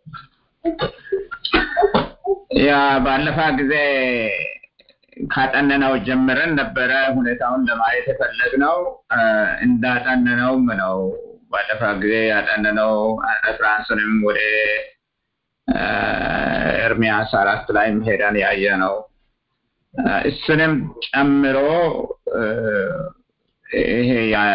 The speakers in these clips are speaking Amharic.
ያ ባለፈ ጊዜ ካጠነነው ጀምረን ነበረ ሁኔታውን ለማየት የፈለግነው እንዳጠነነውም ነው። ባለፈ ጊዜ ያጠነነው ፍራንስንም ወደ ኤርሚያስ አራት ላይ ሄደን ያየ ነው። እሱንም ጨምሮ ይሄ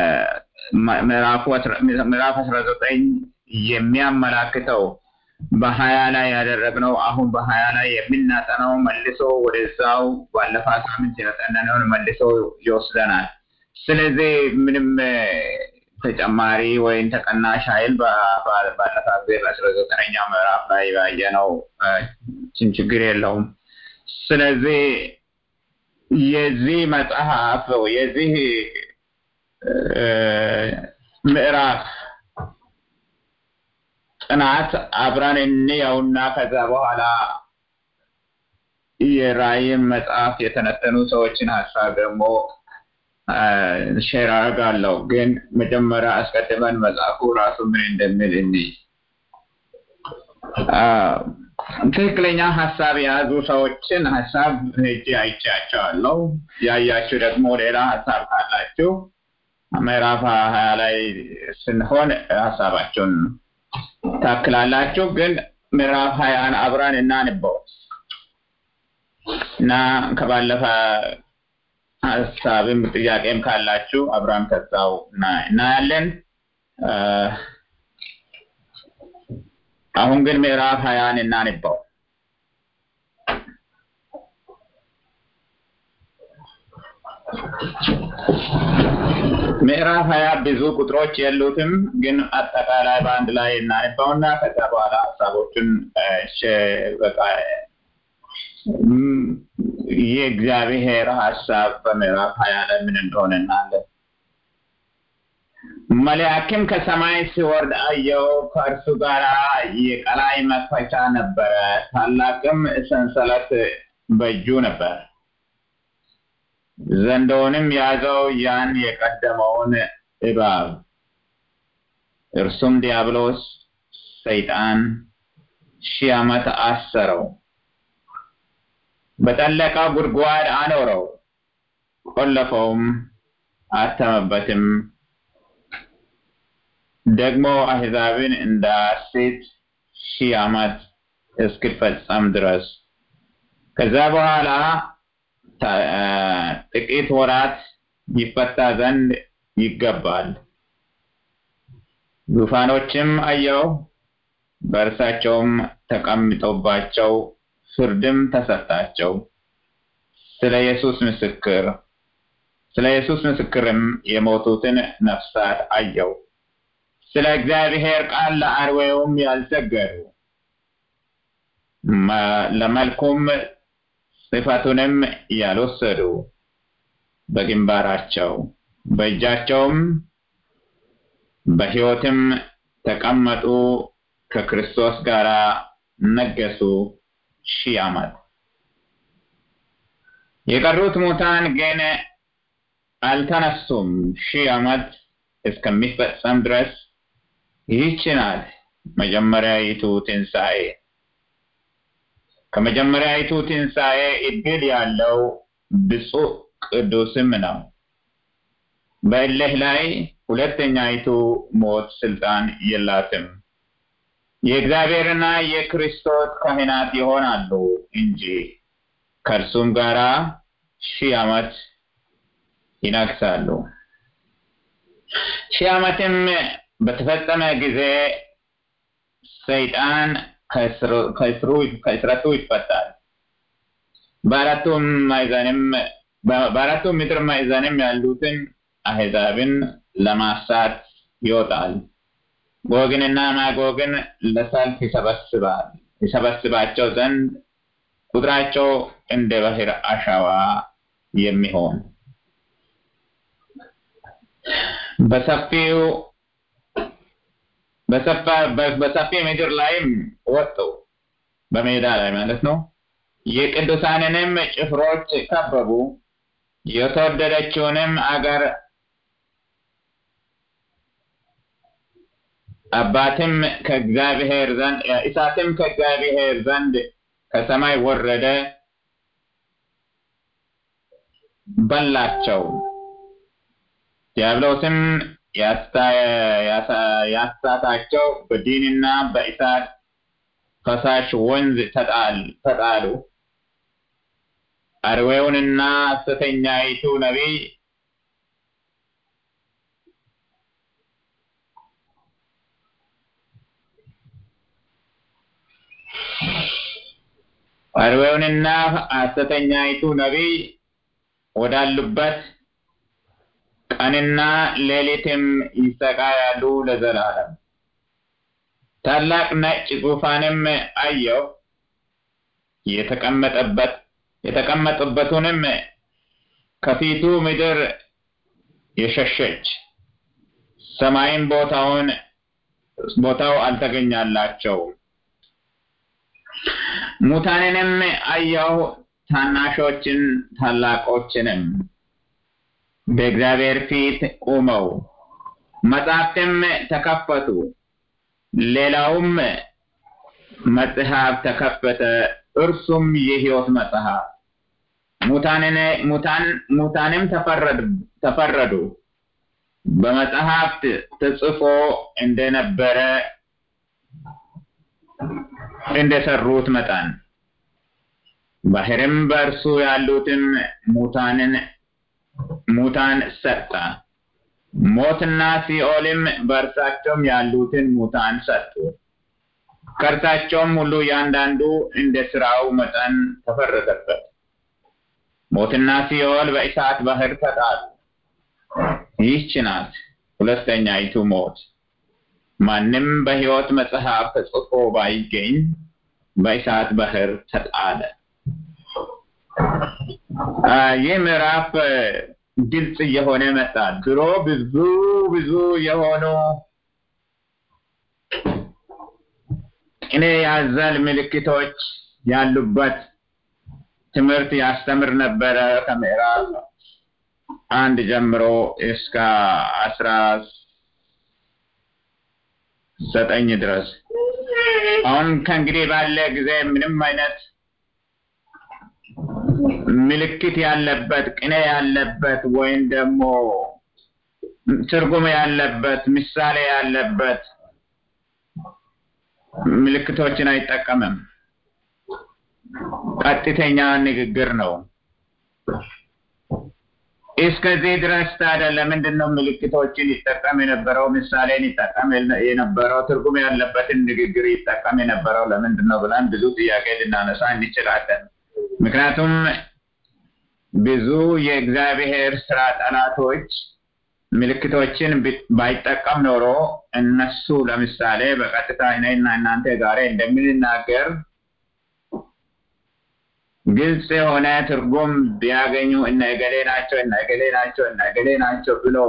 ምዕራፍ አስራ ዘጠኝ የሚያመላክተው በሀያ ላይ ያደረግነው አሁን በሀያ ላይ የምናጠናው መልሶ ወደዛው ባለፈ ሳምንት ያጠናነውን መልሶ ይወስደናል። ስለዚህ ምንም ተጨማሪ ወይም ተቀናሽ ኃይል ባለፈ ጊዜ በአስራ ዘጠነኛው ምዕራፍ ላይ ባየነው ችግር የለውም። ስለዚህ የዚህ መጽሐፍ የዚህ ምዕራፍ ጥናት አብረን እንየውና ከዛ በኋላ የራእይን መጽሐፍ የተነተኑ ሰዎችን ሀሳብ ደግሞ ሼር አደርጋለሁ። ግን መጀመሪያ አስቀድመን መጽሐፉ ራሱ ምን እንደሚል እንይ። ትክክለኛ ሀሳብ የያዙ ሰዎችን ሀሳብ ሄጄ አይቻቸዋለሁ። ያያችሁ ደግሞ ሌላ ሀሳብ ካላችሁ ምዕራፍ ሀያ ላይ ስንሆን ሀሳባችሁን ታክላላችሁ። ግን ምዕራፍ ሀያን አብረን እናንበው እና ከባለፈ ሀሳብም ጥያቄም ካላችሁ አብረን ከዛው እናያለን። አሁን ግን ምዕራፍ ሀያን እናንበው። ምዕራፍ ሀያ ብዙ ቁጥሮች የሉትም፣ ግን አጠቃላይ በአንድ ላይ እናንባውና ከዛ በኋላ ሀሳቦችን በቃ የእግዚአብሔር ሀሳብ በምዕራፍ ሀያ ላይ ምን እንደሆነ እናያለን። መልአክም ከሰማይ ሲወርድ አየው፣ ከእርሱ ጋር የቀላይ መክፈቻ ነበረ፣ ታላቅም ሰንሰለት በእጁ ነበር። ዘንዶውንም ያዘው ያን የቀደመውን እባብ እርሱም ዲያብሎስ ሰይጣን ሺህ ዓመት አሰረው፣ በጠለቀ ጉድጓድ አኖረው፣ ቆለፈውም፣ አተመበትም። ደግሞ አሕዛብን እንዳያስት ሺህ ዓመት እስኪፈጸም ድረስ ከዛ በኋላ ጥቂት ወራት ይፈታ ዘንድ ይገባል። ዙፋኖችም አየው፣ በእርሳቸውም ተቀምጠውባቸው ፍርድም ተሰጣቸው። ስለ ኢየሱስ ምስክር ስለ ኢየሱስ ምስክርም የሞቱትን ነፍሳት አየው። ስለ እግዚአብሔር ቃል ለአርዌውም ያልሰገዱ ለመልኩም ጽሕፈቱንም ያልወሰዱ በግንባራቸው በእጃቸውም በሕይወትም ተቀመጡ፣ ከክርስቶስ ጋር ነገሱ ሺህ ዓመት። የቀሩት ሙታን ግን አልተነሱም፣ ሺህ ዓመት እስከሚፈጸም ድረስ። ይህች ናት መጀመሪያይቱ ትንሣኤ። ከመጀመሪያይቱ ትንሣኤ እድል ያለው ብፁዕ ቅዱስም ነው። በእልህ ላይ ሁለተኛይቱ ሞት ስልጣን የላትም። የእግዚአብሔርና የክርስቶስ ካህናት ይሆናሉ እንጂ ከእርሱም ጋር ሺህ ዓመት ይነግሳሉ። ሺህ ዓመትም በተፈጸመ ጊዜ ሰይጣን ከእስረቱ ይፈታል። በአራቱም ማዕዘንም በአራቱም ምድር ማዕዘንም ያሉትን አሕዛብን ለማሳት ይወጣል። ጎግንና ማጎግን ለሰልፍ ይሰበስባል ይሰበስባቸው ዘንድ ቁጥራቸው እንደ ባህር አሸዋ የሚሆን በሰፊው በሰፊ ምድር ላይም ወጡ፣ በሜዳ ላይ ማለት ነው። የቅዱሳንንም ጭፍሮች ከበቡ፣ የተወደደችውንም አገር አባትም ከእግዚአብሔር ዘንድ እሳትም ከእግዚአብሔር ዘንድ ከሰማይ ወረደ በላቸው። ዲያብሎስም ያሳታቸው በዲንና በእሳት ፈሳሽ ወንዝ ተጣሉ። አርዌውንና ሐሰተኛይቱ ነቢይ አርዌውንና ሐሰተኛይቱ ነቢይ ወዳሉበት ቀንና ሌሊትም ይሰቃያሉ ለዘላለም። ታላቅ ነጭ ዙፋንም አየሁ፣ የተቀመጠበት የተቀመጡበትንም ከፊቱ ምድር የሸሸች ሰማይም ቦታውን ቦታው አልተገኛላቸውም። ሙታንንም አየሁ፣ ታናሾችን ታላቆችንም በእግዚአብሔር ፊት ቆመው መጻሕፍትም ተከፈቱ። ሌላውም መጽሐፍ ተከፈተ፣ እርሱም የሕይወት መጽሐፍ። ሙታንም ተፈረዱ፣ በመጽሐፍት ተጽፎ እንደነበረ እንደሰሩት መጠን። ባህርም በእርሱ ያሉትን ሙታንን ሙታን ሰጠ። ሞትና ሲኦልም በእርሳቸውም ያሉትን ሙታን ሰጡ። ከእርሳቸውም ሁሉ እያንዳንዱ እንደ ስራው መጠን ተፈረደበት። ሞትና ሲኦል በእሳት ባህር ተጣሉ። ይህች ናት ሁለተኛይቱ ሞት። ማንም በሕይወት መጽሐፍ ተጽፎ ባይገኝ በእሳት ባህር ተጣለ። ይህ ምዕራፍ ግልጽ እየሆነ መጣ። ድሮ ብዙ ብዙ የሆኑ ቅኔ ያዘል ምልክቶች ያሉበት ትምህርት ያስተምር ነበረ ከምዕራፍ አንድ ጀምሮ እስከ አስራ ዘጠኝ ድረስ። አሁን ከእንግዲህ ባለ ጊዜ ምንም አይነት ምልክት ያለበት ቅኔ ያለበት ወይም ደግሞ ትርጉም ያለበት ምሳሌ ያለበት ምልክቶችን አይጠቀምም። ቀጥተኛ ንግግር ነው። እስከዚህ ድረስ ታዲያ ለምንድን ነው ምልክቶችን ይጠቀም የነበረው? ምሳሌን ይጠቀም የነበረው? ትርጉም ያለበትን ንግግር ይጠቀም የነበረው ለምንድን ነው ብለን ብዙ ጥያቄ ልናነሳ እንችላለን። ምክንያቱም ብዙ የእግዚአብሔር ስራ ጠላቶች ምልክቶችን ባይጠቀም ኖሮ እነሱ ለምሳሌ በቀጥታ እኔና እናንተ ጋር እንደምንናገር ግልጽ የሆነ ትርጉም ቢያገኙ እነ እገሌ ናቸው እነ እገሌ ናቸው እነ እገሌ ናቸው ብሎ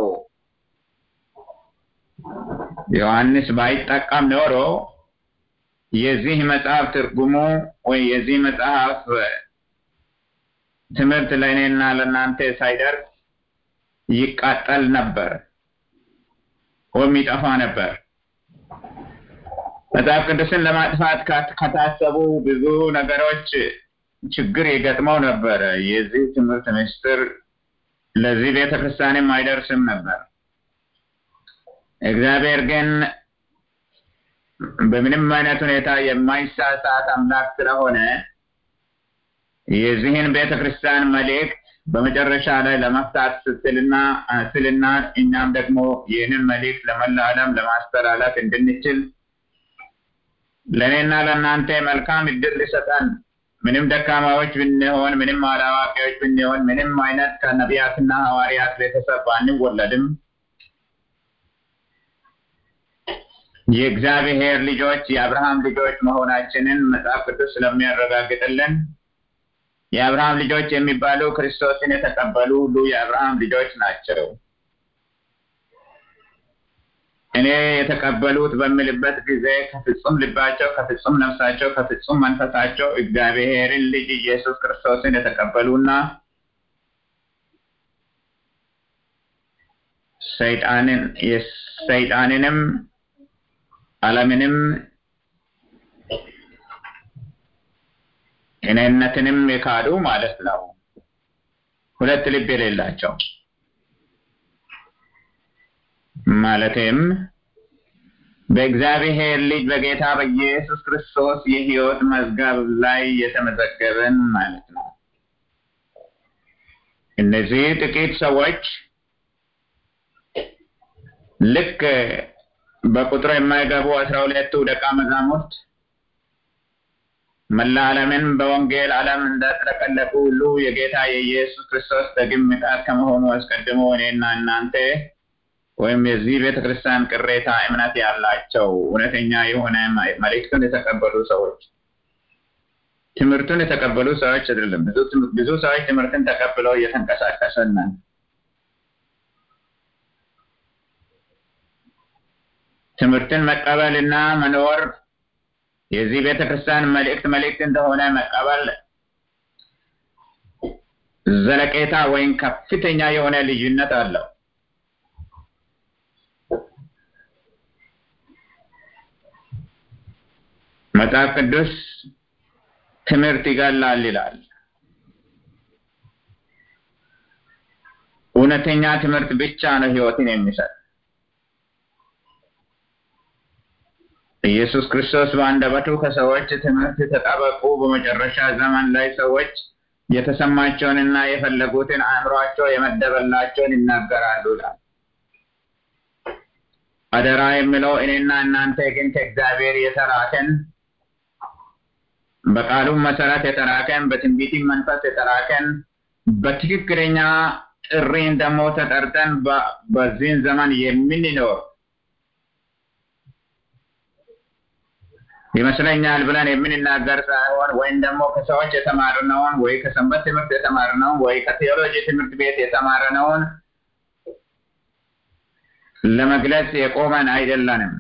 ዮሐንስ ባይጠቀም ኖሮ የዚህ መጽሐፍ ትርጉሙ ወይ የዚህ መጽሐፍ ትምህርት ለእኔና ለእናንተ ሳይደርስ ይቃጠል ነበር ወይም ይጠፋ ነበር። መጽሐፍ ቅዱስን ለማጥፋት ከታሰቡ ብዙ ነገሮች ችግር የገጥመው ነበረ። የዚህ ትምህርት ምስጢር ለዚህ ቤተ ክርስቲያንም አይደርስም ነበር። እግዚአብሔር ግን በምንም አይነት ሁኔታ የማይሳሳት አምላክ ስለሆነ የዚህን ቤተ ክርስቲያን መልእክት በመጨረሻ ላይ ለመፍታት ስትልና ስልና እኛም ደግሞ ይህንን መልእክት ለመላ ዓለም ለማስተላለፍ እንድንችል ለእኔና ለእናንተ መልካም እድል ሊሰጠን ምንም ደካማዎች ብንሆን፣ ምንም አላዋቂዎች ብንሆን፣ ምንም አይነት ከነቢያትና ሐዋርያት ቤተሰብ ባንወለድም የእግዚአብሔር ልጆች የአብርሃም ልጆች መሆናችንን መጽሐፍ ቅዱስ ስለሚያረጋግጥልን የአብርሃም ልጆች የሚባሉ ክርስቶስን የተቀበሉ ሁሉ የአብርሃም ልጆች ናቸው። እኔ የተቀበሉት በምልበት ጊዜ ከፍጹም ልባቸው፣ ከፍጹም ነፍሳቸው፣ ከፍጹም መንፈሳቸው እግዚአብሔርን ልጅ ኢየሱስ ክርስቶስን የተቀበሉና ሰይጣንን ሰይጣንንም ዓለምንም እኔነትንም የካዱ ማለት ነው። ሁለት ልብ የሌላቸው ማለትም በእግዚአብሔር ልጅ በጌታ በኢየሱስ ክርስቶስ የሕይወት መዝገብ ላይ የተመዘገበን ማለት ነው። እነዚህ ጥቂት ሰዎች ልክ በቁጥር የማይገቡ አስራ ሁለቱ ደቀ መዛሙርት መላ ዓለምን በወንጌል ዓለም እንዳጥለቀለቁ ሁሉ የጌታ የኢየሱስ ክርስቶስ ዳግም ምጽአት ከመሆኑ አስቀድሞ እኔና እናንተ ወይም የዚህ ቤተ ክርስቲያን ቅሬታ እምነት ያላቸው እውነተኛ የሆነ መልእክቱን የተቀበሉ ሰዎች ትምህርቱን የተቀበሉ ሰዎች አይደለም። ብዙ ሰዎች ትምህርትን ተቀብለው እየተንቀሳቀሰን ነን። ትምህርትን መቀበልና መኖር የዚህ ቤተ ክርስቲያን መልእክት መልእክት እንደሆነ መቀበል ዘለቄታ ወይም ከፍተኛ የሆነ ልዩነት አለው። መጽሐፍ ቅዱስ ትምህርት ይገላል ይላል። እውነተኛ ትምህርት ብቻ ነው ሕይወትን የሚሰጥ። ኢየሱስ ክርስቶስ በአንደበቱ ከሰዎች ትምህርት ተጠበቁ፣ በመጨረሻ ዘመን ላይ ሰዎች የተሰማቸውንና የፈለጉትን አእምሯቸው የመደበላቸውን ይናገራሉ ይላል። አደራ የሚለው እኔና እናንተ ግን ከእግዚአብሔር የተላከን በቃሉም መሰረት የተላከን በትንቢትም መንፈስ የተላከን በትክክለኛ ጥሪን ደግሞ ተጠርተን በዚህን ዘመን የምንኖር ይመስለኛል ብለን የምንናገር ሳይሆን ወይም ደግሞ ከሰዎች የተማርነውን ወይ ከሰንበት ትምህርት የተማርነውን ወይ ከቴዎሎጂ ትምህርት ቤት የተማርነውን ለመግለጽ የቆመን አይደለንም።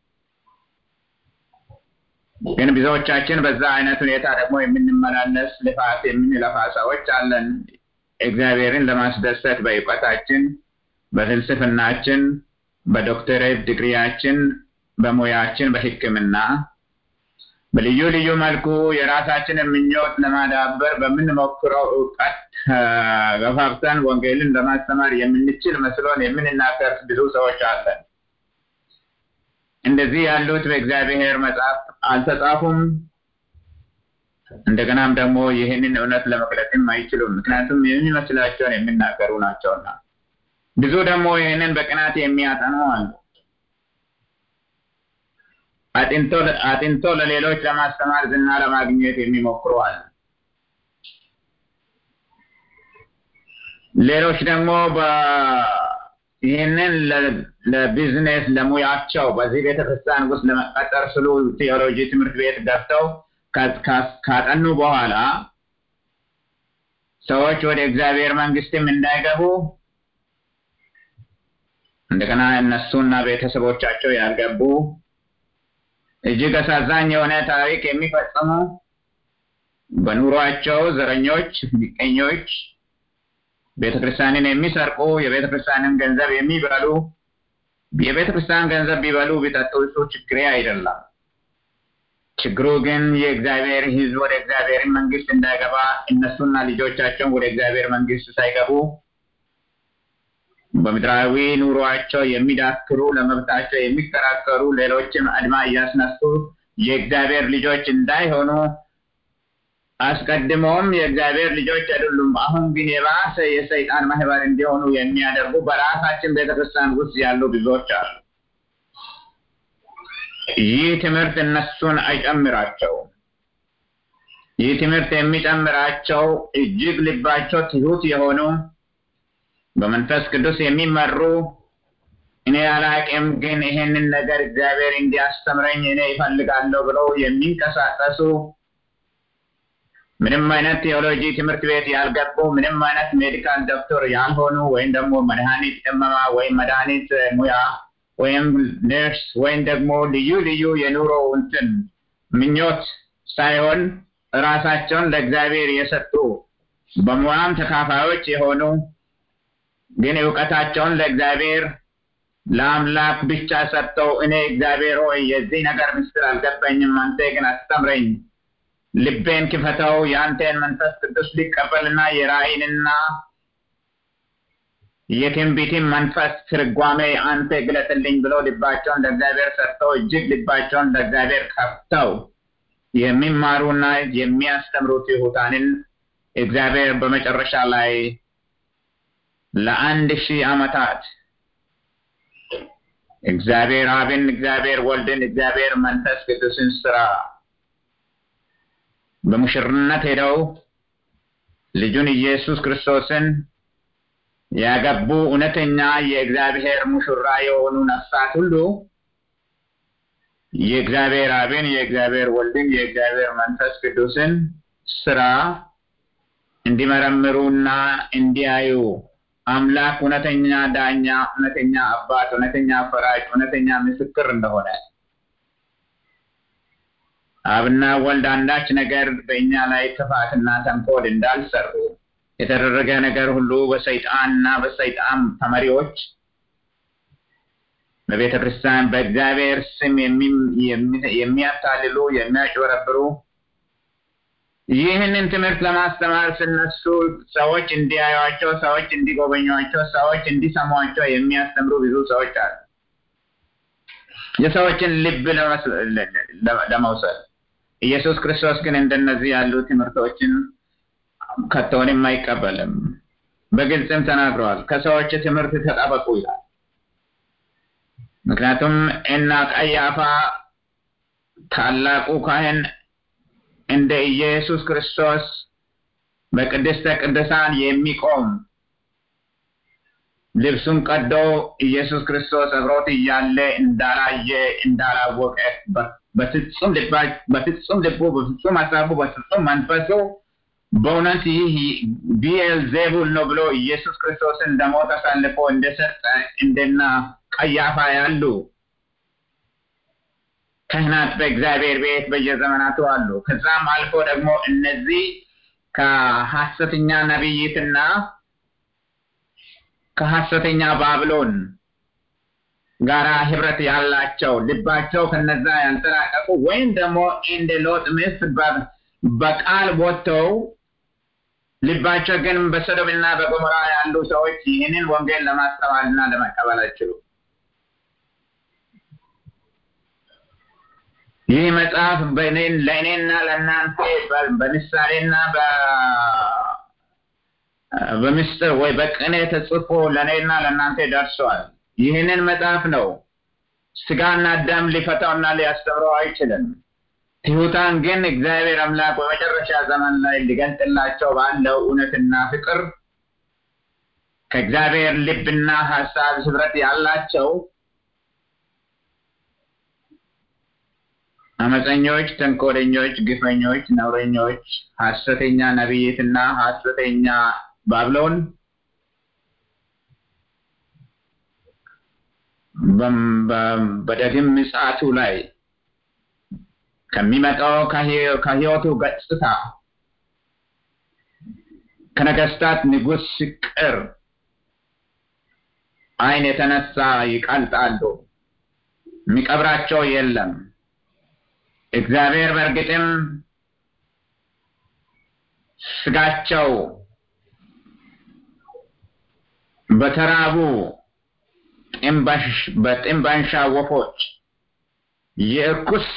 ግን ብዙዎቻችን በዛ አይነት ሁኔታ ደግሞ የምንመላለስ ልፋት የምንለፋ ሰዎች አለን። እግዚአብሔርን ለማስደሰት በእውቀታችን፣ በፍልስፍናችን፣ በዶክተሬት ዲግሪያችን፣ በሙያችን፣ በሕክምና በልዩ ልዩ መልኩ የራሳችንን ምኞት ለማዳበር በምንሞክረው እውቀት ገፋፍተን ወንጌልን ለማስተማር የምንችል መስሎን የምንናገር ብዙ ሰዎች አለን። እንደዚህ ያሉት በእግዚአብሔር መጽሐፍ አልተጻፉም። እንደገናም ደግሞ ይህንን እውነት ለመግለጽም አይችሉም። ምክንያቱም የሚመስላቸውን የሚናገሩ ናቸውና። ብዙ ደግሞ ይህንን በቅናት የሚያጠኑ አሉ። አጥንቶ ለሌሎች ለማስተማር ዝና ለማግኘት የሚሞክሩ አሉ። ሌሎች ደግሞ ይህንን ለቢዝነስ ለሙያቸው በዚህ ቤተክርስቲያን ውስጥ ለመቀጠር ስሉ ቴዎሎጂ ትምህርት ቤት ገብተው ካጠኑ በኋላ ሰዎች ወደ እግዚአብሔር መንግስትም እንዳይገቡ እንደገና እነሱና ቤተሰቦቻቸው ያልገቡ እጅግ አሳዛኝ የሆነ ታሪክ የሚፈጽሙ በኑሯቸው ዘረኞች፣ ምቀኞች፣ ቤተክርስቲያንን የሚሰርቁ የቤተ ክርስቲያንን ገንዘብ የሚበሉ የቤተ ክርስቲያን ገንዘብ ቢበሉ ቢጠጡ እሱ ችግሬ አይደለም። ችግሩ ግን የእግዚአብሔር ሕዝብ ወደ እግዚአብሔር መንግስት እንዳይገባ እነሱና ልጆቻቸውን ወደ እግዚአብሔር መንግስት ሳይገቡ በምድራዊ ኑሯቸው የሚዳክሩ ለመብታቸው የሚከራከሩ ሌሎችም አድማ እያስነሱ የእግዚአብሔር ልጆች እንዳይሆኑ አስቀድሞም የእግዚአብሔር ልጆች አይደሉም፣ አሁን ግን የባሰ የሰይጣን ማህበር እንዲሆኑ የሚያደርጉ በራሳችን ቤተክርስቲያን ውስጥ ያሉ ብዙዎች አሉ። ይህ ትምህርት እነሱን አይጨምራቸውም። ይህ ትምህርት የሚጨምራቸው እጅግ ልባቸው ትሁት የሆኑ በመንፈስ ቅዱስ የሚመሩ እኔ አላቅም፣ ግን ይሄንን ነገር እግዚአብሔር እንዲያስተምረኝ እኔ ይፈልጋለሁ ብለው የሚንቀሳቀሱ ምንም አይነት ቴዎሎጂ ትምህርት ቤት ያልገቡ ምንም አይነት ሜዲካል ዶክተር ያልሆኑ ወይም ደግሞ መድኃኒት ቅመማ ወይም መድኃኒት ሙያ ወይም ነርስ ወይም ደግሞ ልዩ ልዩ የኑሮ እንትን ምኞት ሳይሆን ራሳቸውን ለእግዚአብሔር የሰጡ በሙያም ተካፋዮች የሆኑ ግን እውቀታቸውን ለእግዚአብሔር ለአምላክ ብቻ ሰጥተው እኔ እግዚአብሔር ሆይ የዚህ ነገር ምስጢር አልገባኝም፣ አንተ ግን አስተምረኝ፣ ልቤን ክፈተው፣ የአንተን መንፈስ ቅዱስ ሊቀበልና የራእይንና የትንቢትን መንፈስ ትርጓሜ አንተ ግለጥልኝ ብሎ ልባቸውን ለእግዚአብሔር ሰጥተው እጅግ ልባቸውን ለእግዚአብሔር ከፍተው የሚማሩና የሚያስተምሩ ትሑታንን እግዚአብሔር በመጨረሻ ላይ ለአንድ ሺህ ዓመታት እግዚአብሔር አብን፣ እግዚአብሔር ወልድን፣ እግዚአብሔር መንፈስ ቅዱስን ስራ በሙሽርነት ሄደው ልጁን ኢየሱስ ክርስቶስን ያገቡ እውነተኛ የእግዚአብሔር ሙሽራ የሆኑ ነፍሳት ሁሉ የእግዚአብሔር አብን፣ የእግዚአብሔር ወልድን፣ የእግዚአብሔር መንፈስ ቅዱስን ስራ እንዲመረምሩና እንዲያዩ አምላክ እውነተኛ ዳኛ፣ እውነተኛ አባት፣ እውነተኛ ፈራጅ፣ እውነተኛ ምስክር እንደሆነ አብና ወልድ አንዳች ነገር በእኛ ላይ ክፋትና ተንኮል እንዳልሰሩ የተደረገ ነገር ሁሉ በሰይጣንና በሰይጣን ተመሪዎች በቤተ ክርስቲያን በእግዚአብሔር ስም የሚያታልሉ የሚያጭበረብሩ ይህንን ትምህርት ለማስተማር ስነሱ ሰዎች እንዲያዩቸው፣ ሰዎች እንዲጎበኟቸው፣ ሰዎች እንዲሰሟቸው የሚያስተምሩ ብዙ ሰዎች አሉ። የሰዎችን ልብ ለመውሰድ ኢየሱስ ክርስቶስ ግን እንደነዚህ ያሉ ትምህርቶችን ከቶንም አይቀበልም። በግልጽም ተናግረዋል። ከሰዎች ትምህርት ተጠበቁ ይላል። ምክንያቱም እና ቀያፋ ታላቁ ካህን እንደ ኢየሱስ ክርስቶስ በቅድስተ ቅዱሳን የሚቆም ልብሱን ቀዶ ኢየሱስ ክርስቶስ አብሮት እያለ እንዳላየ እንዳላወቀ በፍጹም ልቡ በፍጹም ሀሳቡ በፍጹም መንፈሱ በእውነት ይህ ቢኤል ዜቡል ነው ብሎ ኢየሱስ ክርስቶስን ለሞት አሳልፎ እንደሰጠ እንደና ቀያፋ ያሉ ካህናት በእግዚአብሔር ቤት በየዘመናቱ አሉ። ከዛም አልፎ ደግሞ እነዚህ ከሐሰተኛ ነቢይትና ከሐሰተኛ ባብሎን ጋራ ህብረት ያላቸው ልባቸው ከነዛ ያልተራቀቁ ወይም ደግሞ እንደ ሎጥ ሚስት በቃል ወጥተው ልባቸው ግን በሰዶምና በገሞራ ያሉ ሰዎች ይህንን ወንጌል ለማስተማርና ለመቀበል አይችሉም። ይህ መጽሐፍ ለእኔና ለእናንተ በምሳሌና በምስጢር ወይ በቅኔ ተጽፎ ለእኔና ለእናንተ ደርሰዋል። ይህንን መጽሐፍ ነው ስጋና ደም ሊፈታውና ሊያስተምረው አይችልም። ትሑታን ግን እግዚአብሔር አምላክ በመጨረሻ ዘመን ላይ ሊገልጥላቸው ባለው እውነትና ፍቅር ከእግዚአብሔር ልብና ሀሳብ ህብረት ያላቸው አመፀኞች፣ ተንኮለኞች፣ ግፈኞች፣ ነውረኞች፣ ሐሰተኛ ነቢይትና ሐሰተኛ ባብሎን በዳግም ምጽአቱ ላይ ከሚመጣው ከህይወቱ ገጽታ ከነገስታት ንጉሥ ፍቅር አይን የተነሳ ይቀልጣሉ። የሚቀብራቸው የለም። እግዚአብሔር በእርግጥም ስጋቸው በተራቡ በጥንባንሻ ወፎች የእርኩስ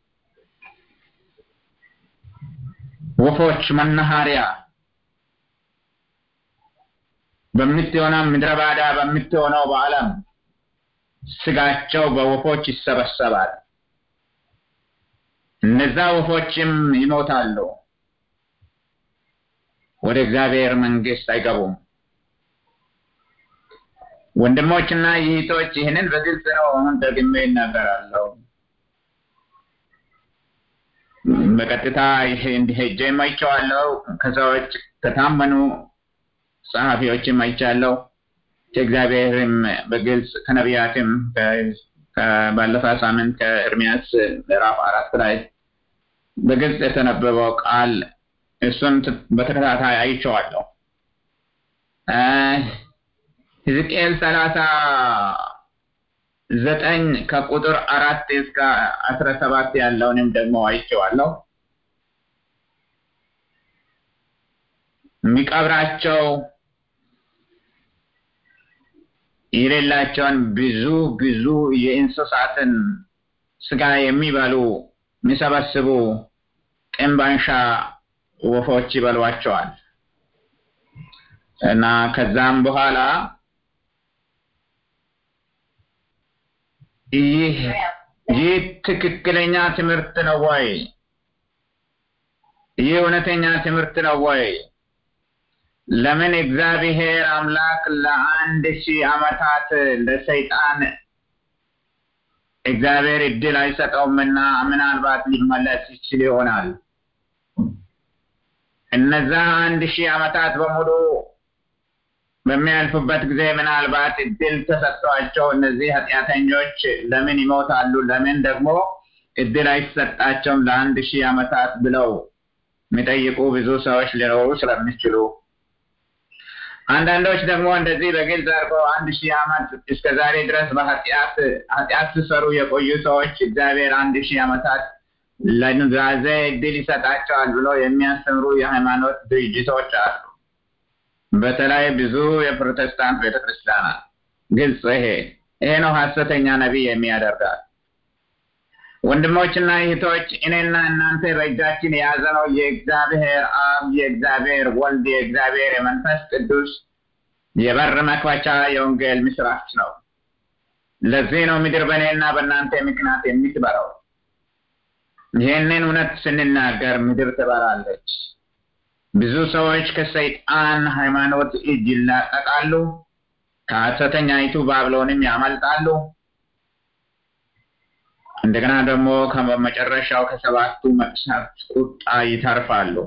ወፎች መናኸሪያ በምትሆነው ምድረ ባዳ በምትሆነው በዓለም ስጋቸው በወፎች ይሰበሰባል። እነዛ ወፎችም ይሞታሉ፣ ወደ እግዚአብሔር መንግስት አይገቡም። ወንድሞችና ይህቶች ይህንን በግልጽ ነው አሁን ደግሜ ይናገራለሁ። በቀጥታ ሄጄም አይቼዋለሁ። ከሰዎች ከታመኑ ጸሐፊዎችም አይቻለሁ። ከእግዚአብሔርም በግልጽ ከነቢያትም ባለፈ ሳምንት ከኤርሚያስ ምዕራፍ አራት ላይ በግልጽ የተነበበው ቃል እሱን በተከታታይ አይቼዋለሁ። ሕዝቅኤል ሰላሳ ዘጠኝ ከቁጥር አራት እስከ አስራ ሰባት ያለውንም ደግሞ አይቼዋለሁ። የሚቀብራቸው የሌላቸውን ብዙ ብዙ የእንስሳትን ስጋ የሚበሉ የሚሰበስቡ ቅንባንሻ ወፎች ይበሏቸዋል እና ከዛም በኋላ ይህ ይህ ትክክለኛ ትምህርት ነው ወይ? ይህ እውነተኛ ትምህርት ነው ወይ? ለምን እግዚአብሔር አምላክ ለአንድ ሺህ ዓመታት ለሰይጣን እግዚአብሔር እድል አይሰጠውምና ምናልባት ሊመለስ ይችል ይሆናል። እነዛ አንድ ሺህ ዓመታት በሙሉ በሚያልፉበት ጊዜ ምናልባት እድል ተሰጥቷቸው እነዚህ ኃጢአተኞች ለምን ይሞታሉ? ለምን ደግሞ እድል አይሰጣቸውም ለአንድ ሺህ ዓመታት ብለው የሚጠይቁ ብዙ ሰዎች ሊኖሩ ስለሚችሉ አንዳንዶች ደግሞ እንደዚህ በግልጽ አድርገው አንድ ሺህ ዓመት እስከ ዛሬ ድረስ በኃጢአት ኃጢአት ሲሰሩ የቆዩ ሰዎች እግዚአብሔር አንድ ሺህ ዓመታት ለኑዛዜ እድል ይሰጣቸዋል ብሎ የሚያስተምሩ የሃይማኖት ድርጅቶች አሉ። በተለይ ብዙ የፕሮቴስታንት ቤተክርስቲያናት ግልጽ ይሄ ይሄ ነው ሐሰተኛ ነቢይ የሚያደርጋል። ወንድሞችና እህቶች እኔና እናንተ በእጃችን የያዘነው የእግዚአብሔር አብ፣ የእግዚአብሔር ወልድ፣ የእግዚአብሔር የመንፈስ ቅዱስ የበር መክፈቻ የወንጌል ምስራች ነው። ለዚህ ነው ምድር በእኔና በእናንተ ምክንያት የምትበራው። ይህንን እውነት ስንናገር ምድር ትበራለች። ብዙ ሰዎች ከሰይጣን ሃይማኖት እጅ ይላቀቃሉ፣ ከሐሰተኛይቱ ባብሎንም ያመልጣሉ። እንደገና ደግሞ ከመጨረሻው ከሰባቱ መቅሰፍት ቁጣ ይተርፋሉ።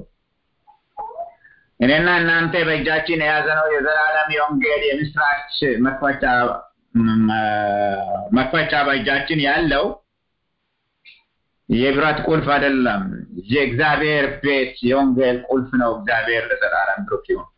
እኔና እናንተ በእጃችን የያዘነው የዘላለም የወንጌል የምስራች መክፈቻ መክፈቻ በእጃችን ያለው የብረት ቁልፍ አይደለም። የእግዚአብሔር ቤት የወንጌል ቁልፍ ነው። እግዚአብሔር ለዘላለም ብሩክ ይሁን።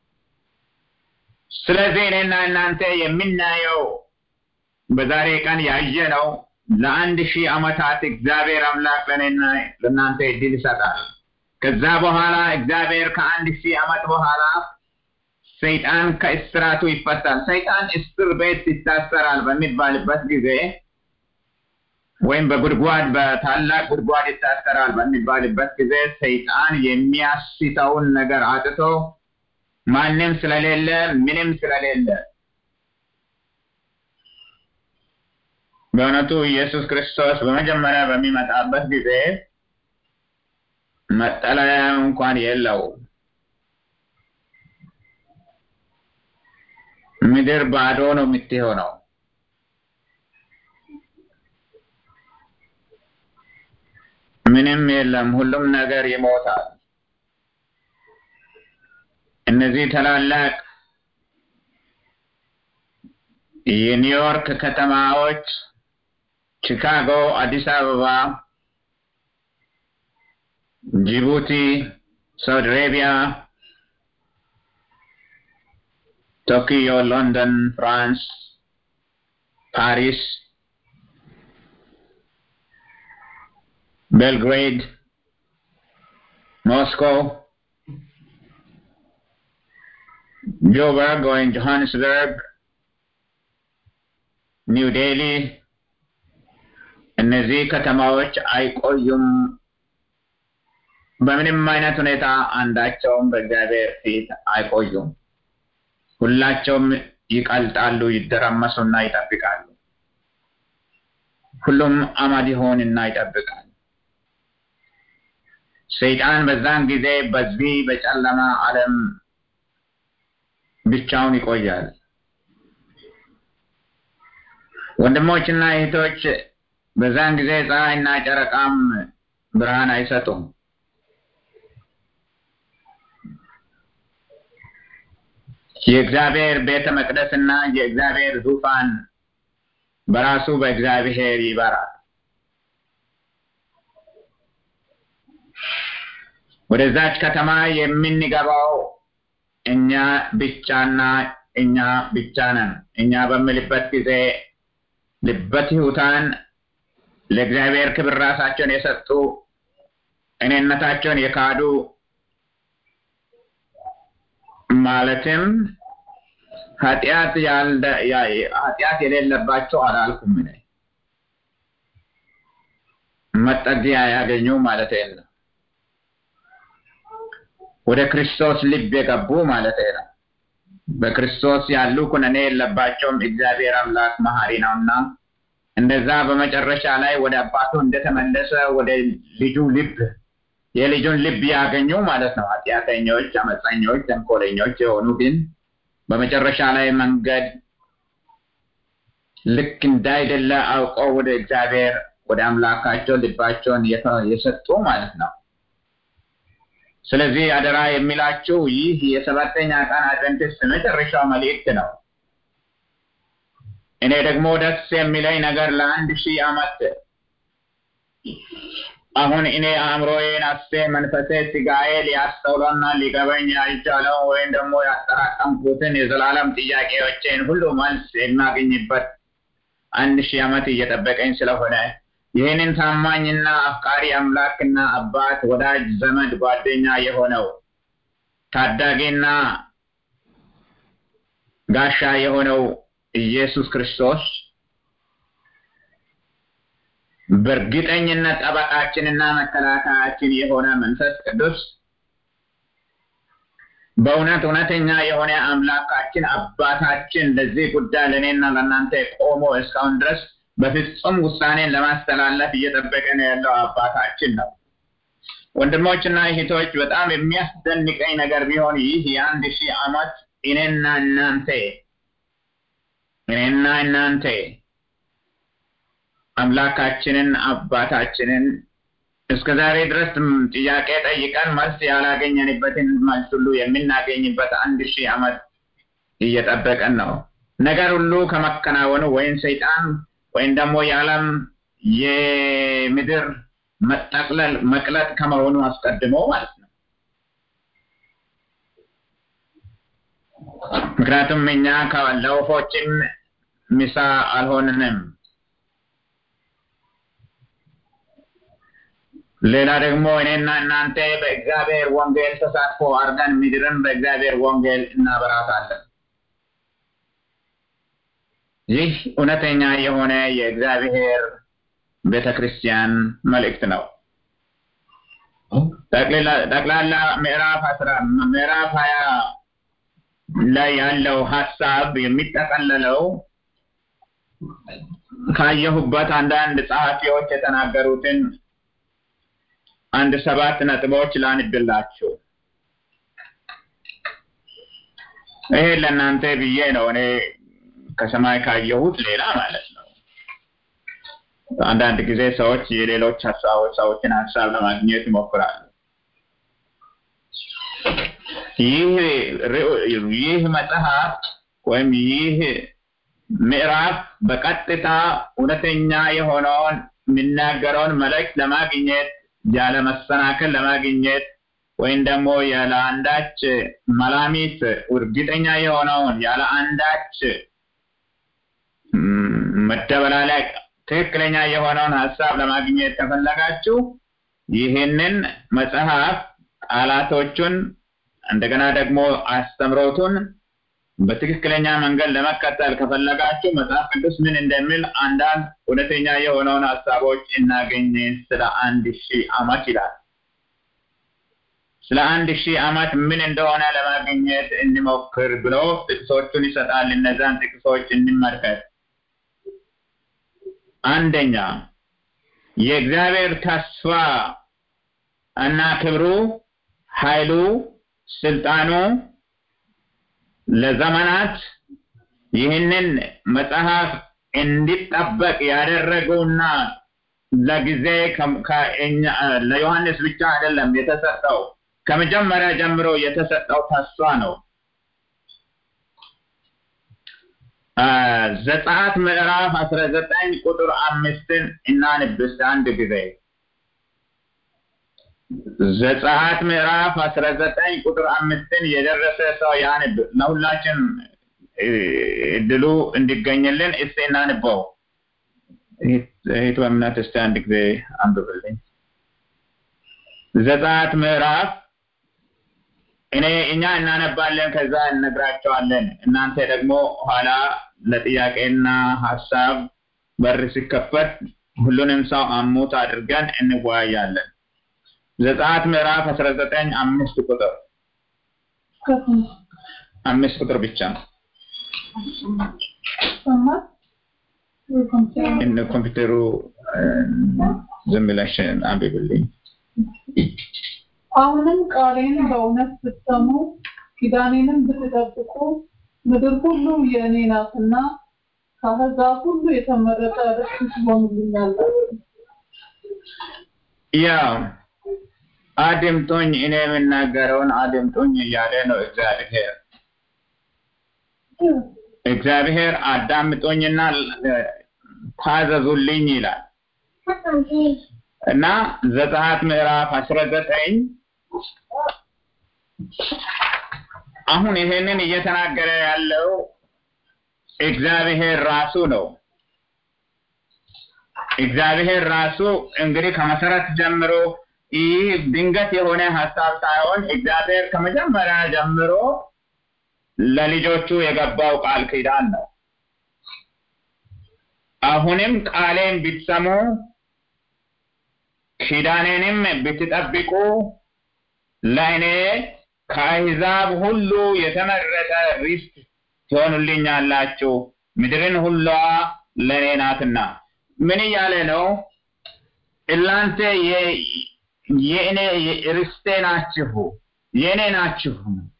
ስለዚህ እኔና እናንተ የምናየው በዛሬ ቀን ያየነው ለአንድ ሺህ ዓመታት እግዚአብሔር አምላክ ለእኔና ለእናንተ እድል ይሰጣል። ከዛ በኋላ እግዚአብሔር ከአንድ ሺህ ዓመት በኋላ ሰይጣን ከእስራቱ ይፈታል። ሰይጣን እስር ቤት ይታሰራል በሚባልበት ጊዜ ወይም በጉድጓድ በታላቅ ጉድጓድ ይታሰራል በሚባልበት ጊዜ ሰይጣን የሚያስተውን ነገር አጥቶ ማንም ስለሌለ ምንም ስለሌለ በእውነቱ ኢየሱስ ክርስቶስ በመጀመሪያ በሚመጣበት ጊዜ መጠለያ እንኳን የለው። ምድር ባዶ ነው የምትሆነው። ምንም የለም። ሁሉም ነገር ይሞታል። እነዚህ ታላላቅ የኒውዮርክ ከተማዎች ቺካጎ፣ አዲስ አበባ፣ ጅቡቲ፣ ሳውዲ አረቢያ፣ ቶኪዮ፣ ሎንደን፣ ፍራንስ፣ ፓሪስ፣ ቤልግሬድ፣ ሞስኮ፣ ጆበርግ ወይም ጆሃንስበርግ፣ ኒው ዴሊ እነዚህ ከተማዎች አይቆዩም። በምንም አይነት ሁኔታ አንዳቸውም በእግዚአብሔር ፊት አይቆዩም። ሁላቸውም ይቀልጣሉ፣ ይደረመሱና ይጠብቃሉ። ሁሉም አመድ ይሆንና ይጠብቃል። ሰይጣን በዛን ጊዜ በዚህ በጨለማ ዓለም ብቻውን ይቆያል። ወንድሞችና እህቶች በዛን ጊዜ ፀሐይና ጨረቃም ብርሃን አይሰጡም። የእግዚአብሔር ቤተ መቅደስና የእግዚአብሔር ዙፋን በራሱ በእግዚአብሔር ይበራል። ወደዛች ከተማ የምንገባው እኛ ብቻና እኛ ብቻ ነን። እኛ በምልበት ጊዜ ልበ ትሑታን ለእግዚአብሔር ክብር ራሳቸውን የሰጡ እኔነታቸውን የካዱ ማለትም ኃጢአት ኃጢአት የሌለባቸው አላልኩም እኔ መጠጊያ ያገኙ ማለት ነው። ወደ ክርስቶስ ልብ የገቡ ማለት ነው። በክርስቶስ ያሉ ኩነኔ የለባቸውም። እግዚአብሔር አምላክ መሐሪ ነውና እንደዛ በመጨረሻ ላይ ወደ አባቱ እንደተመለሰ ወደ ልጁ ልብ የልጁን ልብ ያገኙ ማለት ነው። ኃጢአተኞች፣ አመፀኞች፣ ተንኮለኞች የሆኑ ግን በመጨረሻ ላይ መንገድ ልክ እንዳይደለ አውቀው ወደ እግዚአብሔር ወደ አምላካቸው ልባቸውን የሰጡ ማለት ነው። ስለዚህ አደራ የሚላችሁ ይህ የሰባተኛ ቀን አድቨንቲስት መጨረሻው መልእክት ነው። እኔ ደግሞ ደስ የሚለኝ ነገር ለአንድ ሺህ ዓመት አሁን እኔ አእምሮዬን አስቴ መንፈሴ ስጋዬ ሊያስተውለውና ሊገበኝ ያልቻለው ወይም ደግሞ ያጠራቀምኩትን የዘላለም ጥያቄዎቼን ሁሉ መልስ የማገኝበት አንድ ሺህ ዓመት እየጠበቀኝ ስለሆነ ይህንን ታማኝና አፍቃሪ አምላክና አባት፣ ወዳጅ፣ ዘመድ፣ ጓደኛ የሆነው ታዳጊና ጋሻ የሆነው ኢየሱስ ክርስቶስ በእርግጠኝነት ጠበቃችንና መከላከያችን የሆነ መንፈስ ቅዱስ በእውነት እውነተኛ የሆነ አምላካችን አባታችን ለዚህ ጉዳይ ለእኔና ለእናንተ ቆሞ እስካሁን ድረስ በፍጹም ውሳኔን ለማስተላለፍ እየጠበቀ ነው ያለው አባታችን ነው። ወንድሞችና እህቶች በጣም የሚያስደንቀኝ ነገር ቢሆን ይህ የአንድ ሺህ ዓመት እኔና እናንተ እኔና እናንተ አምላካችንን አባታችንን እስከ ዛሬ ድረስ ጥያቄ ጠይቀን መልስ ያላገኘንበትን መልስ ሁሉ የምናገኝበት አንድ ሺህ ዓመት እየጠበቀን ነው። ነገር ሁሉ ከመከናወኑ ወይም ሰይጣን ወይም ደግሞ የዓለም የምድር መጠቅለል መቅለጥ ከመሆኑ አስቀድሞ ማለት ነው። ምክንያቱም እኛ ለወፎችም ምሳ አልሆንንም። ሌላ ደግሞ እኔና እናንተ በእግዚአብሔር ወንጌል ተሳትፎ አድርገን ምድርን በእግዚአብሔር ወንጌል እናበራታለን። ይህ እውነተኛ የሆነ የእግዚአብሔር ቤተ ክርስቲያን መልእክት ነው። ጠቅላላ ምዕራፍ አስራ ምዕራፍ ሀያ ላይ ያለው ሀሳብ የሚጠቀለለው ካየሁበት አንዳንድ ጸሐፊዎች የተናገሩትን አንድ ሰባት ነጥቦች ላንብላችሁ። ይሄ ለእናንተ ብዬ ነው እኔ ከሰማይ ካየሁት ሌላ ማለት ነው። አንዳንድ ጊዜ ሰዎች የሌሎች ሀሳቦች ሰዎችን ሀሳብ ለማግኘት ይሞክራሉ። ይህ መጽሐፍ ወይም ይህ ምዕራፍ በቀጥታ እውነተኛ የሆነውን የሚናገረውን መልእክት ለማግኘት ያለ መሰናክል ለማግኘት ወይም ደግሞ ያለ አንዳች መላሚት እርግጠኛ የሆነውን ያለ አንዳች መደበላለቅ ትክክለኛ የሆነውን ሀሳብ ለማግኘት ከፈለጋችሁ ይህንን መጽሐፍ ቃላቶቹን እንደገና ደግሞ አስተምሮቱን በትክክለኛ መንገድ ለመከተል ከፈለጋችሁ መጽሐፍ ቅዱስ ምን እንደሚል አንዳንድ እውነተኛ የሆነውን ሀሳቦች እናገኝ ስለ አንድ ሺህ ዓመት ይላል። ስለ አንድ ሺህ ዓመት ምን እንደሆነ ለማግኘት እንሞክር ብሎ ጥቅሶቹን ይሰጣል። እነዛን ጥቅሶች እንመልከት። አንደኛ የእግዚአብሔር ተስፋ እና ክብሩ፣ ኃይሉ፣ ስልጣኑ ለዘመናት ይህንን መጽሐፍ እንዲጠበቅ ያደረገውና ለጊዜ ለዮሐንስ ብቻ አይደለም የተሰጠው ከመጀመሪያ ጀምሮ የተሰጠው ተስፋ ነው። ዘጸአት ምዕራፍ አስራ ዘጠኝ ቁጥር አምስትን እናንብስ አንድ ጊዜ ዘጸአት ምዕራፍ አስራ ዘጠኝ ቁጥር አምስትን የደረሰ ሰው ያንብ። ለሁላችን እድሉ እንዲገኝልን እስቲ እናንበው። እህት በእምነት እስቲ አንድ ጊዜ አንብብልኝ። ዘጸአት ምዕራፍ እኔ እኛ እናነባለን፣ ከዛ እንነግራቸዋለን። እናንተ ደግሞ ኋላ ለጥያቄና ሀሳብ በር ሲከፈት ሁሉንም ሰው አሙት አድርገን እንወያያለን። ዘጸአት ምዕራፍ አስራ ዘጠኝ አምስት ቁጥር አምስት ቁጥር ብቻ እነ ኮምፒውተሩ ዝም ብለሽ አንብብልኝ። አሁንም ቃሌን በእውነት ብትሰሙ ኪዳኔንም ብትጠብቁ ምድር ሁሉ የእኔ ናትና ከአሕዛብ ሁሉ የተመረጠ ርስት ትሆኑልኛላችሁ። ያው አድምጡኝ፣ እኔ የምናገረውን አድምጡኝ እያለ ነው እግዚአብሔር። እግዚአብሔር አዳምጡኝና ታዘዙልኝ ይላል እና ዘጸአት ምዕራፍ አስራ ዘጠኝ አሁን ይሄንን እየተናገረ ያለው እግዚአብሔር ራሱ ነው። እግዚአብሔር ራሱ እንግዲህ ከመሰረት ጀምሮ ይህ ድንገት የሆነ ሀሳብ ሳይሆን እግዚአብሔር ከመጀመሪያ ጀምሮ ለልጆቹ የገባው ቃል ኪዳን ነው። አሁንም ቃሌን ብትሰሙ ኪዳኔንም ብትጠብቁ ለእኔ ከአሕዛብ ሁሉ የተመረጠ ርስት ትሆኑልኛላችሁ፣ ምድርን ሁሏ ለእኔ ናትና። ምን እያለ ነው? እናንተ የእኔ ርስቴ ናችሁ፣ የእኔ ናችሁ።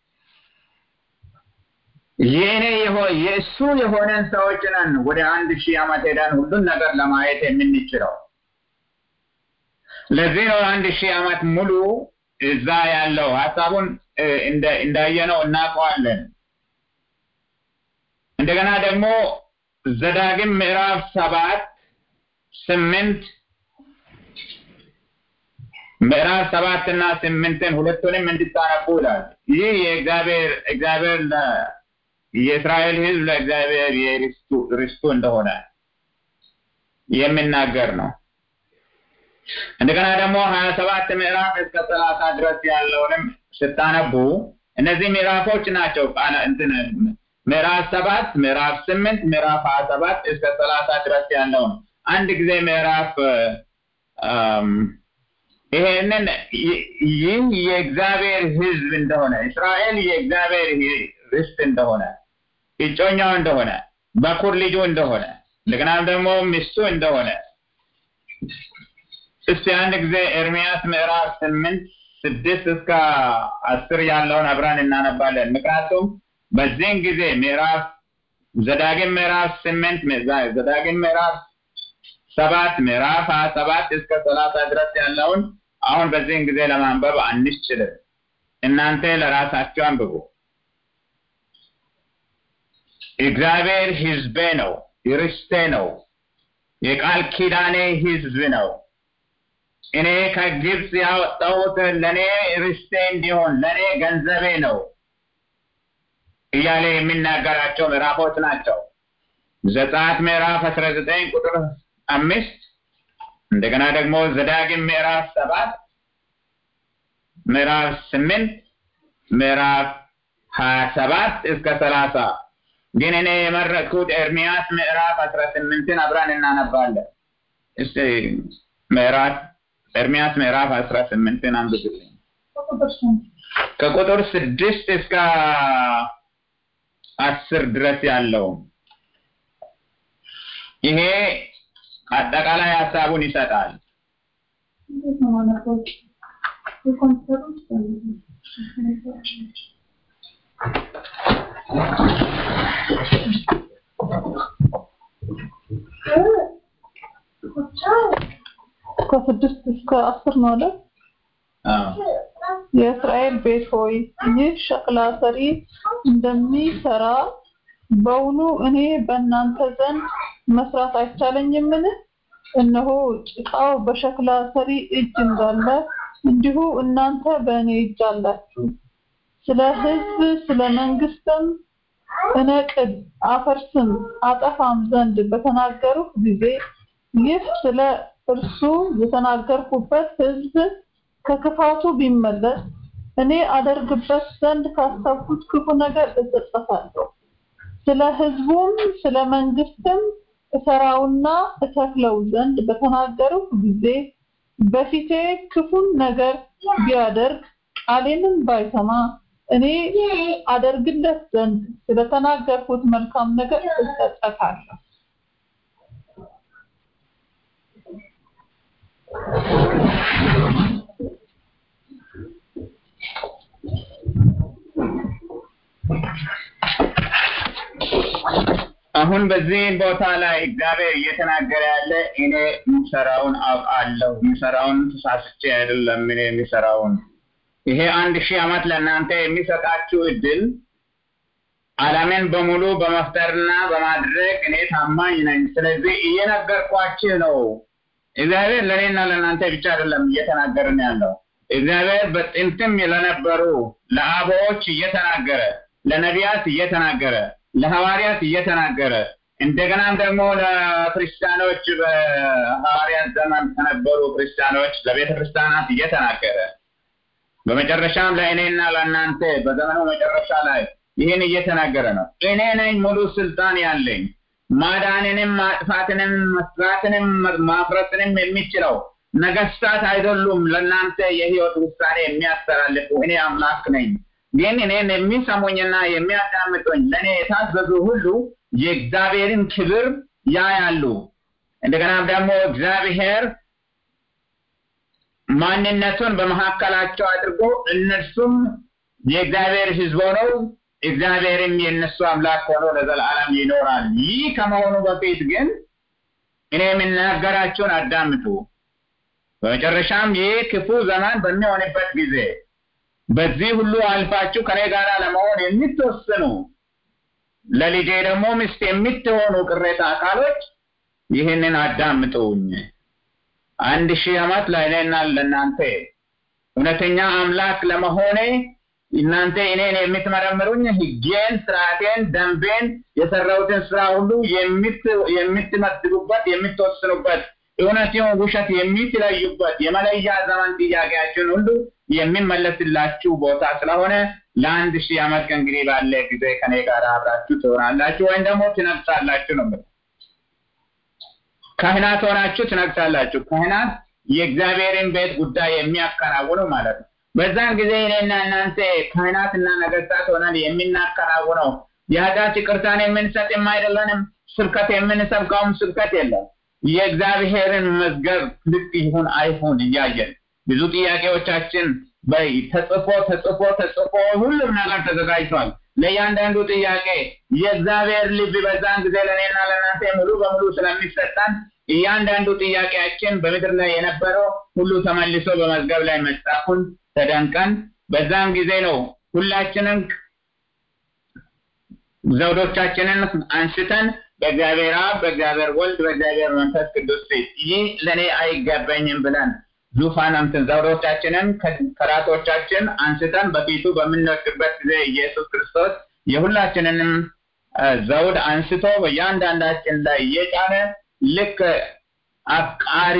የእኔ የእሱ የሆነን ሰዎች ነን። ወደ አንድ ሺህ ዓመት ሄደን ሁሉን ነገር ለማየት የምንችለው ለዚህ ነው አንድ ሺህ ዓመት ሙሉ እዛ ያለው ሀሳቡን እንዳየነው እናውቀዋለን። እንደገና ደግሞ ዘዳግም ምዕራፍ ሰባት ስምንት ምዕራፍ ሰባት እና ስምንትን ሁለቱንም እንድታነቡ ይላል። ይህ የእግዚአብሔር እግዚአብሔር የእስራኤል ሕዝብ ለእግዚአብሔር የርስቱ እንደሆነ የሚናገር ነው። እንደገና ደግሞ ሀያ ሰባት ምዕራፍ እስከ ሰላሳ ድረስ ያለውንም ስታነቡ እነዚህ ምዕራፎች ናቸው። ቃለ እንትን ምዕራፍ ሰባት ምዕራፍ ስምንት ምዕራፍ ሀያ ሰባት እስከ ሰላሳ ድረስ ያለውን አንድ ጊዜ ምዕራፍ ይሄንን ይህ የእግዚአብሔር ሕዝብ እንደሆነ እስራኤል የእግዚአብሔር ርስት እንደሆነ እጮኛው እንደሆነ በኩር ልጁ እንደሆነ እንደገናም ደግሞ ሚስቱ እንደሆነ እስቲ አንድ ጊዜ ኤርሚያስ ምዕራፍ ስምንት ስድስት እስከ አስር ያለውን አብረን እናነባለን። ምክንያቱም በዚህን ጊዜ ምዕራፍ ዘዳግም ምዕራፍ ስምንት ዘዳግም ምዕራፍ ሰባት ምዕራፍ ሀያ ሰባት እስከ ሰላሳ ድረስ ያለውን አሁን በዚህን ጊዜ ለማንበብ አንችልም። እናንተ ለራሳችሁ አንብቡ። እግዚአብሔር ሕዝቤ ነው፣ ርስቴ ነው፣ የቃል ኪዳኔ ሕዝብ ነው። እኔ ከግብፅ ያወጣሁት ለእኔ ርስቴ እንዲሆን ለእኔ ገንዘቤ ነው እያለ የሚናገራቸው ምዕራፎች ናቸው። ዘጸአት ምዕራፍ አስራ ዘጠኝ ቁጥር አምስት እንደገና ደግሞ ዘዳግም ምዕራፍ ሰባት ምዕራፍ ስምንት ምዕራፍ ሀያ ሰባት እስከ ሰላሳ ግን እኔ የመረጥኩት ኤርሚያስ ምዕራፍ አስራ ስምንትን አብረን እናነባለን። እስቲ ምዕራፍ ኤርሚያስ ምዕራፍ አስራ ስምንትን አንብብልኝ ከቁጥር ስድስት እስከ አስር ድረስ ያለው ይሄ አጠቃላይ ሀሳቡን ይሰጣል። ከስድስት እስከ አስር ነው አይደል? የእስራኤል ቤት ሆይ ይህ ሸክላ ሰሪ እንደሚሰራ በውኑ እኔ በእናንተ ዘንድ መስራት አይቻለኝምን? እነሆ ጭቃው በሸክላ ሰሪ እጅ እንዳለ እንዲሁ እናንተ በእኔ እጅ አላችሁ። ስለ ሕዝብ ስለ መንግስትም እነቅድ አፈርስም አጠፋም ዘንድ በተናገርሁ ጊዜ ይህ ስለ እርሱ የተናገርኩበት ሕዝብ ከክፋቱ ቢመለስ እኔ አደርግበት ዘንድ ካሰብኩት ክፉ ነገር እጸጸታለሁ። ስለ ሕዝቡም ስለ መንግስትም እሰራውና እተክለው ዘንድ በተናገርሁ ጊዜ በፊቴ ክፉን ነገር ቢያደርግ ቃሌንም ባይሰማ እኔ አደርግለት ዘንድ ስለተናገርኩት መልካም ነገር እጸጸታለሁ። አሁን በዚህ ቦታ ላይ እግዚአብሔር እየተናገረ ያለ እኔ የምሰራውን አውቃለሁ፣ የምሰራውን ተሳስቼ አይደለም እኔ የሚሰራውን ይሄ አንድ ሺህ ዓመት ለእናንተ የሚሰጣችሁ እድል ዓለምን በሙሉ በመፍጠርና በማድረግ እኔ ታማኝ ነኝ። ስለዚህ እየነገርኳችሁ ነው። እግዚአብሔር ለእኔና ለእናንተ ብቻ አይደለም እየተናገርን ያለው። እግዚአብሔር በጥንትም ለነበሩ ለአበዎች እየተናገረ፣ ለነቢያት እየተናገረ፣ ለሐዋርያት እየተናገረ እንደገናም ደግሞ ለክርስቲያኖች በሐዋርያት ዘመን ከነበሩ ክርስቲያኖች ለቤተ ክርስቲያናት እየተናገረ በመጨረሻም ለእኔና ለእናንተ በዘመኑ መጨረሻ ላይ ይህን እየተናገረ ነው። እኔ ነኝ ሙሉ ስልጣን ያለኝ ማዳንንም ማጥፋትንም መስራትንም ማፍረስንም የሚችለው ነገስታት አይደሉም። ለእናንተ የህይወት ውሳኔ የሚያስተላልፉ እኔ አምላክ ነኝ። ግን እኔን የሚሰሙኝና የሚያዳምጡኝ ለእኔ የታዘዙ ሁሉ የእግዚአብሔርን ክብር ያያሉ። እንደገናም ደግሞ እግዚአብሔር ማንነቱን በመካከላቸው አድርጎ እነርሱም የእግዚአብሔር ህዝብ ሆነው እግዚአብሔርም የእነሱ አምላክ ሆኖ ለዘላለም ይኖራል። ይህ ከመሆኑ በፊት ግን እኔ የምናገራቸውን አዳምጡ። በመጨረሻም ይህ ክፉ ዘመን በሚሆንበት ጊዜ በዚህ ሁሉ አልፋችሁ ከኔ ጋር ለመሆን የምትወስኑ ለልጄ ደግሞ ሚስት የምትሆኑ ቅሬታ አካሎች ይህንን አዳምጡኝ። አንድ ሺህ ዓመት ለእኔና ለእናንተ እውነተኛ አምላክ ለመሆኔ እናንተ እኔን የምትመረምሩኝ ሕጌን፣ ስርዓቴን፣ ደንቤን የሰራሁትን ስራ ሁሉ የምትመድቡበት የምትወስኑበት እውነትን ውሸት የምትለዩበት የመለያ ዘመን ጥያቄያችን ሁሉ የሚመለስላችሁ ቦታ ስለሆነ ለአንድ ሺህ ዓመት ከእንግዲህ ባለ ጊዜ ከኔ ጋር አብራችሁ ትሆናላችሁ ወይም ደግሞ ትነግሳላችሁ ነው የምለው። ካህናት ሆናችሁ ትነግሳላችሁ። ካህናት የእግዚአብሔርን ቤት ጉዳይ የሚያከናውኑ ማለት ነው። በዛን ጊዜ እኔና እናንተ ካህናትና ነገስታት ሆነን የምናከናውነው የኃጢአት ይቅርታን የምንሰጥም አይደለንም። ስብከት የምንሰብከውም ስብከት የለም። የእግዚአብሔርን መዝገብ ልክ ይሁን አይሁን እያየን ብዙ ጥያቄዎቻችን በይ ተጽፎ ተጽፎ ተጽፎ ሁሉም ነገር ተዘጋጅቷል። ለእያንዳንዱ ጥያቄ የእግዚአብሔር ልብ በዛን ጊዜ ለእኔና ለእናንተ ሙሉ በሙሉ ስለሚሰጠን እያንዳንዱ ጥያቄያችን በምድር ላይ የነበረው ሁሉ ተመልሶ በመዝገብ ላይ መጻፉን ተደንቀን በዛን ጊዜ ነው ሁላችንም ዘውዶቻችንን አንስተን በእግዚአብሔር አብ፣ በእግዚአብሔር ወልድ፣ በእግዚአብሔር መንፈስ ቅዱስ ፊት ይህ ለእኔ አይገባኝም ብለን ዙፋን እንትን ዘውዶቻችንን ከራሶቻችን አንስተን በፊቱ በምንወድቅበት ጊዜ ኢየሱስ ክርስቶስ የሁላችንንም ዘውድ አንስቶ በእያንዳንዳችን ላይ እየጫነ ልክ አፍቃሪ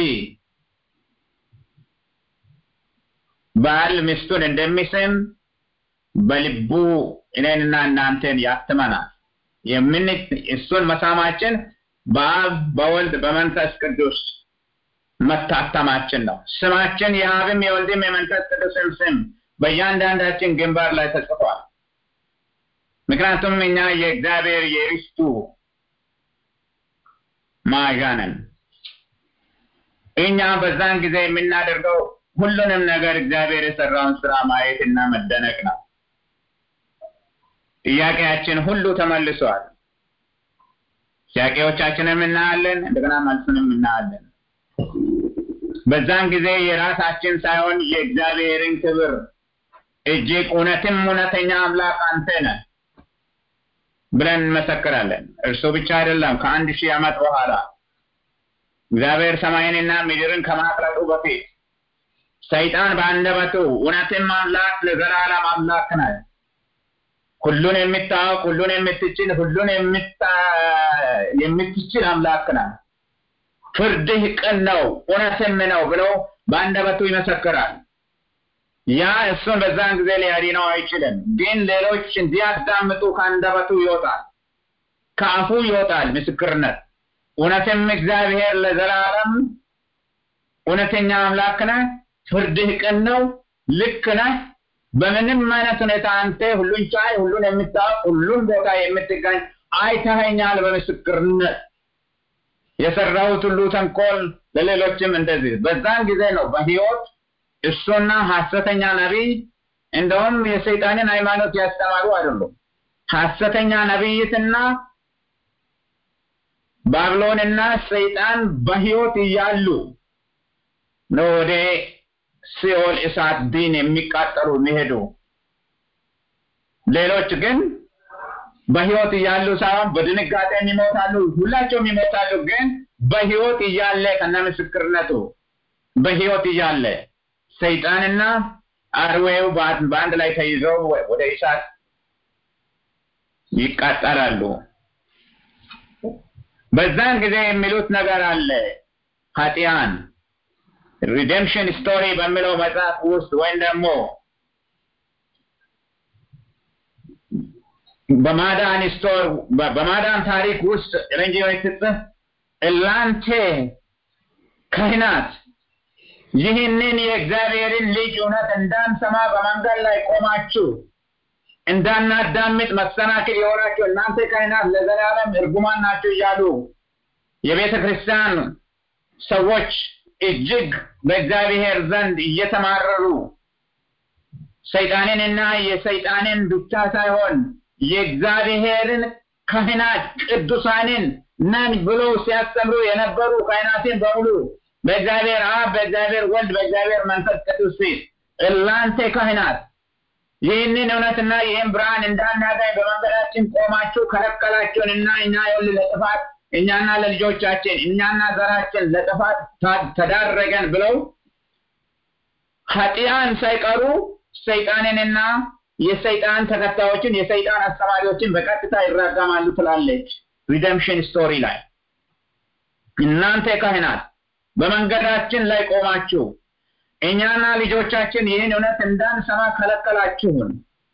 ባል ሚስቱን እንደሚስም በልቡ እኔንና እናንተን ያትመናል። የምን እሱን መሳማችን በአብ በወልድ በመንፈስ ቅዱስ መታተማችን ነው። ስማችን የአብም የወልድም የመንፈስ ቅዱስም ስም በእያንዳንዳችን ግንባር ላይ ተጽፏል። ምክንያቱም እኛ የእግዚአብሔር የርስቱ መያዣ ነን። እኛ በዛን ጊዜ የምናደርገው ሁሉንም ነገር እግዚአብሔር የሰራውን ስራ ማየት እና መደነቅ ነው። ጥያቄያችን ሁሉ ተመልሷል። ጥያቄዎቻችንም እናያለን፣ እንደገና መልሱንም እናያለን። በዛን ጊዜ የራሳችን ሳይሆን የእግዚአብሔርን ክብር እጅግ እውነትም እውነተኛ አምላክ አንተ ነህ ብለን እንመሰክራለን። እርሱ ብቻ አይደለም። ከአንድ ሺህ ዓመት በኋላ እግዚአብሔር ሰማይንና ምድርን ከማቅለጡ በፊት ሰይጣን በአንደበቱ እውነትም አምላክ ለዘላለም አምላክ ነህ፣ ሁሉን የምታውቅ ሁሉን የምትችል ሁሉን የምትችል አምላክ ነህ፣ ፍርድህ ቅን ነው እውነትም ነው ብሎ በአንደበቱ ይመሰክራል። ያ እሱን በዛን ጊዜ ሊያድነው አይችልም። ግን ሌሎች እንዲያዳምጡ ከአንደበቱ ይወጣል፣ ከአፉ ይወጣል ምስክርነት። እውነትም እግዚአብሔር ለዘላለም እውነተኛ አምላክ ነህ፣ ፍርድህ ቅን ነው፣ ልክ ነህ። በምንም አይነት ሁኔታ አንተ ሁሉን ቻይ፣ ሁሉን የምታውቅ፣ ሁሉን ቦታ የምትገኝ አይተኸኛል በምስክርነት የሰራሁት ሁሉ ተንኮል ለሌሎችም እንደዚህ። በዛን ጊዜ ነው በህይወት እሱና ሐሰተኛ ነቢይ እንደውም የሰይጣንን ሃይማኖት ያስተማሩ አይደሉም። ሐሰተኛ ነቢይትና ባብሎንና ሰይጣን በህይወት እያሉ ነው ወደ ሲኦል እሳት ዲን የሚቃጠሉ የሚሄዱ። ሌሎች ግን በህይወት እያሉ ሳይሆን በድንጋጤ ይሞታሉ። ሁላቸውም ይሞታሉ። ግን በህይወት እያለ ከነ ምስክርነቱ በህይወት እያለ ሰይጣንና አርዌው በአንድ ላይ ተይዘው ወደ እሳት ይቃጠላሉ። በዛን ጊዜ የሚሉት ነገር አለ። ኃጢያን ሪደምሽን ስቶሪ በሚለው መጽሐፍ ውስጥ ወይም ደግሞ በማዳን ስቶር በማዳን ታሪክ ውስጥ ረንጂዎች ስትጽፍ እናንተ ካህናት ይህንን የእግዚአብሔርን ልጅ እውነት እንዳንሰማ በመንገድ ላይ ቆማችሁ እንዳናዳምጥ መሰናክል የሆናችሁ እናንተ ካህናት ለዘላለም እርጉማን ናችሁ እያሉ የቤተ ክርስቲያን ሰዎች እጅግ በእግዚአብሔር ዘንድ እየተማረሩ ሰይጣንንና የሰይጣንን ብቻ ሳይሆን የእግዚአብሔርን ካህናት ቅዱሳንን ነን ብለው ሲያስተምሩ የነበሩ ካህናትን በሙሉ በእግዚአብሔር አብ፣ በእግዚአብሔር ወልድ፣ በእግዚአብሔር መንፈስ ቅዱስ ፊት እናንተ ካህናት ይህንን እውነትና ይህን ብርሃን እንዳናገኝ በመንገዳችን ቆማችሁ ከለከላችሁንና እኛ ይኸውልህ ለጥፋት እኛና ለልጆቻችን እኛና ዘራችን ለጥፋት ተዳረገን ብለው ኃጢያን ሳይቀሩ ሰይጣንንና የሰይጣን ተከታዮችን የሰይጣን አስተማሪዎችን በቀጥታ ይራገማሉ ትላለች ሪደምሽን ስቶሪ ላይ እናንተ ካህናት በመንገዳችን ላይ ቆማችሁ እኛና ልጆቻችን ይህን እውነት እንዳንሰማ ከለከላችሁን።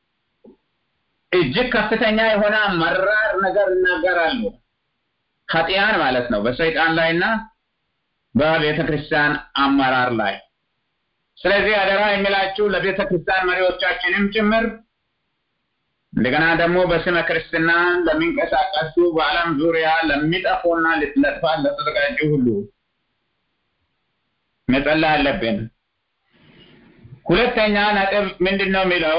እጅግ ከፍተኛ የሆነ መራር ነገር ይናገራሉ። ኃጢያን ማለት ነው በሰይጣን ላይና በቤተ ክርስቲያን አመራር ላይ። ስለዚህ አደራ የሚላችሁ ለቤተ ክርስቲያን መሪዎቻችንም ጭምር እንደገና ደግሞ በስመ ክርስትና ለሚንቀሳቀሱ በዓለም ዙሪያ ለሚጠፉና ለጥፋት ለተዘጋጁ ሁሉ መጸለይ አለብን። ሁለተኛ ነጥብ ምንድን ነው የሚለው?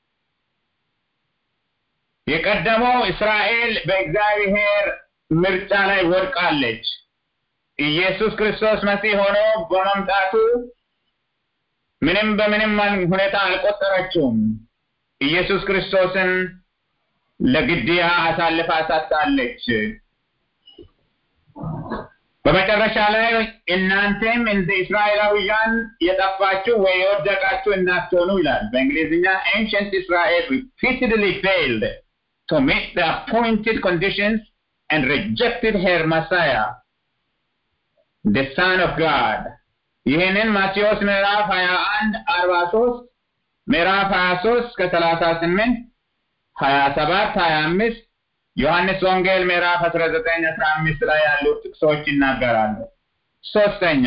የቀደመው እስራኤል በእግዚአብሔር ምርጫ ላይ ወድቃለች። ኢየሱስ ክርስቶስ መሲህ ሆኖ በመምጣቱ ምንም በምንም ሁኔታ አልቆጠረችውም። ኢየሱስ ክርስቶስን ለግድያ አሳልፋ ሰጥታለች። በመጨረሻ ላይ እናንተም እንደ እስራኤላውያን የጠፋችሁ ወይ የወደቃችሁ እንዳትሆኑ ይላል። በእንግሊዝኛ ancient Israel repeatedly failed to meet the appointed conditions and rejected her Messiah, the Son of God. ይህንን ማቴዎስ ምዕራፍ 21 43 ምዕራፍ 23 ከ38 27 25 ዮሐንስ ወንጌል ምዕራፍ 19 15 ላይ ያሉ ጥቅሶች ይናገራሉ። ሶስተኛ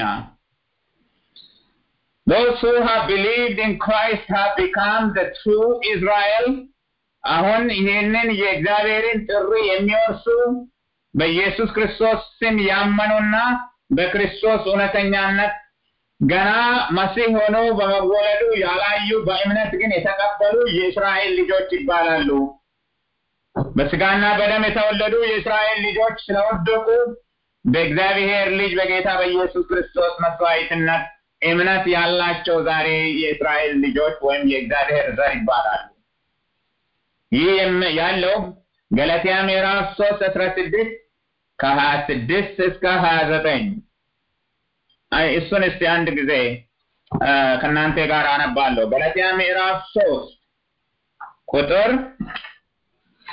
those who have believed in Christ have become the true Israel አሁን ይህንን የእግዚአብሔርን ጥሪ የሚወርሱ በኢየሱስ ክርስቶስ ስም ያመኑና በክርስቶስ እውነተኛነት ገና መሲህ ሆኖ በመወለዱ ያላዩ በእምነት ግን የተቀበሉ የእስራኤል ልጆች ይባላሉ። በስጋና በደም የተወለዱ የእስራኤል ልጆች ስለወደቁ በእግዚአብሔር ልጅ በጌታ በኢየሱስ ክርስቶስ መስዋዕትነት እምነት ያላቸው ዛሬ የእስራኤል ልጆች ወይም የእግዚአብሔር ዘር ይባላሉ። ይህ ያለው ገላትያ ምዕራፍ ሶስት አስራ ስድስት ከሀያ ስድስት እስከ ሀያ ዘጠኝ እሱን እስቲ አንድ ጊዜ ከእናንተ ጋር አነባለሁ። ገላትያ ምዕራፍ ሶስት ቁጥር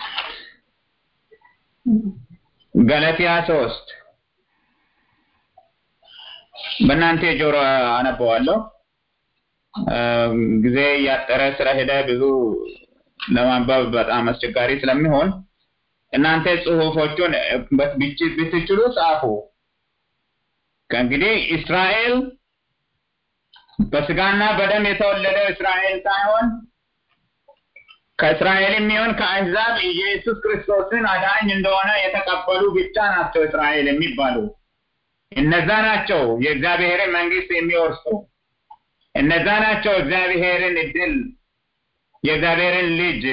ገላትያ ሶስት በእናንተ ጆሮ አነበዋለሁ። ጊዜ እያጠረ ስለሄደ ብዙ ለማንበብ በጣም አስቸጋሪ ስለሚሆን እናንተ ጽሁፎቹን ብትችሉ ጻፉ። ከእንግዲህ እስራኤል በስጋና በደም የተወለደው እስራኤል ሳይሆን ከእስራኤል የሚሆን ከአሕዛብ ኢየሱስ ክርስቶስን አዳኝ እንደሆነ የተቀበሉ ብቻ ናቸው እስራኤል የሚባሉ። እነዛ ናቸው የእግዚአብሔርን መንግስት የሚወርሱ። እነዛ ናቸው እግዚአብሔርን እድል የእግዚአብሔርን ልጅ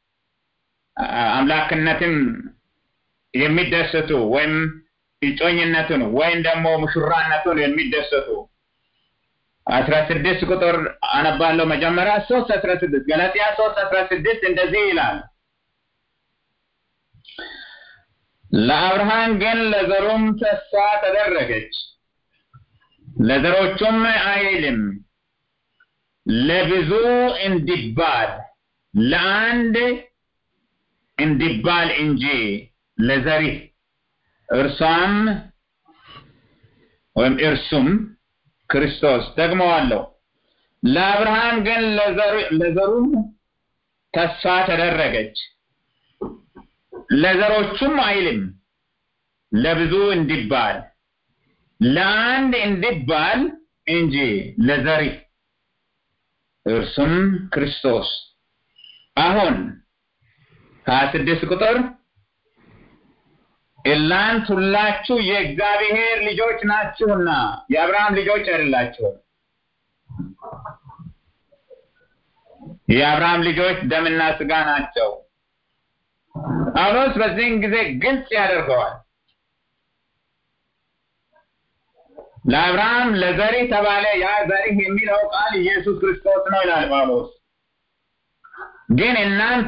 አምላክነትም የሚደሰቱ ወይም እጮኝነቱን ወይም ደግሞ ሙሽራነቱን የሚደሰቱ አስራ ስድስት ቁጥር አነባለሁ። መጀመሪያ ሶስት አስራ ስድስት ገላትያ ሶስት አስራ ስድስት እንደዚህ ይላል ለአብርሃም ግን ለዘሩም ተስፋ ተደረገች፣ ለዘሮቹም አይልም ለብዙ እንዲባል ለአንድ እንዲባል እንጂ ለዘሪህ እርሷም ወይም እርሱም ክርስቶስ ደግመዋለሁ። ለአብርሃም ግን ለዘሩም ተስፋ ተደረገች፣ ለዘሮቹም አይልም ለብዙ እንዲባል ለአንድ እንዲባል እንጂ ለዘሪህ እርሱም ክርስቶስ። አሁን ሀያ ስድስት ቁጥር እናንት ሁላችሁ የእግዚአብሔር ልጆች ናችሁና የአብርሃም ልጆች አይደላችሁም። የአብርሃም ልጆች ደምና ስጋ ናቸው። ጳውሎስ በዚህን ጊዜ ግልጽ ያደርገዋል። ለአብርሃም ለዘሪ ተባለ። ያ ዘሪህ የሚለው ቃል ኢየሱስ ክርስቶስ ነው ይላል ጳውሎስ። ግን እናንተ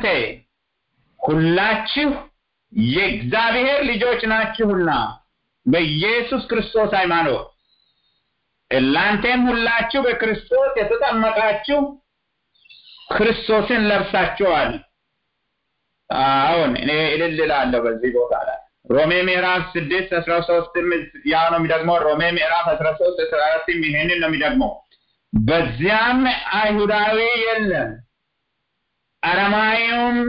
ሁላችሁ የእግዚአብሔር ልጆች ናችሁና በኢየሱስ ክርስቶስ ሃይማኖት እናንተም ሁላችሁ በክርስቶስ የተጠመቃችሁ ክርስቶስን ለብሳችኋል። አሁን እኔ እልል እላለሁ በዚህ ቦታ ላይ ሮሜ ምዕራፍ ስድስት አስራ ሶስትም ያው ነው የሚደግመው። ሮሜ ምዕራፍ አስራ ሶስት አስራ አራትም ይሄንን ነው የሚደግመው። በዚያም አይሁዳዊ የለም አረማዊውም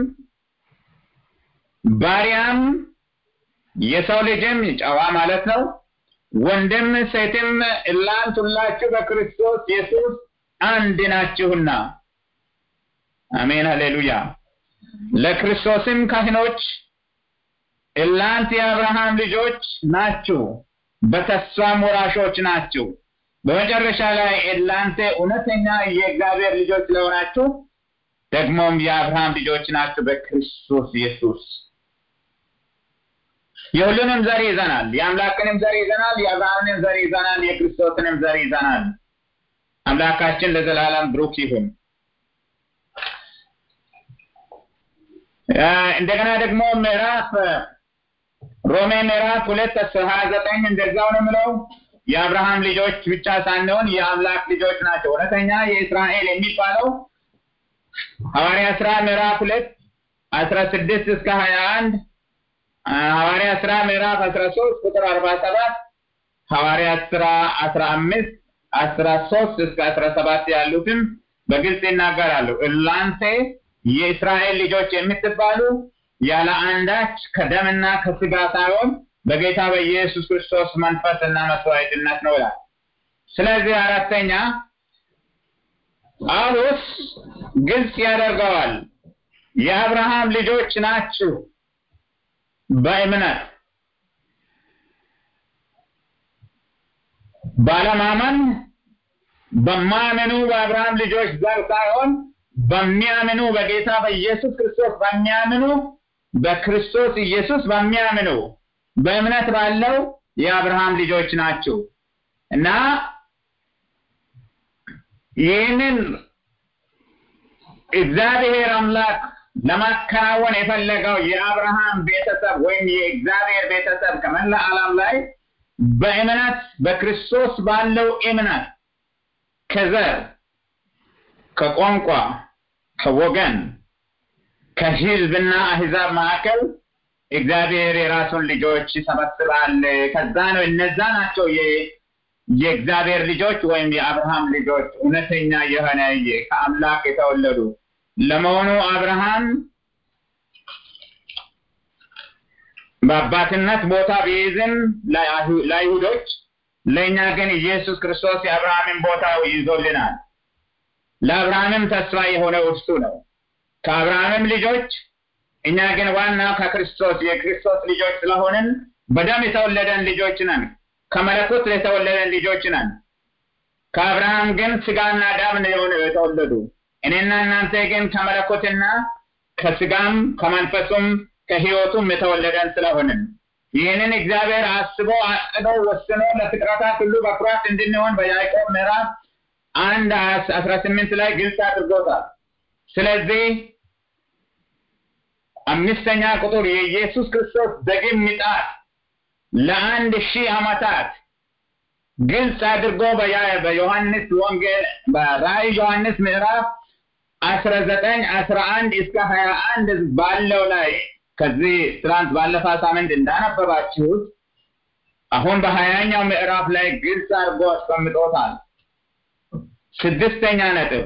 ባሪያም የሰው ልጅም ጨዋ ማለት ነው፣ ወንድም ሴትም እናንት ሁላችሁ በክርስቶስ ኢየሱስ አንድ ናችሁና። አሜን ሃሌሉያ። ለክርስቶስም ካህኖች እናንት የአብርሃም ልጆች ናችሁ፣ በተስፋም ወራሾች ናችሁ። በመጨረሻ ላይ እናንተ እውነተኛ የእግዚአብሔር ልጆች ስለሆናችሁ ደግሞም የአብርሃም ልጆች ናችሁ በክርስቶስ ኢየሱስ። የሁሉንም ዘር ይዘናል። የአምላክንም ዘር ይዘናል። የአብርሃምንም ዘር ይዘናል። የክርስቶስንም ዘር ይዘናል። አምላካችን ለዘላለም ብሩክ ይሁን። እንደገና ደግሞ ምዕራፍ ሮሜ ምዕራፍ ሁለት ሀያ ዘጠኝ እንደዛው ነው የምለው የአብርሃም ልጆች ብቻ ሳንሆን የአምላክ ልጆች ናቸው። እውነተኛ የእስራኤል የሚባለው ሐዋርያ ስራ ምዕራፍ ሁለት አስራ ስድስት እስከ ሀያ አንድ ሐዋርያ ስራ ምዕራፍ አስራ ሶስት ቁጥር አርባ ሰባት ሐዋርያ ስራ አስራ አምስት አስራ ሶስት እስከ አስራ ሰባት ያሉትም በግልጽ ይናገራሉ። እናንተ የእስራኤል ልጆች የምትባሉ ያለ አንዳች ከደምና ከስጋ ሳይሆን በጌታ በኢየሱስ ክርስቶስ መንፈስና መስዋዕትነት ነው ይላል። ስለዚህ አራተኛ ጳውሎስ ግልጽ ያደርገዋል። የአብርሃም ልጆች ናችሁ በእምነት ባለማመን በማያምኑ በአብርሃም ልጆች ዘር ሳይሆን በሚያምኑ በጌታ በኢየሱስ ክርስቶስ በሚያምኑ በክርስቶስ ኢየሱስ በሚያምኑ በእምነት ባለው የአብርሃም ልጆች ናቸው እና ይህንን እግዚአብሔር አምላክ ለማከናወን የፈለገው የአብርሃም ቤተሰብ ወይም የእግዚአብሔር ቤተሰብ ከመላ ዓለም ላይ በእምነት በክርስቶስ ባለው እምነት ከዘር፣ ከቋንቋ፣ ከወገን፣ ከህዝብና አህዛብ መካከል እግዚአብሔር የራሱን ልጆች ይሰበስባል። ከዛ ነው እነዛ ናቸው የእግዚአብሔር ልጆች ወይም የአብርሃም ልጆች እውነተኛ የሆነ ከአምላክ የተወለዱ ለመሆኑ አብርሃም በአባትነት ቦታ ቢይዝም ለአይሁዶች ለእኛ ግን ኢየሱስ ክርስቶስ የአብርሃምን ቦታ ይዞልናል። ለአብርሃምም ተስፋ የሆነው እርሱ ነው። ከአብርሃምም ልጆች እኛ ግን ዋናው ከክርስቶስ የክርስቶስ ልጆች ስለሆንን በደም የተወለደን ልጆች ነን። ከመለኮት የተወለደን ልጆች ነን። ከአብርሃም ግን ስጋና ደም የሆነ የተወለዱ እኔና እናንተ ግን ከመለኮትና ከስጋም ከመንፈሱም ከህይወቱም የተወለደን ስለሆንን ይህንን እግዚአብሔር አስቦ አቅዶ ወስኖ ለፍጥረታት ሁሉ በኩራት እንድንሆን በያዕቆብ ምዕራፍ አንድ አስራ ስምንት ላይ ግልጽ አድርጎታል። ስለዚህ አምስተኛ ቁጥር የኢየሱስ ክርስቶስ ዳግም ምጽአት ለአንድ ሺህ ዓመታት ግልጽ አድርጎ በዮሐንስ ወንጌል በራእይ ዮሐንስ ምዕራፍ አስራ ዘጠኝ አስራ አንድ እስከ ሀያ አንድ ባለው ላይ ከዚህ ትናንት ባለፈ ሳምንት እንዳነበባችሁት አሁን በሀያኛው ምዕራፍ ላይ ግልጽ አድርጎ አስቀምጦታል። ስድስተኛ ነጥብ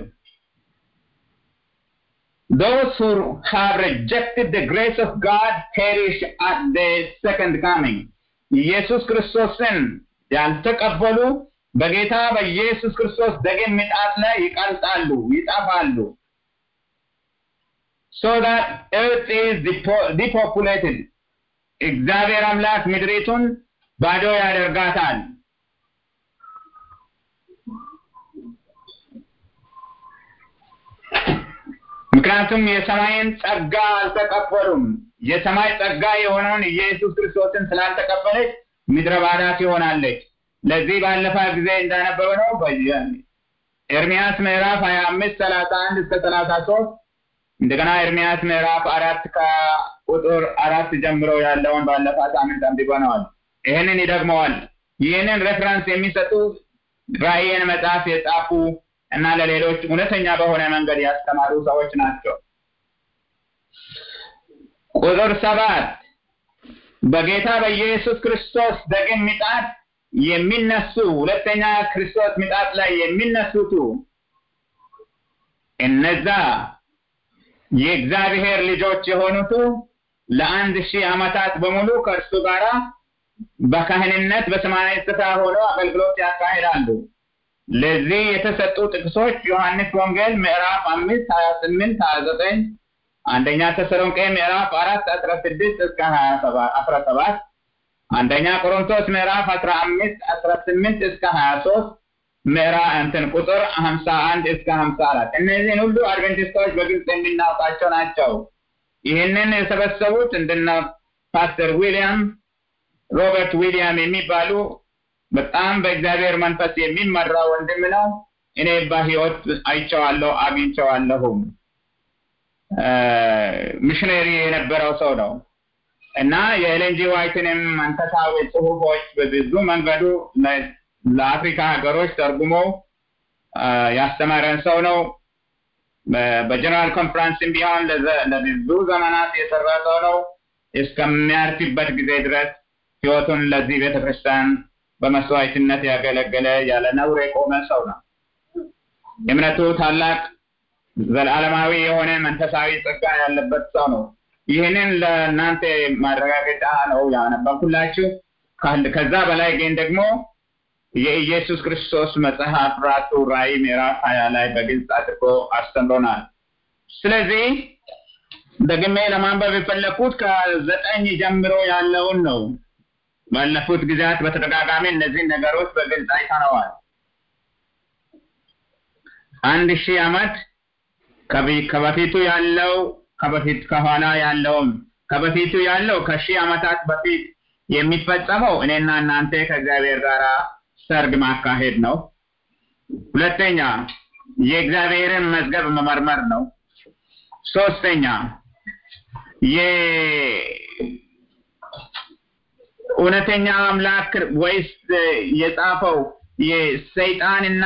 Those who have rejected the grace of God perish at the second coming. ኢየሱስ ክርስቶስን ያልተቀበሉ በጌታ በኢየሱስ ክርስቶስ ዳግም ምጽአት ላይ ይቀልጣሉ፣ ይጠፋሉ። so that earth is depopulated እግዚአብሔር አምላክ ምድሪቱን ባዶ ያደርጋታል። ምክንያቱም የሰማይን ጸጋ አልተቀበሉም። የሰማይ ጸጋ የሆነውን ኢየሱስ ክርስቶስን ስላልተቀበለች ምድረ ባዳ ትሆናለች። ለዚህ ባለፈ ጊዜ እንዳነበበ ነው ኤርሚያስ ምዕራፍ ሀያ አምስት ሰላሳ አንድ እስከ ሰላሳ ሶስት እንደገና ኤርሚያስ ምዕራፍ አራት ከቁጥር አራት ጀምሮ ያለውን ባለፈ ሳምንት አንብበነዋል። ይህንን ይደግመዋል። ይህንን ሬፍረንስ የሚሰጡ ራእይን መጽሐፍ የጻፉ እና ለሌሎች እውነተኛ በሆነ መንገድ ያስተማሩ ሰዎች ናቸው። ቁጥር ሰባት በጌታ በኢየሱስ ክርስቶስ ዳግም ምጽአት የሚነሱ ሁለተኛ ክርስቶስ ምጽአት ላይ የሚነሱቱ እነዛ የእግዚአብሔር ልጆች የሆኑቱ ለአንድ ሺህ ዓመታት በሙሉ ከእርሱ ጋር በካህንነት በሰማያዊ ስፍራ ሆነው አገልግሎት ያካሂዳሉ። ለዚህ የተሰጡ ጥቅሶች ዮሐንስ ወንጌል ምዕራፍ አምስት ሀያ ስምንት ሀያ ዘጠኝ አንደኛ ተሰሎንቄ ምዕራፍ አራት አስራ ስድስት እስከ ሀያ አስራ ሰባት አንደኛ ቆሮንቶስ ምዕራፍ አስራ አምስት አስራ ስምንት እስከ ሀያ ሶስት ምዕራፍ እንትን ቁጥር ሀምሳ አንድ እስከ ሀምሳ አራት እነዚህን ሁሉ አድቬንቲስቶች በግልጽ የሚናውቃቸው ናቸው። ይህንን የሰበሰቡት እንደነ ፓስተር ዊሊያም ሮበርት ዊሊያም የሚባሉ በጣም በእግዚአብሔር መንፈስ የሚመራ ወንድም ነው። እኔ በህይወት አይቼዋለሁ፣ አግኝቼዋለሁም። ሚሽነሪ የነበረው ሰው ነው እና የኤሌንጂ ዋይትንም መንፈሳዊ ጽሁፎች በብዙ መንገዱ ለአፍሪካ ሀገሮች ተርጉሞ ያስተማረን ሰው ነው። በጀነራል ኮንፈረንስም ቢሆን ለብዙ ዘመናት የሰራ ሰው ነው። እስከሚያርፍበት ጊዜ ድረስ ህይወቱን ለዚህ ቤተክርስቲያን በመስዋዕትነት ያገለገለ ያለ ነውር የቆመ ሰው ነው። እምነቱ ታላቅ ዘላለማዊ የሆነ መንፈሳዊ ጸጋ ያለበት ሰው ነው። ይህንን ለእናንተ ማረጋገጫ ነው ያነበብኩላችሁ። ከዛ በላይ ግን ደግሞ የኢየሱስ ክርስቶስ መጽሐፍ ራሱ ራእይ ምዕራፍ ሀያ ላይ በግልጽ አድርጎ አስተምሮናል። ስለዚህ ደግሜ ለማንበብ የፈለግኩት ከዘጠኝ ጀምሮ ያለውን ነው። ባለፉት ጊዜያት በተደጋጋሚ እነዚህን ነገሮች በግልጽ አይተነዋል። አንድ ሺህ ዓመት ከበፊቱ ያለው ከበፊት ከኋላ ያለውም ከበፊቱ ያለው ከሺህ ዓመታት በፊት የሚፈጸመው እኔና እናንተ ከእግዚአብሔር ጋር ሰርግ ማካሄድ ነው። ሁለተኛ የእግዚአብሔርን መዝገብ መመርመር ነው። ሶስተኛ የእውነተኛ አምላክ ወይስ የጻፈው የሰይጣንና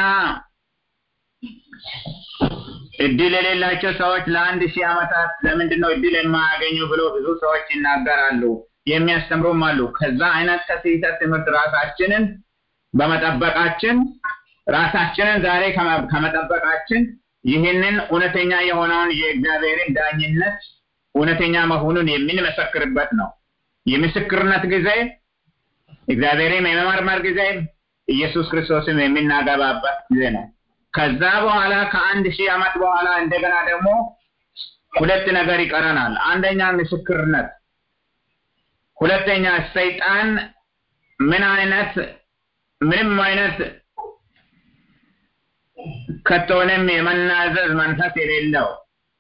እድል የሌላቸው ሰዎች ለአንድ ሺህ ዓመታት ለምንድን ነው እድል የማያገኙ ብሎ ብዙ ሰዎች ይናገራሉ፣ የሚያስተምሩም አሉ። ከዛ አይነት ከስህተት ትምህርት ራሳችንን በመጠበቃችን ራሳችንን ዛሬ ከመጠበቃችን ይህንን እውነተኛ የሆነውን የእግዚአብሔርን ዳኝነት እውነተኛ መሆኑን የምንመሰክርበት ነው። የምስክርነት ጊዜ እግዚአብሔርም የመመርመር ጊዜ ኢየሱስ ክርስቶስም የሚናገባበት ጊዜ ነው። ከዛ በኋላ ከአንድ ሺህ ዓመት በኋላ እንደገና ደግሞ ሁለት ነገር ይቀረናል። አንደኛ ምስክርነት፣ ሁለተኛ ሰይጣን ምን አይነት ምንም አይነት ከቶንም የመናዘዝ መንፈስ የሌለው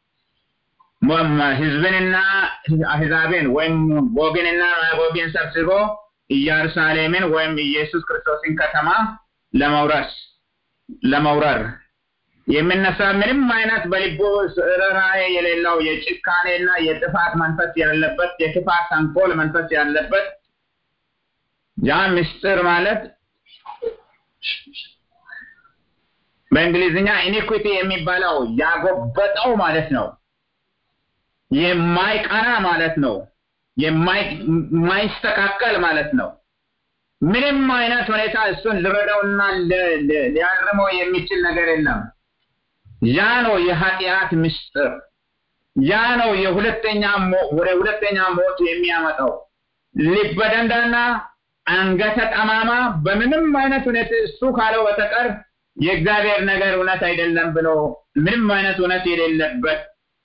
ህዝብንና አህዛብን ወይም ጎግንና ማጎግን ሰብስቦ ኢየሩሳሌምን ወይም ኢየሱስ ክርስቶስን ከተማ ለመውረስ ለመውረር የሚነሳ ምንም አይነት በልቡ ርኅራኄ የሌለው የጭካኔና የጥፋት መንፈስ ያለበት የክፋት ተንኮል መንፈስ ያለበት ያ ምስጢር ማለት በእንግሊዝኛ ኢኒኩዊቲ የሚባለው ያጎበጠው ማለት ነው። የማይቀና ማለት ነው። የማይስተካከል ማለት ነው። ምንም አይነት ሁኔታ እሱን ልረዳውና ሊያርመው የሚችል ነገር የለም። ያ ነው የኃጢአት ምስጢር። ያ ነው የሁለተኛ ወደ ሁለተኛ ሞት የሚያመጣው ልበ ደንዳና አንገተ ጠማማ በምንም አይነት ሁኔታ እሱ ካለው በተቀር የእግዚአብሔር ነገር እውነት አይደለም ብሎ ምንም አይነት እውነት የሌለበት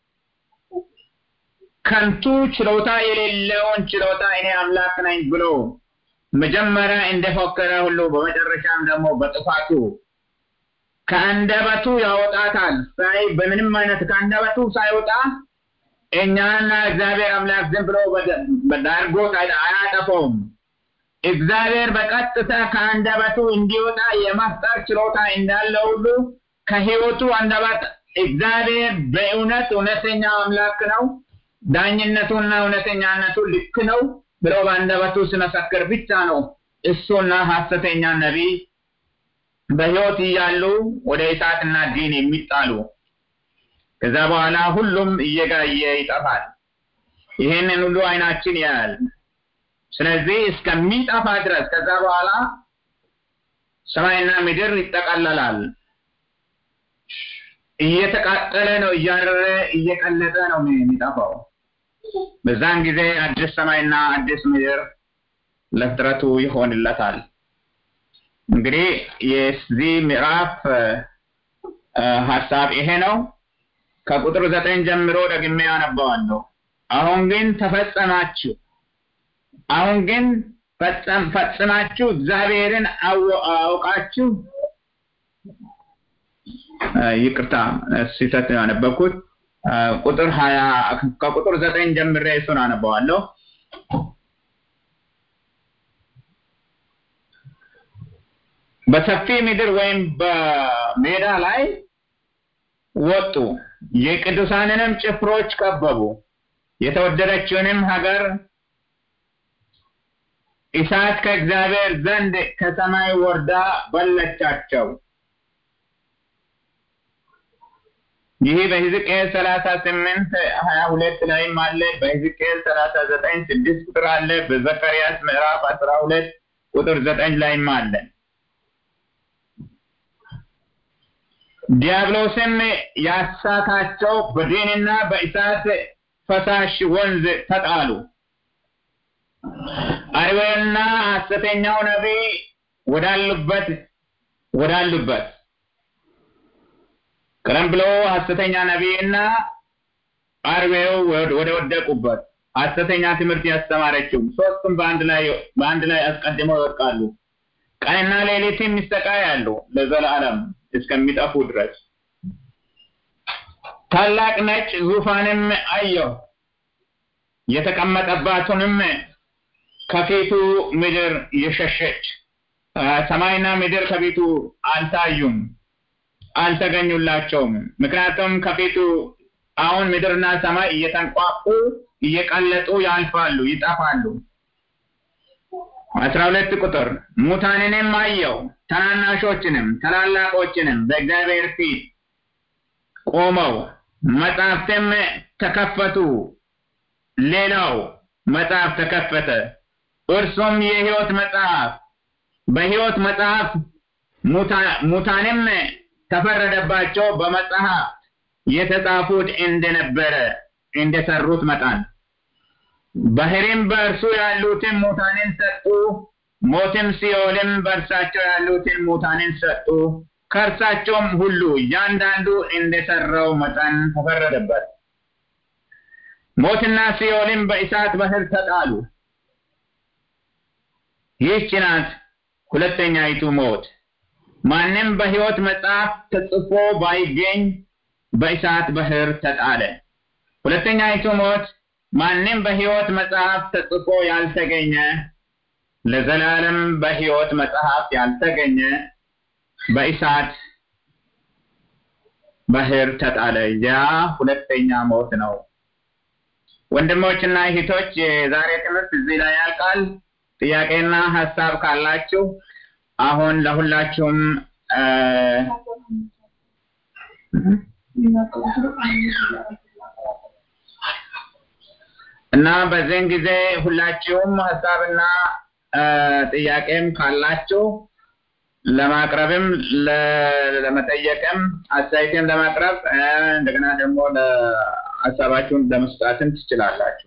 ከንቱ ችሎታ የሌለውን ችሎታ እኔ አምላክ ነኝ ብሎ መጀመሪያ እንደፎከረ ሁሉ በመጨረሻም ደግሞ በጥፋቱ ከአንደበቱ ያወጣታል። ሳይ በምንም አይነት ከአንደበቱ ሳይወጣ እኛና እግዚአብሔር አምላክ ዝም ብሎ በዳርጎት አያጠፈውም። እግዚአብሔር በቀጥታ ከአንደበቱ እንዲወጣ የመፍጠር ችሎታ እንዳለ ሁሉ ከህይወቱ አንደበት እግዚአብሔር በእውነት እውነተኛ አምላክ ነው፣ ዳኝነቱና እውነተኛነቱ ልክ ነው ብሎ በአንደበቱ ሲመሰክር ብቻ ነው እሱና ሐሰተኛ ነቢይ በህይወት እያሉ ወደ እሳትና ዲን የሚጣሉ። ከዛ በኋላ ሁሉም እየጋየ ይጠፋል። ይህንን ሁሉ አይናችን ያያል። ስለዚህ እስከሚጠፋ ድረስ ከዛ በኋላ ሰማይና ምድር ይጠቀለላል። እየተቃጠለ ነው፣ እያረረ እየቀለጠ ነው የሚጠፋው። በዛን ጊዜ አዲስ ሰማይና አዲስ ምድር ለፍጥረቱ ይሆንለታል። እንግዲህ የዚህ ምዕራፍ ሀሳብ ይሄ ነው። ከቁጥር ዘጠኝ ጀምሮ ደግሜ ያነባዋለሁ። አሁን ግን ተፈጸማችሁ አሁን ግን ፈጽማችሁ እግዚአብሔርን አውቃችሁ ይቅርታ ስህተት ያነበብኩት ቁጥር ሀያ ከቁጥር ዘጠኝ ጀምሬ እሱን አነበዋለሁ። በሰፊ ምድር ወይም በሜዳ ላይ ወጡ፣ የቅዱሳንንም ጭፍሮች ከበቡ፣ የተወደደችውንም ሀገር እሳት ከእግዚአብሔር ዘንድ ከሰማይ ወርዳ በለቻቸው። ይህ በሕዝቅኤል ሰላሳ ስምንት ሀያ ሁለት ላይም አለ። በሕዝቅኤል ሰላሳ ዘጠኝ ስድስት ቁጥር አለ። በዘካርያስ ምዕራፍ አስራ ሁለት ቁጥር ዘጠኝ ላይም አለ። ዲያብሎስም ያሳታቸው በዲንና በእሳት ፈሳሽ ወንዝ ተጣሉ። አርዌልና ሐሰተኛው ነቢይ ወዳሉበት ወዳሉበት ቀደም ብሎ ሐሰተኛ ነቢይና አርዌው ወደ ወደቁበት ሐሰተኛ ትምህርት ያስተማረችው ሶስቱም በአንድ ላይ በአንድ ላይ አስቀድመው ይወድቃሉ። ቀንና ሌሊትም ይሰቃያሉ ለዘላለም እስከሚጠፉ ድረስ። ታላቅ ነጭ ዙፋንም አየሁ፣ የተቀመጠባትንም ከፊቱ ምድር የሸሸች ሰማይና ምድር ከፊቱ አልታዩም፣ አልተገኙላቸውም። ምክንያቱም ከፊቱ አሁን ምድርና ሰማይ እየተንቋቁ እየቀለጡ ያልፋሉ፣ ይጠፋሉ። አስራ ሁለት ቁጥር ሙታንንም አየው ታናናሾችንም ታላላቆችንም በእግዚአብሔር ፊት ቆመው መጽሐፍትም ተከፈቱ። ሌላው መጽሐፍ ተከፈተ፣ እርሱም የሕይወት መጽሐፍ በሕይወት መጽሐፍ ሙታንም ተፈረደባቸው በመጽሐፍ የተጻፉት እንደነበረ እንደሰሩት መጠን ባህሪም በእርሱ ያሉትን ሙታንን ሰጡ፣ ሞትም ሲኦልም በእርሳቸው ያሉትን ሙታንን ሰጡ። ከእርሳቸውም ሁሉ እያንዳንዱ እንደሰራው መጠን ተፈረደበት። ሞትና ሲኦልም በእሳት ባህር ተጣሉ። ይህች ናት ሁለተኛይቱ ሞት። ማንም በሕይወት መጽሐፍ ተጽፎ ባይገኝ በእሳት ባህር ተጣለ። ሁለተኛይቱ ሞት ማንም በሕይወት መጽሐፍ ተጽፎ ያልተገኘ ለዘላለም በሕይወት መጽሐፍ ያልተገኘ በእሳት ባህር ተጣለ። ያ ሁለተኛ ሞት ነው። ወንድሞችና እህቶች የዛሬ ትምህርት እዚህ ላይ ያልቃል። ጥያቄና ሀሳብ ካላችሁ አሁን ለሁላችሁም እና በዚህን ጊዜ ሁላችሁም ሀሳብና ጥያቄም ካላችሁ ለማቅረብም ለመጠየቅም አስተያየትም ለማቅረብ እንደገና ደግሞ ሀሳባችሁን ለመስጣትም ትችላላችሁ።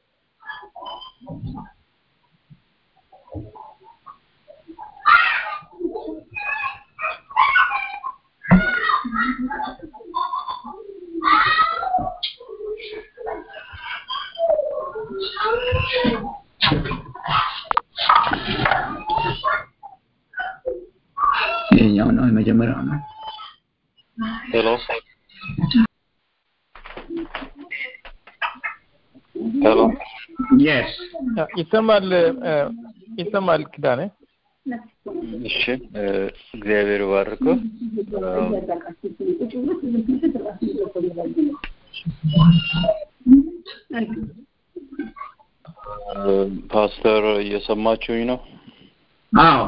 ይሄኛው ነው የመጀመሪያው ነው። ሄሎ ሄሎ የስ ይሰማል ይሰማል ኪዳኔ እሺ እግዚአብሔር ባርኮ ፓስተር እየሰማችሁኝ ነው? አዎ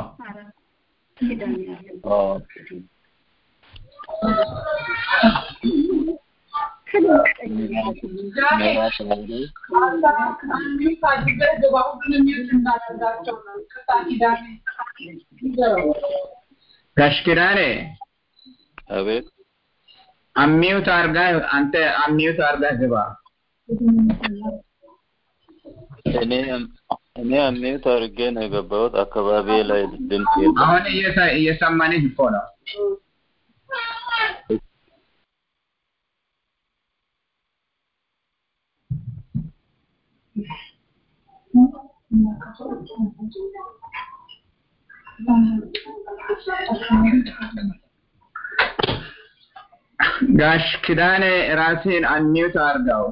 ጋሽ ኪዳኔ አቤት አሚዩት አርጋ አንተ አሚዩት አርጋ ግባ። እኔ እኔ አሚዩት አድርጌ ነው የገባሁት። አካባቢ ላይ ድምፅ የለም። አሁን እየሰ- እየሰማንህ እኮ ነው። ጋሽ ኪዳኔ ራስህን አንሚዩት አርጋው።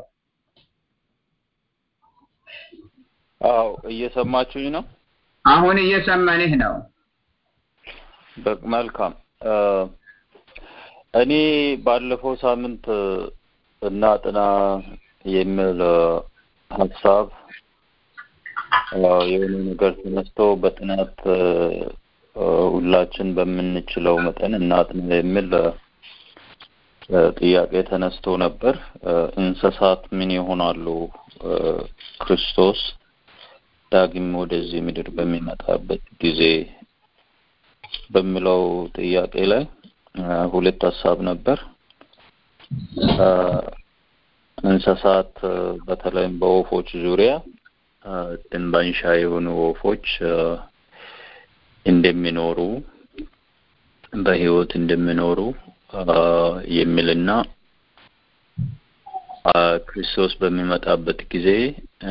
አዎ እየሰማችሁኝ ነው? አሁን እየሰማንህ ነው። በ- መልካም እ፣ እኔ ባለፈው ሳምንት እናጥና የሚል እ፣ ሀሳብ እ፣ የሆነ ነገር ተነስቶ በጥናት እ፣ እ፣ ሁላችን በምንችለው መጠን እናጥና የሚል እ፣ እ፣ ጥያቄ ተነስቶ ነበር። እ፣ እንስሳት ምን ይሆናሉ? እ፣ ክርስቶስ ዳግም ወደዚህ ምድር በሚመጣበት ጊዜ በሚለው ጥያቄ ላይ እ፣ ሁለት ሀሳብ ነበር። እ፣ እንስሳት እ፣ በተለይም በወፎች ዙሪያ እ፣ ድንባንሻ የሆኑ ወፎች እ፣ እንደሚኖሩ በሕይወት እንደሚኖሩ እ፣ የሚልና እ፣ ክርስቶስ በሚመጣበት ጊዜ እ፣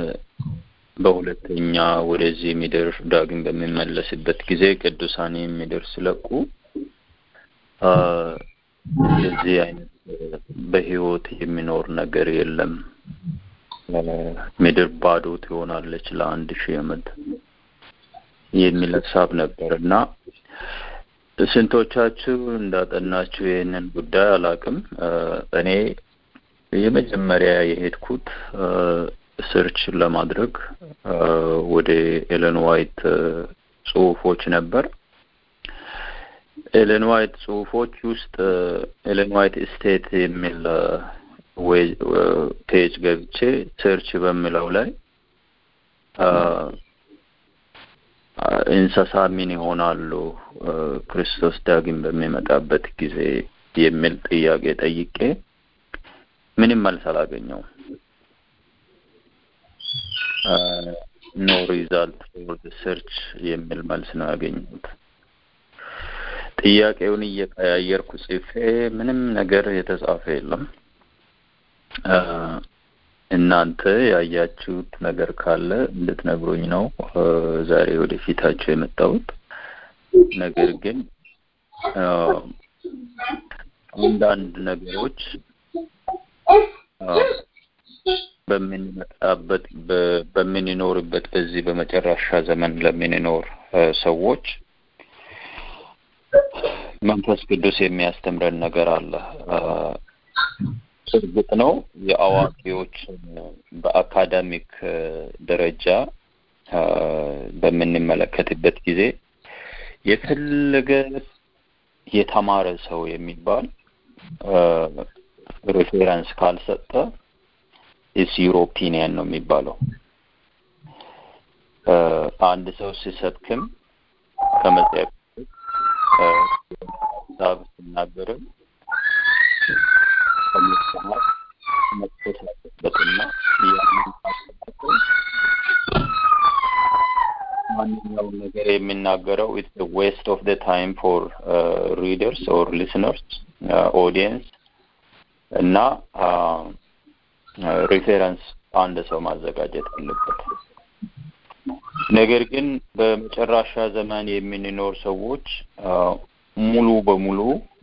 በሁለተኛ ወደዚህ ምድር ዳግም በሚመለስበት ጊዜ ቅዱሳን ምድር ሲለቁ አ፣ እንደዚህ አይነት እ፣ በሕይወት የሚኖር ነገር የለም። እ፣ ምድር ባዶ ትሆናለች ለአንድ ሺህ ዓመት የሚል ሀሳብ ነበር እና ስንቶቻችሁ እንዳጠናችሁ ይህንን ጉዳይ አላውቅም። እ፣ እኔ የመጀመሪያ የሄድኩት እ፣ ሰርች ለማድረግ እ፣ ወደ ኤለን ዋይት እ፣ ጽሁፎች ነበር። ኤለን ዋይት ጽሁፎች ውስጥ እ፣ ኤለን ዋይት ስቴት የሚል እ፣ ወይ እ፣ ፔጅ ገብቼ ሰርች በሚለው ላይ እ፣ እንስሳ ምን ይሆናሉ ክርስቶስ ዳግም በሚመጣበት ጊዜ የሚል ጥያቄ ጠይቄ ምንም መልስ አላገኘውም። ኖ ሪዛልት ፎር ሰርች የሚል መልስ ነው ያገኘሁት። ጥያቄውን እየቀያየርኩ ጽፌ ምንም ነገር የተጻፈ የለም። እናንተ ያያችሁት ነገር ካለ እንድትነግሩኝ ነው ዛሬ ወደፊታችሁ የመጣሁት። ነገር ግን አንዳንድ ነገሮች በምንመጣበት በምንኖርበት በዚህ በመጨረሻ ዘመን ለምንኖር ሰዎች መንፈስ ቅዱስ የሚያስተምረን ነገር አለ። እርግጥ ነው የአዋቂዎች በአካዳሚክ ደረጃ በምንመለከትበት ጊዜ የፈለገ የተማረ ሰው የሚባል ሬፌረንስ ካልሰጠ ኢስ ዩር ኦፒኒየን ነው የሚባለው። አንድ ሰው ሲሰብክም ከመጽሐፍ ሀሳብ ሲናገርም ከመጽሐፍ መጥቶት ያለበትና ያንን ማንኛውም ነገር የሚናገረው ኢትስ ዌስት ኦፍ ደ ታይም ፎር ሪደርስ ኦር ሊስነርስ ኦዲየንስ እና ሪፌረንስ አንድ ሰው ማዘጋጀት አለበት። ነገር ግን በመጨረሻ ዘመን የምንኖር ሰዎች ሙሉ በሙሉ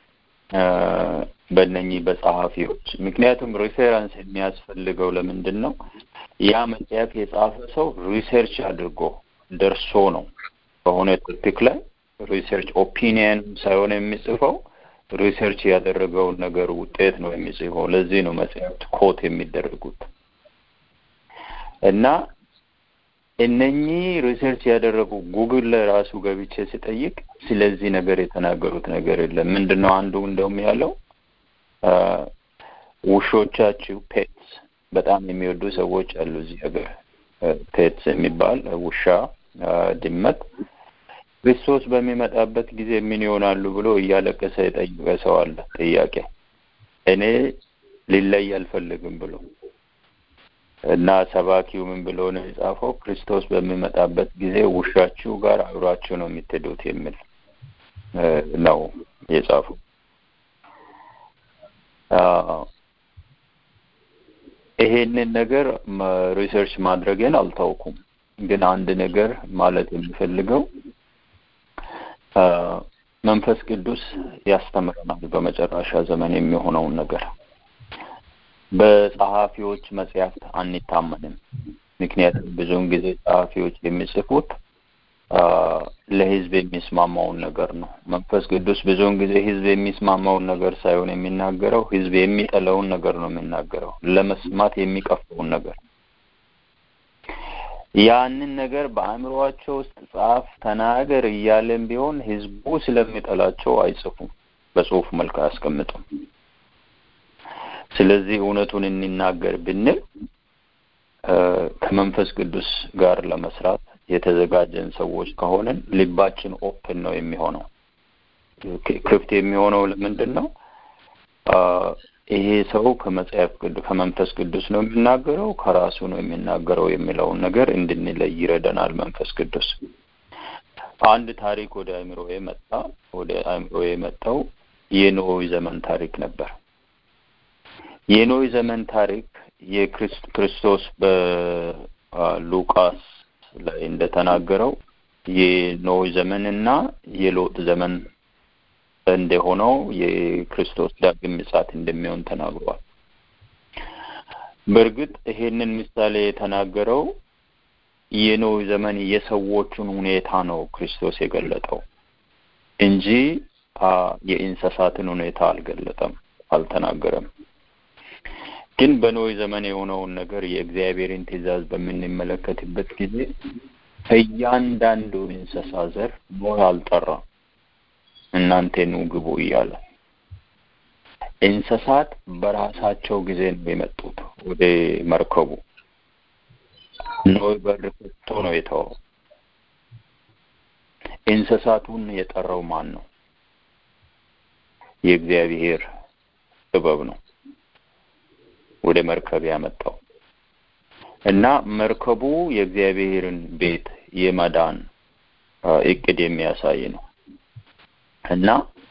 በእነኚህ በጸሐፊዎች ምክንያቱም ሪፌረንስ የሚያስፈልገው ለምንድን ነው? ያ መጽሐፍ የጻፈ ሰው ሪሰርች አድርጎ ደርሶ ነው በሆነ ቶፒክ ላይ ሪሰርች ኦፒኒየን ሳይሆን የሚጽፈው ሪሰርች ያደረገውን ነገር ውጤት ነው የሚጽፈው። ለዚህ ነው መጽሐፍት ኮት የሚደረጉት እና እነኚህ ሪሰርች ያደረጉ ጉግል ላይ ራሱ ገብቼ ሲጠይቅ ስለዚህ ነገር የተናገሩት ነገር የለም። ምንድን ነው አንዱ እንደውም ያለው ውሾቻችሁ ፔትስ በጣም የሚወዱ ሰዎች አሉ እዚህ ሀገር ፔትስ የሚባል ውሻ፣ ድመት ክርስቶስ በሚመጣበት ጊዜ ምን ይሆናሉ ብሎ እያለቀሰ የጠየቀ ሰው አለ። ጥያቄ እኔ ሊለይ አልፈልግም ብሎ እና ሰባኪው ምን ብሎ ነው የጻፈው? ክርስቶስ በሚመጣበት ጊዜ ውሻችሁ ጋር አብራችሁ ነው የምትሄዱት የሚል ነው የጻፈው። ይሄንን ነገር ሪሰርች ማድረግን አልታውኩም፣ ግን አንድ ነገር ማለት የሚፈልገው መንፈስ ቅዱስ ያስተምረናል በመጨረሻ ዘመን የሚሆነውን ነገር በጸሐፊዎች መጽሐፍት አንታመንም። ምክንያቱም ብዙውን ጊዜ ጸሐፊዎች የሚጽፉት ለሕዝብ የሚስማማውን ነገር ነው። መንፈስ ቅዱስ ብዙውን ጊዜ ሕዝብ የሚስማማውን ነገር ሳይሆን የሚናገረው ሕዝብ የሚጠላውን ነገር ነው የሚናገረው፣ ለመስማት የሚቀፈውን ነገር። ያንን ነገር በአእምሮአቸው ውስጥ ጻፍ፣ ተናገር እያለን ቢሆን ሕዝቡ ስለሚጠላቸው አይጽፉም፣ በጽሁፍ መልክ አያስቀምጡም። ስለዚህ እውነቱን እንናገር ብንል ከመንፈስ ቅዱስ ጋር ለመስራት የተዘጋጀን ሰዎች ከሆንን ልባችን ኦፕን ነው የሚሆነው። ክፍት የሚሆነው ለምንድን ነው? ይሄ ሰው ከመጽሐፍ ቅዱስ ከመንፈስ ቅዱስ ነው የሚናገረው ከራሱ ነው የሚናገረው የሚለውን ነገር እንድንለይ ይረዳናል መንፈስ ቅዱስ። አንድ ታሪክ ወደ አእምሮ መጣ። ወደ አእምሮ የመጣው የኖህ ዘመን ታሪክ ነበር። የኖህ ዘመን ታሪክ የክርስቶስ በሉቃስ ላይ እንደተናገረው የኖህ ዘመን እና የሎጥ ዘመን እንደሆነው የክርስቶስ ዳግም ምጽአት እንደሚሆን ተናግሯል። በእርግጥ ይሄንን ምሳሌ የተናገረው የኖህ ዘመን የሰዎቹን ሁኔታ ነው ክርስቶስ የገለጠው እንጂ የእንስሳትን ሁኔታ አልገለጠም፣ አልተናገረም። ግን በኖህ ዘመን የሆነውን ነገር የእግዚአብሔርን ትእዛዝ በምንመለከትበት ጊዜ እያንዳንዱ እንስሳ ዘር ኖህ አልጠራም፣ እናንተ ኑ ግቡ እያለ እንስሳት በራሳቸው ጊዜ ነው የመጡት ወደ መርከቡ። ኖህ በር ከፍቶ ነው የተወው። እንስሳቱን የጠራው ማን ነው? የእግዚአብሔር ጥበብ ነው ወደ መርከብ ያመጣው እና መርከቡ የእግዚአብሔርን ቤት የመዳን እቅድ የሚያሳይ ነው እና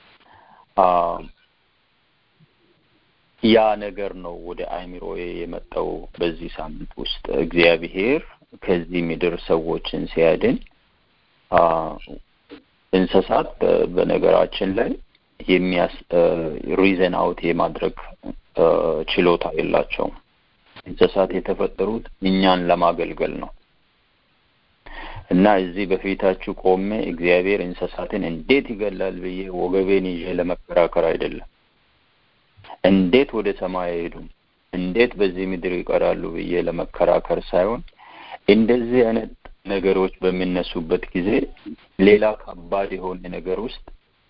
ያ ነገር ነው ወደ አይምሮዬ የመጣው በዚህ ሳምንት ውስጥ እግዚአብሔር ከዚህ ምድር ሰዎችን ሲያድን እንስሳት በነገራችን ላይ የሚያስ ሪዘን አውት የማድረግ ችሎታ የላቸውም። እንስሳት የተፈጠሩት እኛን ለማገልገል ነው እና እዚህ በፊታችሁ ቆሜ እግዚአብሔር እንስሳትን እንዴት ይገላል ብዬ ወገቤን ይዤ ለመከራከር አይደለም። እንዴት ወደ ሰማይ አይሄዱም፣ እንዴት በዚህ ምድር ይቀራሉ ብዬ ለመከራከር ሳይሆን እንደዚህ አይነት ነገሮች በሚነሱበት ጊዜ ሌላ ከባድ የሆነ ነገር ውስጥ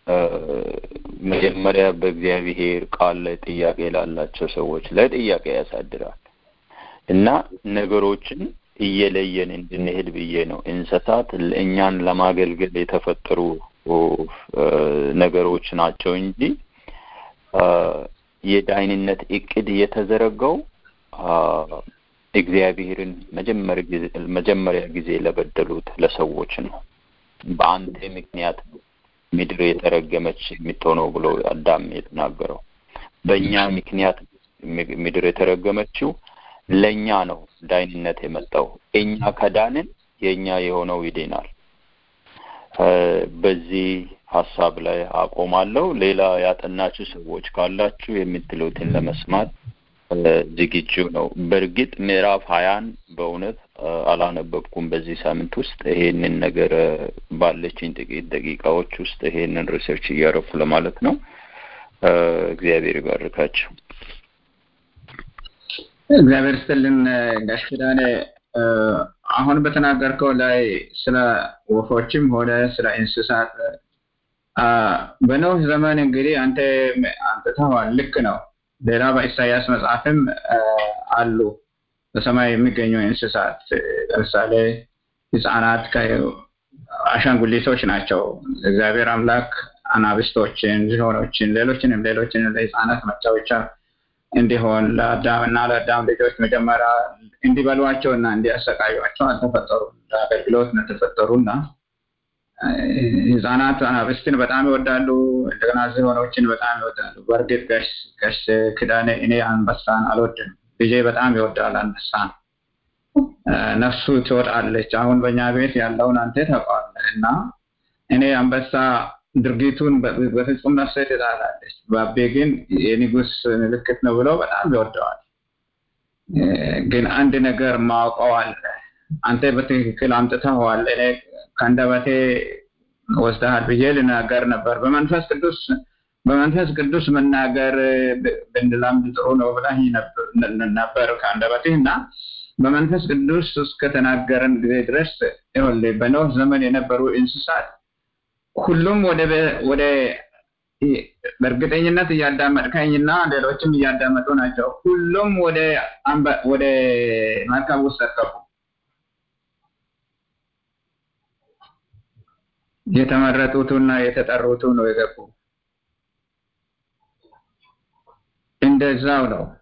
መጀመሪያ በእግዚአብሔር ቃል ላይ ጥያቄ ላላቸው ሰዎች ላይ ጥያቄ ያሳድራል እና ነገሮችን እየለየን እንድንሄድ ብዬ ነው። እንስሳት እኛን ለማገልገል የተፈጠሩ ነገሮች ናቸው እንጂ የዳይንነት እቅድ የተዘረጋው እግዚአብሔርን መጀመሪያ ጊዜ ለበደሉት ለሰዎች ነው። በአንተ ምክንያት ምድር የተረገመች የምትሆነው ብሎ አዳም የተናገረው በእኛ ምክንያት ምድር የተረገመችው ለእኛ ነው ዳይንነት የመጣው። እኛ ከዳንን የእኛ የሆነው ይድናል። በዚህ ሀሳብ ላይ አቆማለሁ። ሌላ ያጠናችሁ ሰዎች ካላችሁ የምትሉትን ለመስማት ዝግጁ ነው። በእርግጥ ምዕራፍ ሀያን በእውነት አላነበብኩም በዚህ ሳምንት ውስጥ ይሄንን ነገር ባለችኝ ጥቂት ደቂቃዎች ውስጥ ይሄንን ሪሰርች እያረኩ ለማለት ነው። እግዚአብሔር ይባርካቸው። እግዚአብሔር ስትልን ጋሽ ኪዳኔ አሁን በተናገርከው ላይ ስለ ወፎችም ሆነ ስለ እንስሳት በኖህ ዘመን እንግዲህ አንተ አንጥተዋል። ልክ ነው። ሌላ በኢሳያስ መጽሐፍም አሉ በሰማይ የሚገኙ እንስሳት ለምሳሌ ህፃናት አሻንጉሊቶች ናቸው። እግዚአብሔር አምላክ አናብስቶችን፣ ዝሆኖችን፣ ሌሎችንም ሌሎችንም ለህፃናት መጫወቻ እንዲሆን ለአዳም እና ለአዳም ልጆች መጀመሪያ እንዲበሏቸው እና እንዲያሰቃዩቸው አልተፈጠሩም። ለአገልግሎት ነው የተፈጠሩ እና ህፃናት አናብስትን በጣም ይወዳሉ። እንደገና ዝሆኖችን በጣም ይወዳሉ። በእርግጥ ጋሽ ክዳኔ እኔ አንበሳን አልወድም። ልጄ በጣም ይወዳል አንበሳን። ነፍሱ ትወጣለች። አሁን በእኛ ቤት ያለውን አንተ ታውቀዋለህ እና እኔ አንበሳ ድርጊቱን በፍጹም ነፍሴ ትጣላለች። ባቤ ግን የንጉስ ምልክት ነው ብለው በጣም ይወደዋል። ግን አንድ ነገር ማውቀው አለ። አንተ በትክክል አምጥተኸዋል። እኔ ከአንደበቴ ወስደሃል ብዬ ልናገር ነበር። በመንፈስ ቅዱስ በመንፈስ ቅዱስ መናገር ብንለምድ ጥሩ ነው ብለህ ነበር ከአንደበትህ እና በመንፈስ ቅዱስ እስከተናገረን ጊዜ ድረስ ይኸውልህ በኖህ ዘመን የነበሩ እንስሳት ሁሉም ወደ ወደ በእርግጠኝነት እያዳመጥከኝና ሌሎችም እያዳመጡ ናቸው። ሁሉም ወደ ወደ መርከብ ውስጥ ሰቀቁ። የተመረጡትና የተጠሩቱ ነው የገቡ። እንደዛው ነው።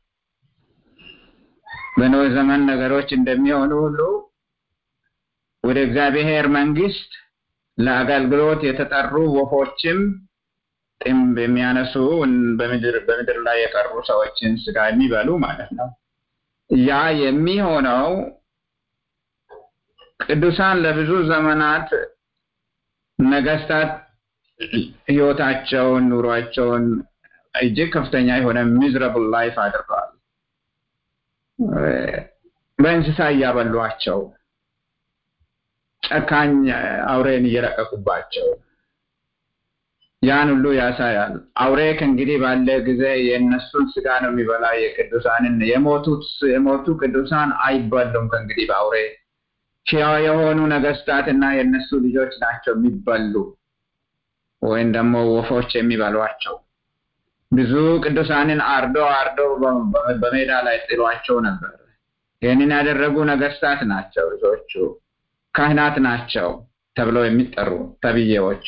በኖህ ዘመን ነገሮች እንደሚሆኑ ሁሉ ወደ እግዚአብሔር መንግስት ለአገልግሎት የተጠሩ ወፎችም ጥምብ የሚያነሱ በምድር በምድር ላይ የቀሩ ሰዎችን ስጋ የሚበሉ ማለት ነው። ያ የሚሆነው ቅዱሳን ለብዙ ዘመናት ነገስታት ህይወታቸውን፣ ኑሯቸውን እጅግ ከፍተኛ የሆነ ሚዝረብል ላይፍ አድርገዋል። በእንስሳ እያበሏቸው ጨካኝ አውሬን እየለቀቁባቸው ያን ሁሉ ያሳያል። አውሬ ከእንግዲህ ባለ ጊዜ የእነሱን ስጋ ነው የሚበላ። የቅዱሳንን የሞቱት የሞቱ ቅዱሳን አይበሉም ከእንግዲህ በአውሬ ሕያው የሆኑ ነገስታት እና የእነሱ ልጆች ናቸው የሚበሉ ወይም ደግሞ ወፎች የሚበሏቸው። ብዙ ቅዱሳንን አርዶ አርዶ በሜዳ ላይ ጥሏቸው ነበር። ይህንን ያደረጉ ነገስታት ናቸው ብዙዎቹ ካህናት ናቸው። ተብለው የሚጠሩ ተብዬዎች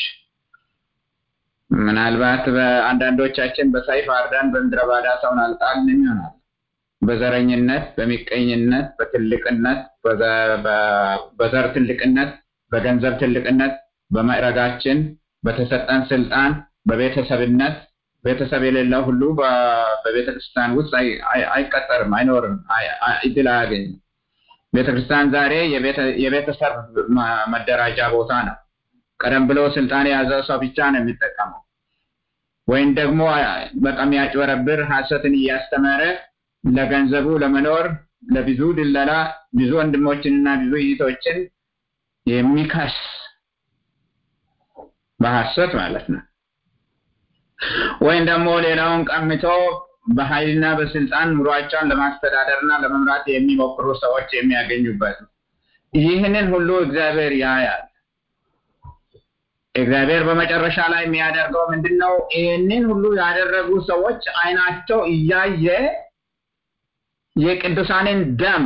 ምናልባት በአንዳንዶቻችን በሰይፍ አርደን በምድረ ባዳ ሰውን አልጣልንም ይሆናል። በዘረኝነት፣ በሚቀኝነት፣ በትልቅነት፣ በዘር ትልቅነት፣ በገንዘብ ትልቅነት፣ በማዕረጋችን፣ በተሰጠን ስልጣን፣ በቤተሰብነት ቤተሰብ የሌለው ሁሉ በቤተ ክርስቲያን ውስጥ አይቀጠርም፣ አይኖርም፣ እድል አያገኝም። ቤተ ክርስቲያን ዛሬ የቤተሰብ መደራጃ ቦታ ነው። ቀደም ብሎ ስልጣን የያዘው ሰው ብቻ ነው የሚጠቀመው። ወይም ደግሞ በጣም ያጭበረብር ሐሰትን እያስተማረ ለገንዘቡ ለመኖር ለብዙ ድለላ ብዙ ወንድሞችንና ብዙ እህቶችን የሚከስ በሐሰት ማለት ነው። ወይም ደግሞ ሌላውን ቀምቶ በኃይልና በስልጣን ኑሯቸውን ለማስተዳደርና ለመምራት የሚሞክሩ ሰዎች የሚያገኙበት ነው። ይህንን ሁሉ እግዚአብሔር ያያል። እግዚአብሔር በመጨረሻ ላይ የሚያደርገው ምንድን ነው? ይህንን ሁሉ ያደረጉ ሰዎች አይናቸው እያየ የቅዱሳንን ደም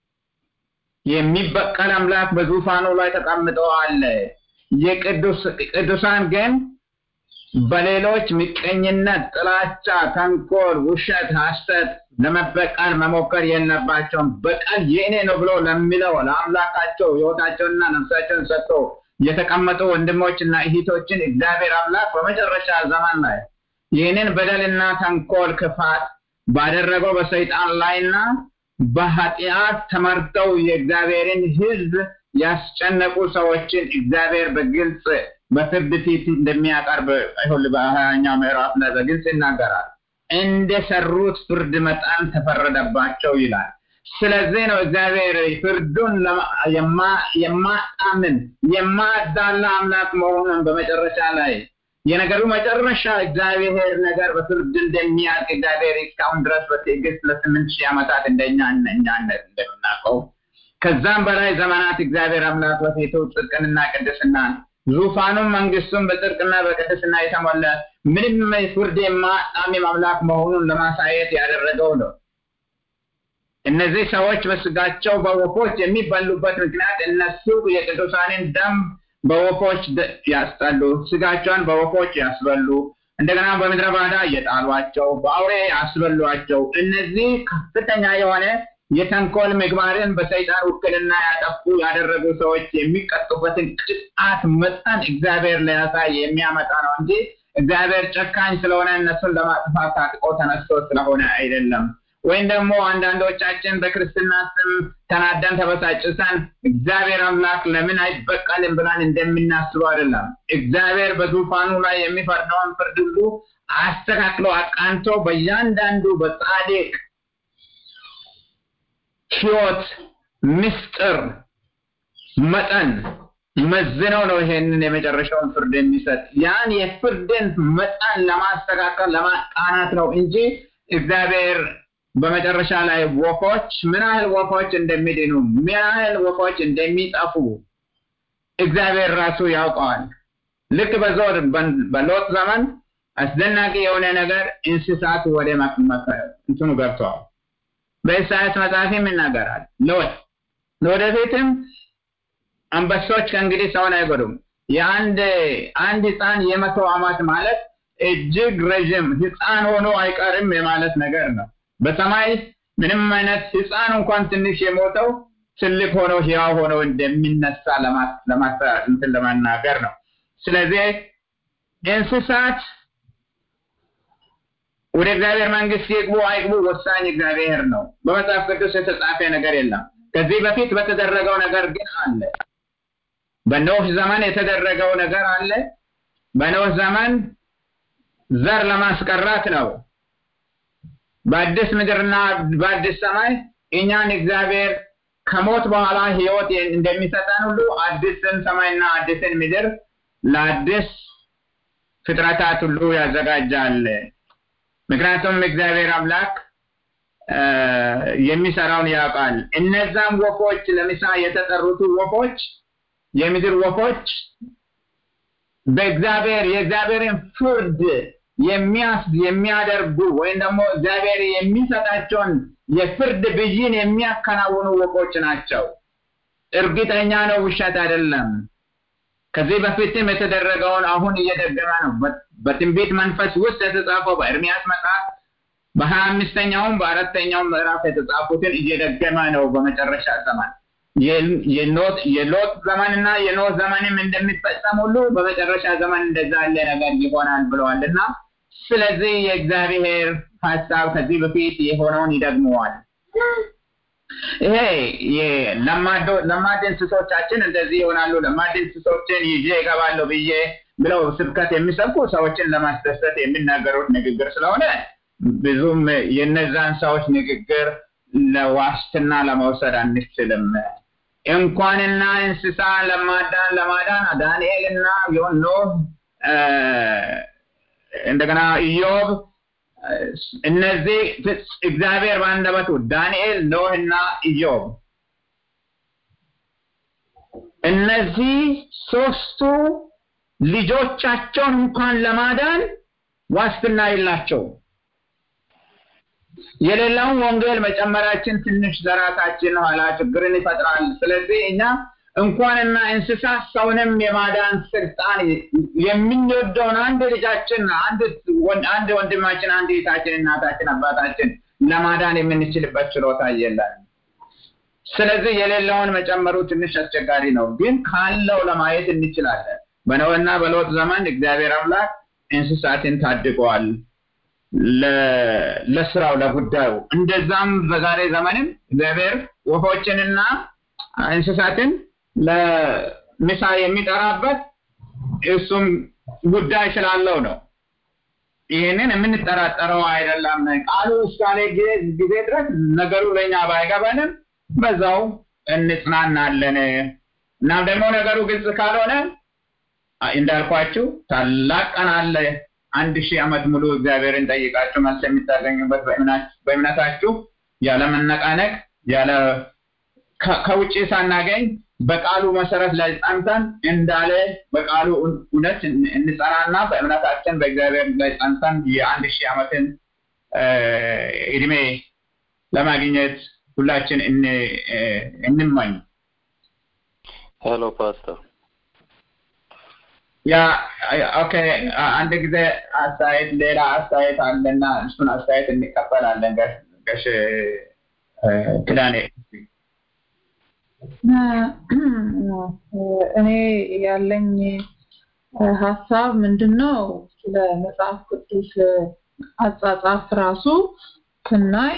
የሚበቀል አምላክ በዙፋኑ ላይ ተቀምጦ አለ። የቅዱሳን ግን በሌሎች ምቀኝነት፣ ጥላቻ፣ ተንኮል፣ ውሸት፣ ሐሰት ለመበቀል መሞከር የለባቸውም። በቀል የእኔ ነው ብሎ ለሚለው ለአምላካቸው ሕይወታቸውንና ነፍሳቸውን ሰጥቶ የተቀመጡ ወንድሞችና እህቶችን እግዚአብሔር አምላክ በመጨረሻ ዘመን ላይ ይህንን በደልና ተንኮል፣ ክፋት ባደረገው በሰይጣን ላይና በኃጢአት ተመርተው የእግዚአብሔርን ሕዝብ ያስጨነቁ ሰዎችን እግዚአብሔር በግልጽ በፍርድ ፊት እንደሚያቀርብ አይሁን በሀያኛው ምዕራፍ ላይ በግልጽ ይናገራል። እንደሰሩት ፍርድ መጠን ተፈረደባቸው ይላል። ስለዚህ ነው እግዚአብሔር ፍርዱን የማጣምን የማዳላ አምላክ መሆኑን በመጨረሻ ላይ የነገሩ መጨረሻ እግዚአብሔር ነገር በፍርድ እንደሚያልቅ እግዚአብሔር እስካሁን ድረስ በትዕግስት ለስምንት ሺህ ዓመታት እንደኛ እኛ እንደምናውቀው ከዛም በላይ ዘመናት እግዚአብሔር አምላክ በፊቱ ጽድቅንና ቅድስናን ዙፋኑም መንግስቱም በጽድቅና በቅድስና የተሞላ ምንም ፍርድ የማጣምም አምላክ መሆኑን ለማሳየት ያደረገው ነው። እነዚህ ሰዎች በስጋቸው በወፎች የሚበሉበት ምክንያት እነሱ የቅዱሳንን ደም በወፎች ያስጠሉ፣ ስጋቸውን በወፎች ያስበሉ፣ እንደገና በምድረ ባዳ እየጣሏቸው በአውሬ ያስበሏቸው። እነዚህ ከፍተኛ የሆነ የተንኮል ምግባርን በሰይጣን ውክልና ያጠፉ ያደረጉ ሰዎች የሚቀጡበትን ቅጣት መጠን እግዚአብሔር ሊያሳይ የሚያመጣ ነው እንጂ እግዚአብሔር ጨካኝ ስለሆነ እነሱን ለማጥፋት ታጥቆ ተነስቶ ስለሆነ አይደለም። ወይም ደግሞ አንዳንዶቻችን በክርስትና ስም ተናደን ተበሳጭተን እግዚአብሔር አምላክ ለምን አይበቀልም ብለን እንደምናስበው አይደለም። እግዚአብሔር በዙፋኑ ላይ የሚፈርደውን ፍርድ ሁሉ አስተካክሎ አቃንቶ በእያንዳንዱ በጻድቅ ሕይወት ምስጢር መጠን መዝነው ነው ይሄንን የመጨረሻውን ፍርድ የሚሰጥ። ያን የፍርድን መጠን ለማስተካከል ለማቃናት ነው እንጂ እግዚአብሔር በመጨረሻ ላይ ወፎች ምን ያህል ወፎች እንደሚድኑ ምን ያህል ወፎች እንደሚጠፉ እግዚአብሔር ራሱ ያውቀዋል። ልክ በዞር በሎጥ ዘመን አስደናቂ የሆነ ነገር እንስሳት ወደ እንትኑ ገብተዋል። በኢሳያስ መጽሐፍም ይናገራል። ሎጥ ለወደፊትም አንበሶች ከእንግዲህ ሰውን አይጎዱም። የአንድ አንድ ህፃን የመቶ ዓመት ማለት እጅግ ረዥም ህፃን ሆኖ አይቀርም የማለት ነገር ነው። በሰማይ ምንም አይነት ህፃን እንኳን ትንሽ የሞተው ትልቅ ሆኖ ህያው ሆኖ እንደሚነሳ እንትን ለመናገር ነው። ስለዚህ እንስሳት ወደ እግዚአብሔር መንግስት ይግቡ አይግቡ ወሳኝ እግዚአብሔር ነው። በመጽሐፍ ቅዱስ የተጻፈ ነገር የለም። ከዚህ በፊት በተደረገው ነገር ግን አለ። በኖህ ዘመን የተደረገው ነገር አለ። በኖህ ዘመን ዘር ለማስቀራት ነው። በአዲስ ምድርና በአዲስ ሰማይ እኛን እግዚአብሔር ከሞት በኋላ ህይወት እንደሚሰጠን ሁሉ አዲስን ሰማይና አዲስን ምድር ለአዲስ ፍጥረታት ሁሉ ያዘጋጃል። ምክንያቱም እግዚአብሔር አምላክ የሚሰራውን ያውቃል። እነዛም ወፎች ለምሳ የተጠሩት ወፎች የምድር ወፎች በእግዚአብሔር የእግዚአብሔርን ፍርድ የሚያስ የሚያደርጉ ወይም ደግሞ እግዚአብሔር የሚሰጣቸውን የፍርድ ብይን የሚያከናውኑ ወፎች ናቸው። እርግጠኛ ነው፣ ውሸት አይደለም። ከዚህ በፊትም የተደረገውን አሁን እየደገመ ነው። በትንቢት መንፈስ ውስጥ የተጻፈው በኤርሚያስ መጽሐፍ በሀያ አምስተኛውም በአራተኛውም ምዕራፍ የተጻፉትን እየደገመ ነው። በመጨረሻ ዘመን የሎጥ ዘመንና የኖህ ዘመንም እንደሚፈጸም ሁሉ በመጨረሻ ዘመን እንደዛ ያለ ነገር ይሆናል ብለዋል እና ስለዚህ የእግዚአብሔር ሀሳብ ከዚህ በፊት የሆነውን ይደግመዋል። ይሄ ለማድ እንስሶቻችን እንደዚህ ይሆናሉ፣ ለማድ እንስሶችን ይዤ እገባለሁ ብዬ ብለው ስብከት የሚሰብኩ ሰዎችን ለማስደሰት የሚናገሩት ንግግር ስለሆነ ብዙም የነዛን ሰዎች ንግግር ለዋስትና ለመውሰድ አንችልም። እንኳንና እንስሳ ለማዳን ለማዳን ዳንኤል እና ኖህ እንደገና ኢዮብ እነዚህ እግዚአብሔር በአንደበቱ ዳንኤል፣ ኖህ እና ኢዮብ እነዚህ ሶስቱ ልጆቻቸውን እንኳን ለማዳን ዋስትና የላቸው። የሌላውን ወንጌል መጨመራችን ትንሽ ለራሳችን ኋላ ችግርን ይፈጥራል። ስለዚህ እኛ እንኳንና እንስሳ ሰውንም የማዳን ስልጣን የምንወደውን አንድ ልጃችን አንድ ወንድማችን አንድ እህታችን እናታችን አባታችን ለማዳን የምንችልበት ችሎታ የለን። ስለዚህ የሌለውን መጨመሩ ትንሽ አስቸጋሪ ነው፣ ግን ካለው ለማየት እንችላለን። በኖህና በሎጥ ዘመን እግዚአብሔር አምላክ እንስሳትን ታድገዋል ለስራው ለጉዳዩ። እንደዛም በዛሬ ዘመንም እግዚአብሔር ወፎችንና እንስሳትን ለምሳ የሚጠራበት እሱም ጉዳይ ስላለው ነው። ይህንን የምንጠራጠረው አይደለም። ቃሉ እስካለ ጊዜ ድረስ ነገሩ ለእኛ ባይገባንም በዛው እንጽናናለን። እናም ደግሞ ነገሩ ግልጽ ካልሆነ እንዳልኳችሁ ታላቅ ቀን አለ። አንድ ሺህ ዓመት ሙሉ እግዚአብሔርን ጠይቃችሁ መልስ የምታገኙበት በእምነታችሁ ያለ መነቃነቅ ያለ ከውጭ ሳናገኝ በቃሉ መሰረት ላይ ጸንተን እንዳለ በቃሉ እውነት እንጸናና በእምነታችን በእግዚአብሔር ላይ ጸንተን የአንድ ሺህ ዓመትን እድሜ ለማግኘት ሁላችን እንመኝ። ሄሎ ፓስተር። ያ ኦኬ፣ አንድ ጊዜ አስተያየት ሌላ አስተያየት አለና እሱን አስተያየት እንቀበላለን። ገሽ ክዳኔ እኔ ያለኝ ሀሳብ ምንድን ነው? ስለ መጽሐፍ ቅዱስ አጻጻፍ ራሱ ስናይ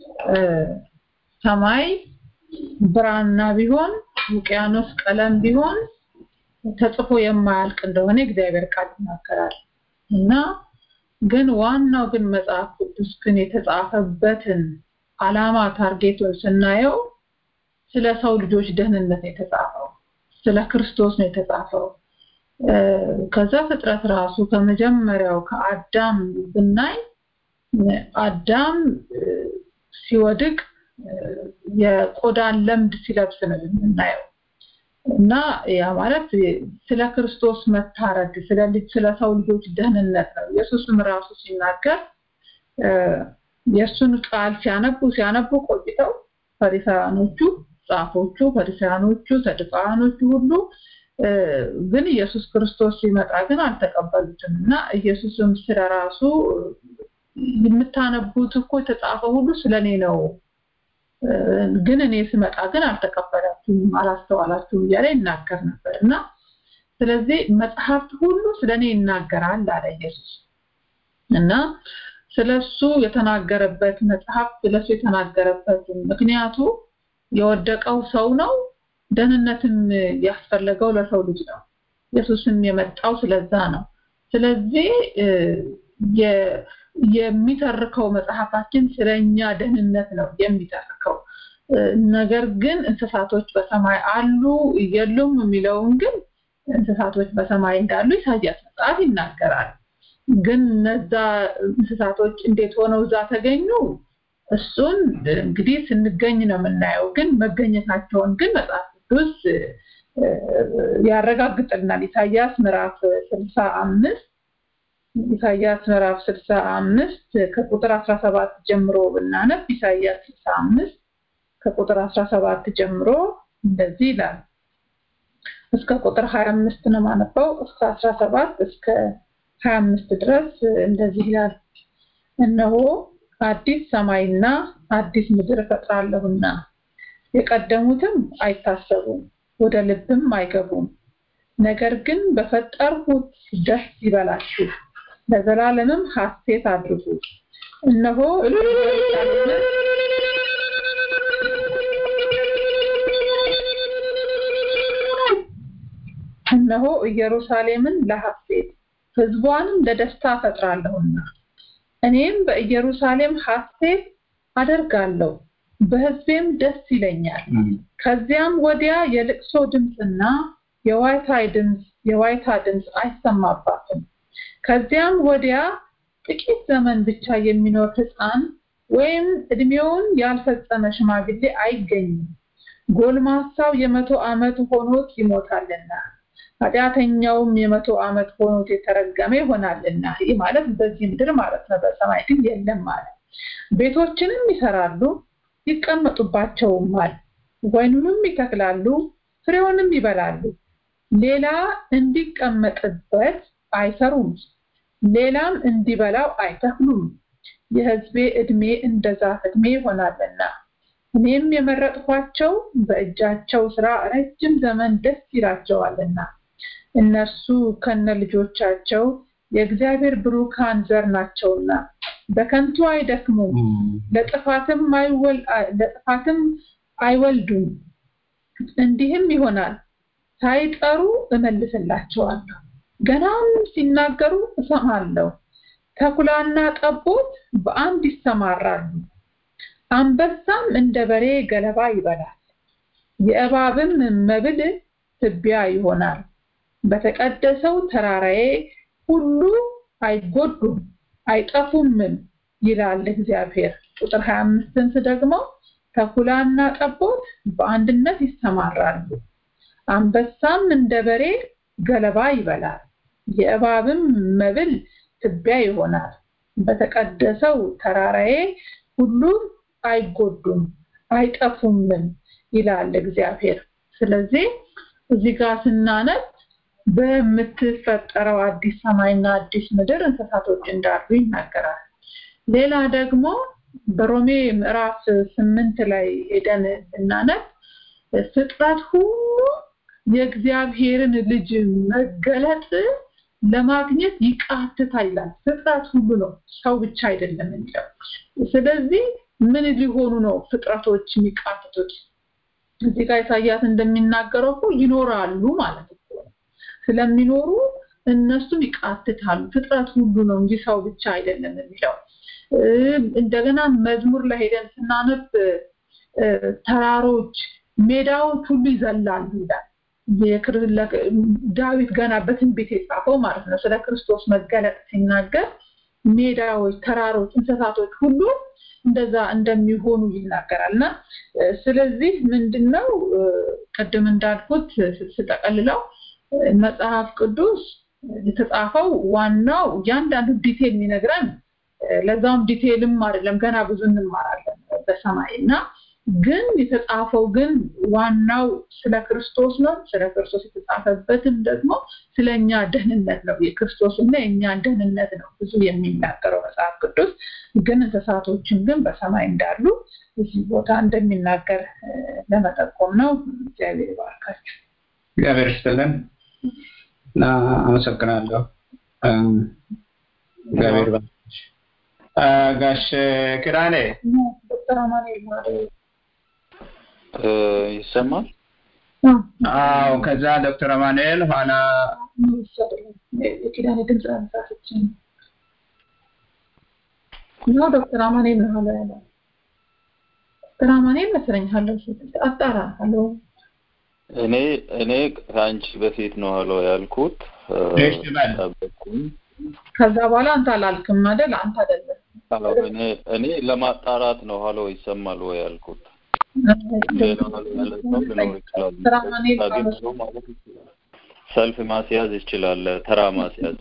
ሰማይ ብራና ቢሆን ውቅያኖስ ቀለም ቢሆን ተጽፎ የማያልቅ እንደሆነ እግዚአብሔር ቃል ይናገራል እና ግን ዋናው ግን መጽሐፍ ቅዱስ ግን የተጻፈበትን አላማ ታርጌቱን ስናየው ስለ ሰው ልጆች ደህንነት ነው የተጻፈው፣ ስለ ክርስቶስ ነው የተጻፈው። ከዛ ፍጥረት ራሱ ከመጀመሪያው ከአዳም ብናይ አዳም ሲወድቅ የቆዳን ለምድ ሲለብስ ነው የምናየው እና ያ ማለት ስለ ክርስቶስ መታረድ ስለ ልጅ ስለ ሰው ልጆች ደህንነት ነው። ኢየሱስም ራሱ ሲናገር የእሱን ቃል ሲያነቡ ሲያነቡ ቆይተው ፈሪሳውያኖቹ ጻፎቹ፣ ፈሪሳውያኖቹ፣ ሰዱቃውያኖቹ ሁሉ ግን ኢየሱስ ክርስቶስ ሲመጣ ግን አልተቀበሉትም እና ኢየሱስም ስለ ራሱ የምታነቡት እኮ የተጻፈ ሁሉ ስለኔ ነው ግን እኔ ስመጣ ግን አልተቀበላችሁም፣ አላስተዋላችሁም እያለ ይናገር ነበር እና ስለዚህ መጽሐፍት ሁሉ ስለኔ ይናገራል አለ ኢየሱስ እና ስለሱ የተናገረበት መጽሐፍ ስለሱ የተናገረበት ምክንያቱ የወደቀው ሰው ነው። ደህንነትም ያስፈለገው ለሰው ልጅ ነው። ኢየሱስም የመጣው ስለዛ ነው። ስለዚህ የሚተርከው መጽሐፋችን ስለኛ ደህንነት ነው የሚተርከው። ነገር ግን እንስሳቶች በሰማይ አሉ የሉም የሚለውን ግን እንስሳቶች በሰማይ እንዳሉ ኢሳያስ መጽሐፍ ይናገራል። ግን እነዛ እንስሳቶች እንዴት ሆነው እዛ ተገኙ? እሱን እንግዲህ ስንገኝ ነው የምናየው። ግን መገኘታቸውን ግን መጽሐፍ ቅዱስ ያረጋግጥልናል። ኢሳያስ ምዕራፍ ስልሳ አምስት ኢሳያስ ምዕራፍ ስልሳ አምስት ከቁጥር አስራ ሰባት ጀምሮ ብናነብ ኢሳያስ ስልሳ አምስት ከቁጥር አስራ ሰባት ጀምሮ እንደዚህ ይላል። እስከ ቁጥር 25 ነው ማነበው እስከ 17 እስከ 25 ድረስ እንደዚህ ይላል። እነሆ አዲስ ሰማይና አዲስ ምድር እፈጥራለሁና የቀደሙትም አይታሰቡም፣ ወደ ልብም አይገቡም። ነገር ግን በፈጠርሁት ደስ ይበላችሁ፣ ለዘላለምም ሐሴት አድርጉ። እነሆ ኢየሩሳሌምን እነሆ ኢየሩሳሌምን ለሐሴት ሕዝቧንም ለደስታ እፈጥራለሁና እኔም በኢየሩሳሌም ሐሴት አደርጋለሁ፣ በሕዝቤም ደስ ይለኛል። ከዚያም ወዲያ የልቅሶ ድምፅና የዋይታ ድምፅ የዋይታ ድምፅ አይሰማባትም። ከዚያም ወዲያ ጥቂት ዘመን ብቻ የሚኖር ሕፃን ወይም እድሜውን ያልፈጸመ ሽማግሌ አይገኝም። ጎልማሳው የመቶ ዓመት ሆኖት ይሞታልና ኃጢአተኛውም የመቶ ዓመት ሆኖት የተረገመ ይሆናልና። ይህ ማለት በዚህ ምድር ማለት ነው። በሰማይ ግን የለም ማለት ቤቶችንም ይሰራሉ ይቀመጡባቸውማል፣ ወይኑንም ይተክላሉ ፍሬውንም ይበላሉ። ሌላ እንዲቀመጥበት አይሰሩም፣ ሌላም እንዲበላው አይተክሉም። የሕዝቤ ዕድሜ እንደ ዛፍ ዕድሜ ይሆናልና እኔም የመረጥኳቸው በእጃቸው ስራ ረጅም ዘመን ደስ ይላቸዋልና እነርሱ ከነ ልጆቻቸው የእግዚአብሔር ብሩካን ዘር ናቸውና በከንቱ አይደክሙም፣ ለጥፋትም ለጥፋትም አይወልዱም። እንዲህም ይሆናል ሳይጠሩ እመልስላቸዋለሁ፣ ገናም ሲናገሩ እሰማለሁ። ተኩላና ጠቦት በአንድ ይሰማራሉ፣ አንበሳም እንደ በሬ ገለባ ይበላል፣ የእባብም መብል ትቢያ ይሆናል። በተቀደሰው ተራራዬ ሁሉ አይጎዱም አይጠፉምም ይላል እግዚአብሔር። ቁጥር 25ን ደግሞ ተኩላና ጠቦት በአንድነት ይሰማራሉ፣ አንበሳም እንደ በሬ ገለባ ይበላል፣ የእባብም መብል ትቢያ ይሆናል። በተቀደሰው ተራራዬ ሁሉ አይጎዱም አይጠፉምም ይላል እግዚአብሔር። ስለዚህ እዚህ ጋር ስናነብ በምትፈጠረው አዲስ ሰማይና አዲስ ምድር እንስሳቶች እንዳሉ ይናገራል። ሌላ ደግሞ በሮሜ ምዕራፍ ስምንት ላይ ሄደን ስናነብ ፍጥረት ሁሉ የእግዚአብሔርን ልጅ መገለጥ ለማግኘት ይቃትታል ይላል። ፍጥረት ሁሉ ነው፣ ሰው ብቻ አይደለም የሚለው። ስለዚህ ምን ሊሆኑ ነው ፍጥረቶች የሚቃትቱት? እዚህ ጋር ኢሳያስ እንደሚናገረው እኮ ይኖራሉ ማለት ነው። ስለሚኖሩ እነሱም ይቃትታሉ። ፍጥረት ሁሉ ነው እንጂ ሰው ብቻ አይደለም የሚለው። እንደገና መዝሙር ላይ ሄደን ስናነብ ተራሮች፣ ሜዳዎች ሁሉ ይዘላሉ ይላል። ዳዊት ገና በትንቢት የጻፈው ማለት ነው። ስለ ክርስቶስ መገለጥ ሲናገር ሜዳዎች፣ ተራሮች፣ እንስሳቶች ሁሉ እንደዛ እንደሚሆኑ ይናገራል እና ስለዚህ ምንድነው ቅድም እንዳልኩት ስጠቀልለው መጽሐፍ ቅዱስ የተጻፈው ዋናው እያንዳንዱ ዲቴል የሚነግረን ለዛውም ዲቴልም አይደለም ገና ብዙ እንማራለን በሰማይ እና ግን የተጻፈው ግን ዋናው ስለ ክርስቶስ ነው። ስለ ክርስቶስ የተጻፈበትም ደግሞ ስለኛ ደህንነት ነው። የክርስቶስና የእኛን ደህንነት ነው ብዙ የሚናገረው መጽሐፍ ቅዱስ። ግን እንስሳቶችን ግን በሰማይ እንዳሉ እዚህ ቦታ እንደሚናገር ለመጠቆም ነው። እግዚአብሔር ይባርካችሁ። እግዚአብሔር ይስጥልን እና አመሰግናለሁ። እግዚአብሔር ይባርካችሁ። ጋሽ ኪዳኔ ዶክተር አማኑኤል ማለት ይሰማል? አዎ። ከዛ ዶክተር አማኑኤል ኋላ የኪዳኔ ድምፅ አንሳቶች ነው። ዶክተር አማኑኤል ነው ኋላ ያለው ዶክተር አማኑኤል መሰለኝ ሀለው አጣራ ሀለው እኔ እኔ ከአንቺ በፊት ነው ሀሎ ያልኩት። እሺ በል። ጠበቅኩኝ። ከዛ በኋላ አንተ አላልክም አይደል? አንተ አይደለም አዎ፣ እኔ እኔ ለማጣራት ነው ሀሎ ይሰማል ወይ ያልኩት። ሌላ ሀሎ ያለ ሰው ሊኖር ይችላል። ዶክተር አማኑኤል አግኝቶ ማለት ይችላል። ሰልፍ ማስያዝ ይችላል። ተራ ማስያዝ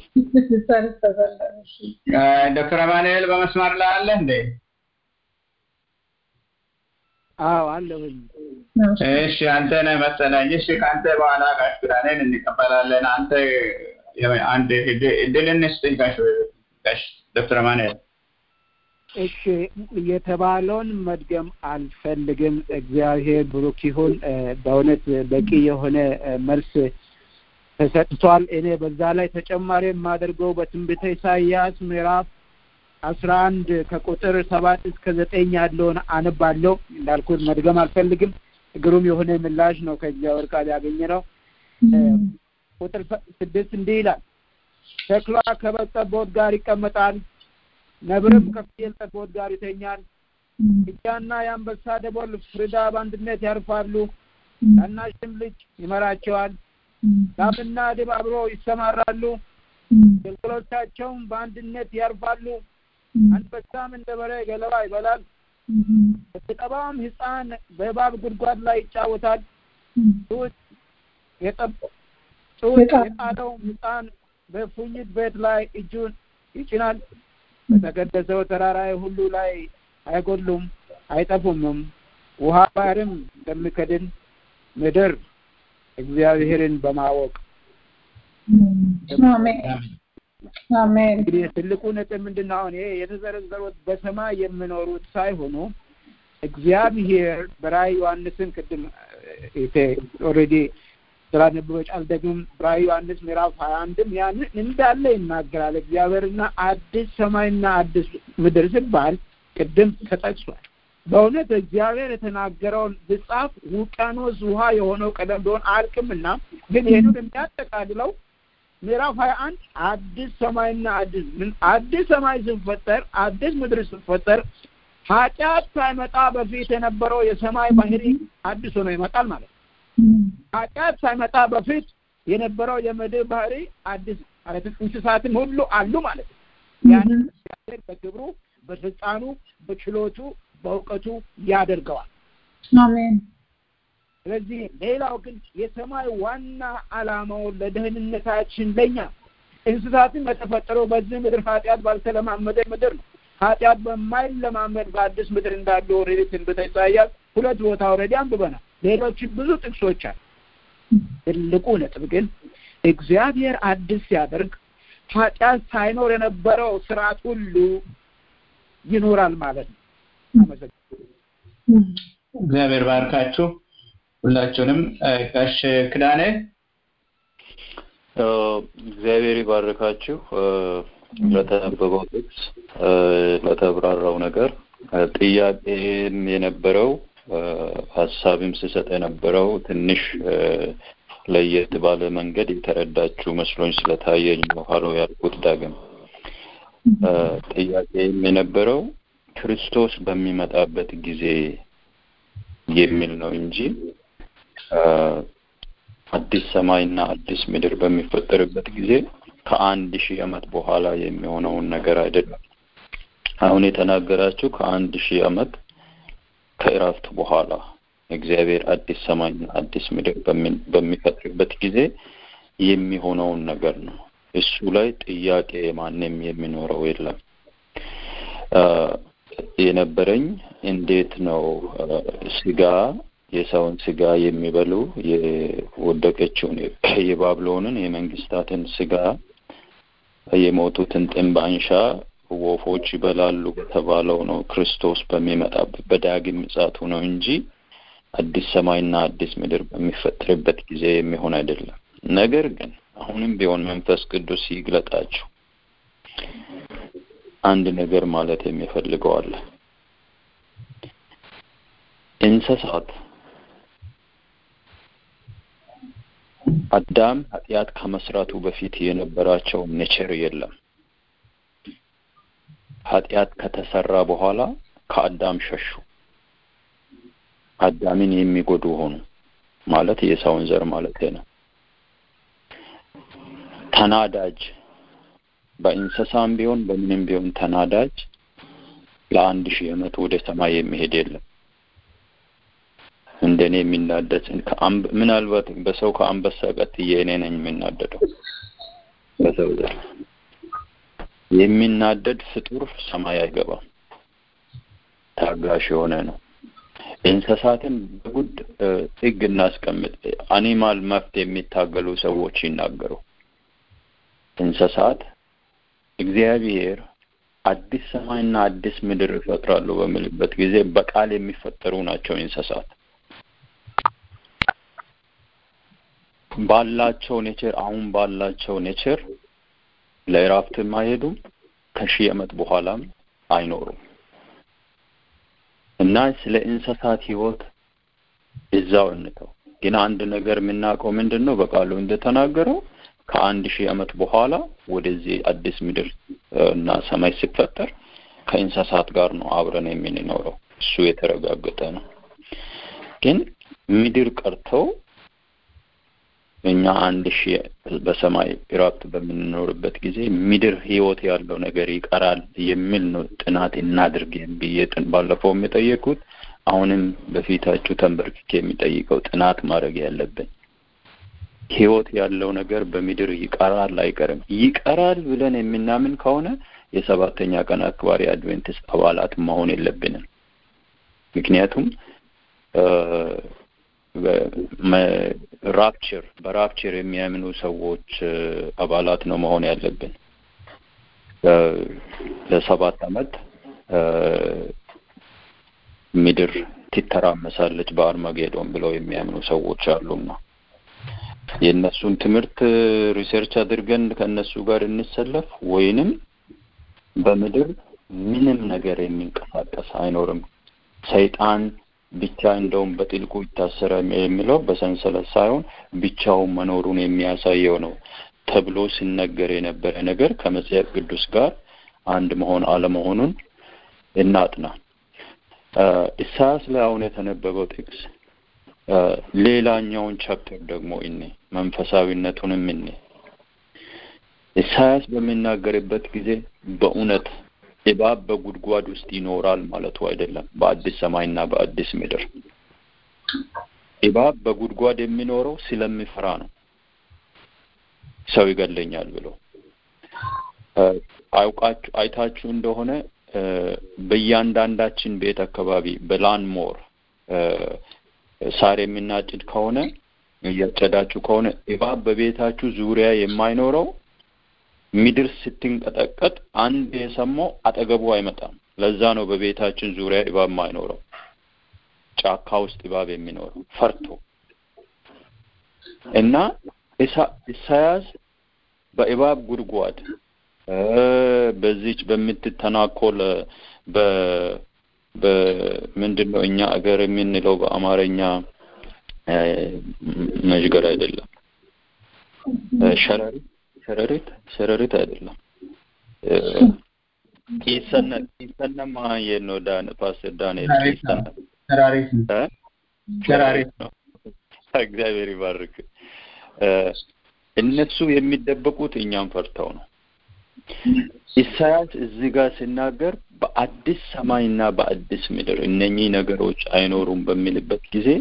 ዶክተር አማኑኤል በመስመር ላይ አለ እንዴ? አዎ አለሁኝ። እሺ አንተ ነህ መሰለኝ። እሺ ከአንተ በኋላ ጋሽ ኪዳኔን እንቀበላለን። አንተ አንድ እድል እንስጥኝ ጋሽ ጋሽ ዶክተር ማንኤል እሺ የተባለውን መድገም አልፈልግም። እግዚአብሔር ብሩክ ይሁን። በእውነት በቂ የሆነ መልስ ተሰጥቷል። እኔ በዛ ላይ ተጨማሪ የማደርገው በትንቢተ ኢሳይያስ ምዕራፍ አስራ አንድ ከቁጥር ሰባት እስከ ዘጠኝ ያለውን አነባለሁ። እንዳልኩት መድገም አልፈልግም። ግሩም የሆነ ምላሽ ነው ከእግዚአብሔር ቃል ያገኘ ነው። ቁጥር ስድስት እንዲህ ይላል፣ ተኩላ ከበግ ጠቦት ጋር ይቀመጣል፣ ነብርም ከፍየል ጠቦት ጋር ይተኛል። ጥጃና የአንበሳ ደቦል ፍሪዳ በአንድነት ያርፋሉ፣ ታናሽም ልጅ ይመራቸዋል። ላምና ድብ አብሮ ይሰማራሉ፣ ግልገሎቻቸውም በአንድነት ያርፋሉ። አንበሳም እንደ በሬ ገለባ ይበላል፣ በተጠባም ሕፃን በእባብ ጉድጓድ ላይ ይጫወታል። ጡት የጣለውም ሕፃን በፉኝት ቤት ላይ እጁን ይጭናል። በተቀደሰው ተራራዬ ሁሉ ላይ አይጎድሉም አይጠፉምም። ውሃ ባህርም እንደሚከድን ምድር እግዚአብሔርን በማወቅ አሜን። እንግዲህ ትልቁ ነጥብ ምንድን ነው? አሁን ይሄ የተዘረዘሩት በሰማይ የሚኖሩት ሳይሆኑ እግዚአብሔር በራእይ ዮሐንስን ቅድም ኦልሬዲ ስላነበበች አልደግምም። ራእይ ዮሐንስ ምዕራፍ ሀያ አንድም ያንን እንዳለ ይናገራል። እግዚአብሔርና አዲስ ሰማይና አዲስ ምድር ሲባል ቅድም ተጠቅሷል። በእውነት እግዚአብሔር የተናገረውን ብጻፍ ውቅያኖስ ውሃ የሆነው ቀለም ቢሆን አያልቅምና ግን ይህንን የሚያጠቃልለው ምዕራፍ ሀያ አንድ አዲስ ሰማይና አዲስ ምን አዲስ ሰማይ ሲፈጠር አዲስ ምድር ሲፈጠር ኃጢአት ሳይመጣ በፊት የነበረው የሰማይ ባህሪ አዲስ ሆኖ ይመጣል ማለት ነው። ኃጢአት ሳይመጣ በፊት የነበረው የምድር ባህሪ አዲስ ማለት እንስሳትም ሁሉ አሉ ማለት ነው። ያን እግዚአብሔር በክብሩ በስልጣኑ በችሎቱ በእውቀቱ ያደርገዋል። አሜን። ስለዚህ ሌላው ግን የሰማይ ዋና ዓላማው ለደህንነታችን ለኛ እንስሳትን በተፈጠረው በዚህ ምድር ኃጢአት ባልተለማመደ ምድር ነው። ኃጢአት በማይለማመድ በአዲስ ምድር እንዳለ ኦልሬዲ ትንቢተ ኢሳይያስ ሁለት ቦታ ኦልሬዲ አንብበናል። ሌሎችም ብዙ ጥቅሶች አሉ። ትልቁ ነጥብ ግን እግዚአብሔር አዲስ ሲያደርግ ኃጢአት ሳይኖር የነበረው ስርዓት ሁሉ ይኖራል ማለት ነው። አመሰግናለሁ። እግዚአብሔር ባርካችሁ ሁላችሁንም። ጋሽ ክዳኔ እግዚአብሔር ይባርካችሁ ለተነበበው ጥቅስ ለተብራራው ነገር ጥያቄም የነበረው ሀሳብም ስሰጥ የነበረው ትንሽ ለየት ባለ መንገድ የተረዳችሁ መስሎኝ ስለታየኝ ነው ሀሎ ያልኩት። ዳግም ጥያቄም የነበረው ክርስቶስ በሚመጣበት ጊዜ የሚል ነው እንጂ አዲስ ሰማይና አዲስ ምድር በሚፈጠርበት ጊዜ ከአንድ ሺህ ዓመት በኋላ የሚሆነውን ነገር አይደለም። አሁን የተናገራችሁ ከአንድ ሺህ ዓመት ከእረፍት በኋላ እግዚአብሔር አዲስ ሰማይና አዲስ ምድር በሚፈጥርበት ጊዜ የሚሆነውን ነገር ነው። እሱ ላይ ጥያቄ ማንም የሚኖረው የለም። የነበረኝ እንዴት ነው ስጋ የሰውን ስጋ የሚበሉ የወደቀችውን የባብሎንን የመንግስታትን ስጋ የሞቱትን ጥንብ አንሻ ወፎች ይበላሉ በተባለው ነው ክርስቶስ በሚመጣበት በዳግም ምጽአቱ ነው እንጂ አዲስ ሰማይና አዲስ ምድር በሚፈጠርበት ጊዜ የሚሆን አይደለም። ነገር ግን አሁንም ቢሆን መንፈስ ቅዱስ ይግለጣችሁ አንድ ነገር ማለት የሚፈልገው አለ። እንስሳት አዳም ኃጢአት ከመስራቱ በፊት የነበራቸው ኔቸር የለም። ኃጢአት ከተሰራ በኋላ ከአዳም ሸሹ። አዳምን የሚጎዱ ሆኑ ማለት የሰውን ዘር ማለት ነው። ተናዳጅ በእንስሳም ቢሆን በምንም ቢሆን ተናዳጅ ለአንድ ሺህ ዓመት ወደ ሰማይ የሚሄድ የለም። እንደኔ የሚናደድ ምናልባት በሰው ከአንበሳ ቀጥዬ እኔ ነኝ የሚናደደው። በሰው ዘር የሚናደድ ፍጡር ሰማይ አይገባም። ታጋሽ የሆነ ነው። እንስሳትን በጉድ ጥግ እናስቀምጥ። አኒማል መፍት የሚታገሉ ሰዎች ይናገሩ። እንስሳት እግዚአብሔር አዲስ ሰማይና አዲስ ምድር እፈጥራለሁ በሚልበት ጊዜ በቃል የሚፈጠሩ ናቸው እንስሳት ባላቸው ኔቸር አሁን ባላቸው ኔቸር ለእረፍትም አይሄዱም ከሺህ ዓመት በኋላም አይኖሩም እና ስለ እንስሳት ህይወት እዛው እንተው። ግን አንድ ነገር የምናውቀው ምንድን ነው? በቃሉ እንደተናገረው ከአንድ ሺህ ዓመት በኋላ ወደዚህ አዲስ ምድር እና ሰማይ ሲፈጠር ከእንስሳት ጋር ነው አብረን የምንኖረው። እሱ የተረጋገጠ ነው። ግን ምድር ቀርተው እኛ አንድ ሺህ በሰማይ እረፍት በምንኖርበት ጊዜ ምድር ህይወት ያለው ነገር ይቀራል የሚል ነው ጥናት እናድርግ ብዬ ባለፈውም የጠየቁት አሁንም በፊታችሁ ተንበርክኬ የሚጠይቀው ጥናት ማድረግ ያለብን ህይወት ያለው ነገር በምድር ይቀራል አይቀርም። ይቀራል ብለን የምናምን ከሆነ የሰባተኛ ቀን አክባሪ አድቬንቲስት አባላት መሆን የለብንም። ምክንያቱም ራፕቸር በራፕቸር የሚያምኑ ሰዎች አባላት ነው መሆን ያለብን። ለሰባት አመት ምድር ትተራመሳለች በአርማጌዶን ብለው የሚያምኑ ሰዎች አሉና የእነሱን ትምህርት ሪሰርች አድርገን ከእነሱ ጋር እንሰለፍ ወይንም በምድር ምንም ነገር የሚንቀሳቀስ አይኖርም። ሰይጣን ብቻ እንደውም በጥልቁ ይታሰረ የሚለው በሰንሰለት ሳይሆን ብቻውን መኖሩን የሚያሳየው ነው ተብሎ ሲነገር የነበረ ነገር ከመጽሐፍ ቅዱስ ጋር አንድ መሆን አለመሆኑን እናጥና። ኢሳያስ ላይ አሁን የተነበበው ጥቅስ ሌላኛውን ቻፕተር ደግሞ እኔ መንፈሳዊነቱንም እኔ ኢሳያስ በሚናገርበት ጊዜ በእውነት እባብ በጉድጓድ ውስጥ ይኖራል ማለቱ አይደለም። በአዲስ ሰማይና በአዲስ ምድር እባብ በጉድጓድ የሚኖረው ስለሚፈራ ነው። ሰው ይገለኛል ብሎ አውቃችሁ አይታችሁ እንደሆነ በእያንዳንዳችን ቤት አካባቢ በላን ሞር ሳር የምናጭድ ከሆነ እያጨዳችሁ ከሆነ እባብ በቤታችሁ ዙሪያ የማይኖረው ምድር ስትንቀጠቀጥ አንድ የሰማው አጠገቡ አይመጣም። ለዛ ነው በቤታችን ዙሪያ እባብ ማይኖረው፣ ጫካ ውስጥ እባብ የሚኖረው ፈርቶ እና ኢሳያስ በእባብ ጉድጓድ በዚች በምትተናኮል በ በምንድን ነው እኛ አገር የምንለው በአማርኛ መዥገር አይደለም፣ ሸረሪት ሸረሪት ሸረሪት አይደለም። ቂሰነ ቂሰነማ የት ነው ዳን ፓስተር ዳንኤል ቂሰነ ሸራሪት ሸራሪት ነው። እግዚአብሔር ይባርክ። እነሱ የሚደበቁት እኛም ፈርተው ነው። ኢሳያስ እዚህ ጋር ሲናገር በአዲስ ሰማይና በአዲስ ምድር እነኚህ ነገሮች አይኖሩም በሚልበት ጊዜ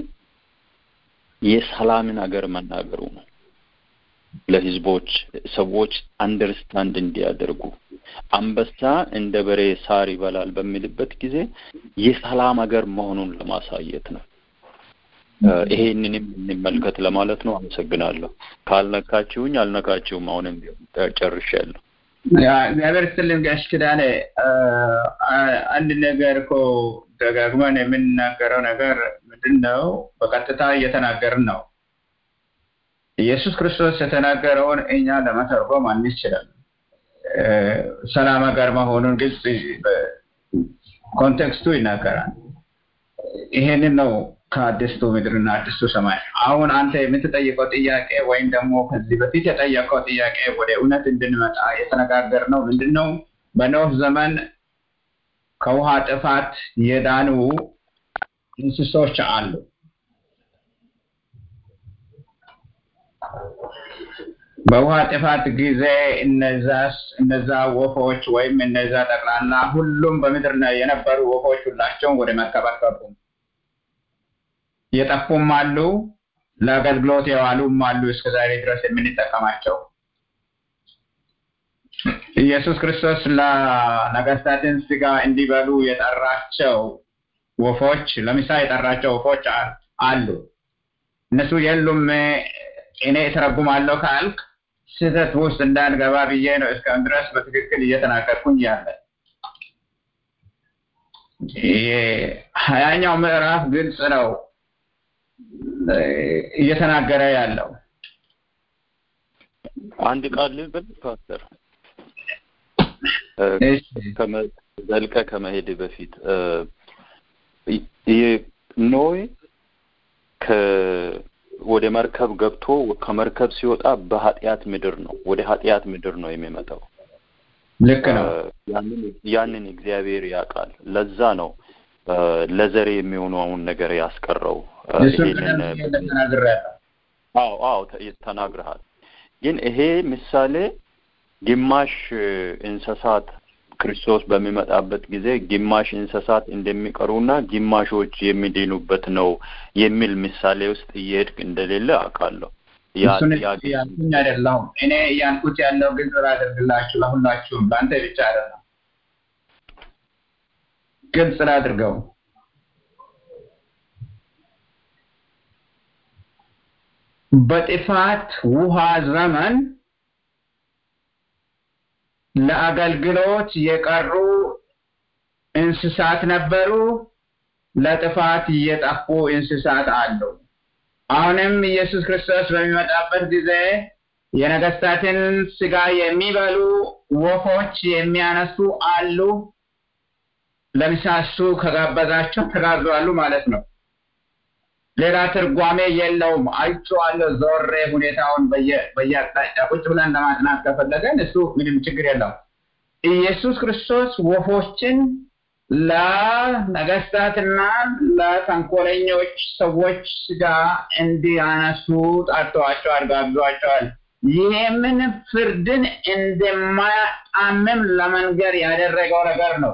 የሰላምን ሀገር መናገሩ ነው። ለህዝቦች ሰዎች አንደርስታንድ እንዲያደርጉ አንበሳ እንደ በሬ ሳር ይበላል በሚልበት ጊዜ የሰላም ሀገር መሆኑን ለማሳየት ነው። ይሄንንም እንመልከት ለማለት ነው። አመሰግናለሁ። ካልነካችሁኝ አልነካችሁም። አሁንም ጨርሻለሁ። እግዚአብሔር ይስጥልን ጋሽ ኪዳኔ። አንድ ነገር እኮ ደጋግመን የምንናገረው ነገር ምንድን ነው? በቀጥታ እየተናገርን ነው። ኢየሱስ ክርስቶስ የተናገረውን እኛ ለመተርጎም አንችልም። ሰላም ሀገር መሆኑን ግልጽ ኮንቴክስቱ ይናገራል። ይሄንን ነው ከአዲስቱ ምድርና አዲሱ ሰማይ። አሁን አንተ የምትጠይቀው ጥያቄ ወይም ደግሞ ከዚህ በፊት የጠየቀው ጥያቄ ወደ እውነት እንድንመጣ የተነጋገርነው ምንድን ነው? በኖህ ዘመን ከውሃ ጥፋት የዳኑ እንስሶች አሉ። በውሃ ጥፋት ጊዜ እነዛ ወፎች ወይም እነዛ ጠቅላላ ሁሉም በምድር የነበሩ ወፎች ሁላቸውም ወደ መርከብ አልገቡም። የጠፉም አሉ፣ ለአገልግሎት የዋሉም አሉ። እስከ ዛሬ ድረስ የምንጠቀማቸው ኢየሱስ ክርስቶስ ለነገስታትን ስጋ እንዲበሉ የጠራቸው ወፎች ለምሳሌ የጠራቸው ወፎች አሉ። እነሱ የሉም እኔ እተረጉማለሁ ካልክ ስህተት ውስጥ እንዳንገባ ብዬ ነው እስካሁን ድረስ በትክክል እየተናገርኩኝ ያለ። ሀያኛው ምዕራፍ ግልጽ ነው እየተናገረ ያለው። አንድ ቃል ልበል ፓስተር ዘልቀ ከመሄድ በፊት ኖይ ወደ መርከብ ገብቶ ከመርከብ ሲወጣ በኃጢአት ምድር ነው ወደ ኃጢአት ምድር ነው የሚመጣው። ልክ ነው። ያንን እግዚአብሔር ያውቃል። ለዛ ነው ለዘሬ የሚሆነውን ነገር ያስቀረው። ይሄንን አዎ አዎ ተናግረሃል። ግን ይሄ ምሳሌ ግማሽ እንስሳት ክርስቶስ በሚመጣበት ጊዜ ግማሽ እንስሳት እንደሚቀሩና ግማሾች የሚድኑበት ነው የሚል ምሳሌ ውስጥ እየሄድክ እንደሌለ አውቃለሁ። ያልኩኝ አይደለሁም። እኔ እያልኩት ያለው ግልጽ ላደርግላችሁ ለሁላችሁም፣ ለአንተ ብቻ አይደለም። ግልጽ ላድርገው። በጥፋት ውሃ ዘመን ለአገልግሎት የቀሩ እንስሳት ነበሩ። ለጥፋት እየጠፉ እንስሳት አሉ። አሁንም ኢየሱስ ክርስቶስ በሚመጣበት ጊዜ የነገስታትን ስጋ የሚበሉ ወፎች የሚያነሱ አሉ። ለምሳሱ ከጋበዛቸው ተጋዟሉ ማለት ነው። ሌላ ትርጓሜ የለውም። አይቼዋለሁ ዞሬ ሁኔታውን በየአቅጣጫ ቁጭ ብለን ለማጥናት ከፈለገን እሱ ምንም ችግር የለውም። ኢየሱስ ክርስቶስ ወፎችን ለነገስታትና ለተንኮለኞች ሰዎች ስጋ እንዲያነሱ ጠርተዋቸዋል፣ ጋብዟቸዋል። ይህምን ፍርድን እንደማያጣምም ለመንገር ያደረገው ነገር ነው።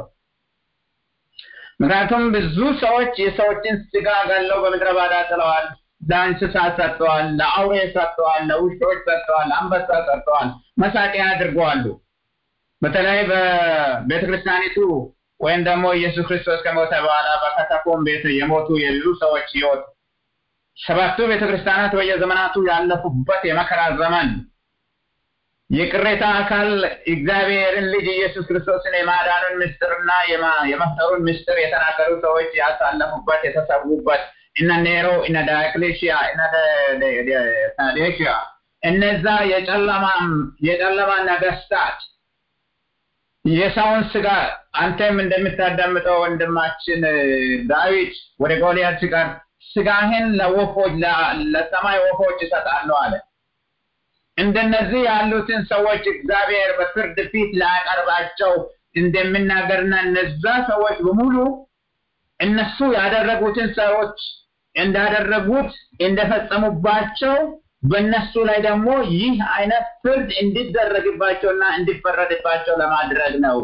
ምክንያቱም ብዙ ሰዎች የሰዎችን ስጋ ገለው በምድረ ባዳ ጥለዋል። ለእንስሳት ሰጥተዋል፣ ለአውሬ ሰጥተዋል፣ ለውሾች ሰጥተዋል፣ አንበሳ ሰጥተዋል፣ መሳቂያ አድርገዋሉ። በተለይ በቤተ ክርስቲያኒቱ ወይም ደግሞ ኢየሱስ ክርስቶስ ከሞተ በኋላ በከተኮም ቤት የሞቱ የብዙ ሰዎች ህይወት ሰባቱ ቤተ ክርስቲያናት በየዘመናቱ ያለፉበት የመከራ ዘመን የቅሬታ አካል እግዚአብሔርን ልጅ ኢየሱስ ክርስቶስን የማዳኑን ምስጢርና የመፍጠሩን ምስጢር የተናገሩ ሰዎች ያሳለፉበት የተሰዉበት እነ ኔሮ እነ ዳክሌሽያ እነ ታዴሽያ እነዛ የጨለማ ነገስታት የሰውን ስጋ አንተም እንደምታዳምጠው ወንድማችን ዳዊት ወደ ጎልያድ ሲቀር ስጋህን ለወፎች ለሰማይ ወፎች እሰጣለሁ አለ። እንደነዚህ ያሉትን ሰዎች እግዚአብሔር በፍርድ ፊት ላያቀርባቸው እንደሚናገርና እነዛ ሰዎች በሙሉ እነሱ ያደረጉትን ሰዎች እንዳደረጉት እንደፈጸሙባቸው በእነሱ ላይ ደግሞ ይህ አይነት ፍርድ እንዲደረግባቸውና እንዲፈረድባቸው ለማድረግ ነው።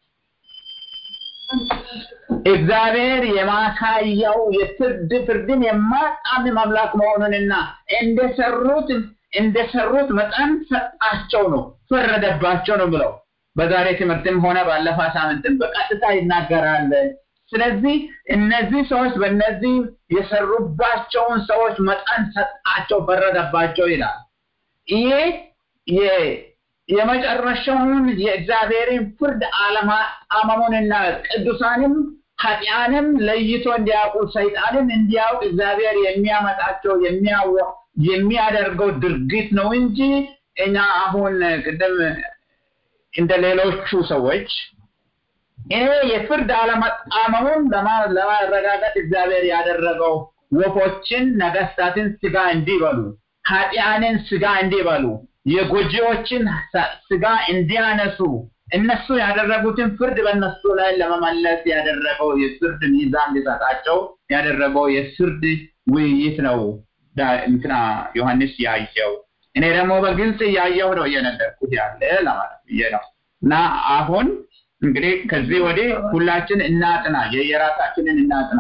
እግዚአብሔር የማሳያው የፍርድ ፍርድን የማጣምም አምላክ መሆኑንና እንደሰሩት እንደሰሩት መጠን ሰጣቸው ነው፣ ፈረደባቸው ነው ብለው በዛሬ ትምህርትም ሆነ ባለፈ ሳምንትም በቀጥታ ይናገራል። ስለዚህ እነዚህ ሰዎች በእነዚህ የሰሩባቸውን ሰዎች መጠን ሰጣቸው፣ ፈረደባቸው ይላል። ይሄ የመጨረሻውን የእግዚአብሔርን ፍርድ አለማጣመሙንና ቅዱሳንም ኃጢአንም ለይቶ እንዲያውቁ ሰይጣንን እንዲያውቅ እግዚአብሔር የሚያመጣቸው የሚያደርገው ድርጊት ነው እንጂ እኛ አሁን ቅድም እንደ ሌሎቹ ሰዎች ይሄ የፍርድ አለመጣመሙን ለማረጋገጥ እግዚአብሔር ያደረገው ወፎችን ነገስታትን ስጋ እንዲበሉ፣ ኃጢአንን ስጋ እንዲበሉ፣ የጎጂዎችን ስጋ እንዲያነሱ እነሱ ያደረጉትን ፍርድ በእነሱ ላይ ለመመለስ ያደረገው የፍርድ ሚዛን ሊሰጣቸው ያደረገው የፍርድ ውይይት ነው። እንትና ዮሐንስ ያየው እኔ ደግሞ በግልጽ እያየው ነው እየነገርኩት ያለ ለማለት ብዬ ነው። እና አሁን እንግዲህ ከዚህ ወዲህ ሁላችን እናጥና፣ የየራሳችንን እናጥና፣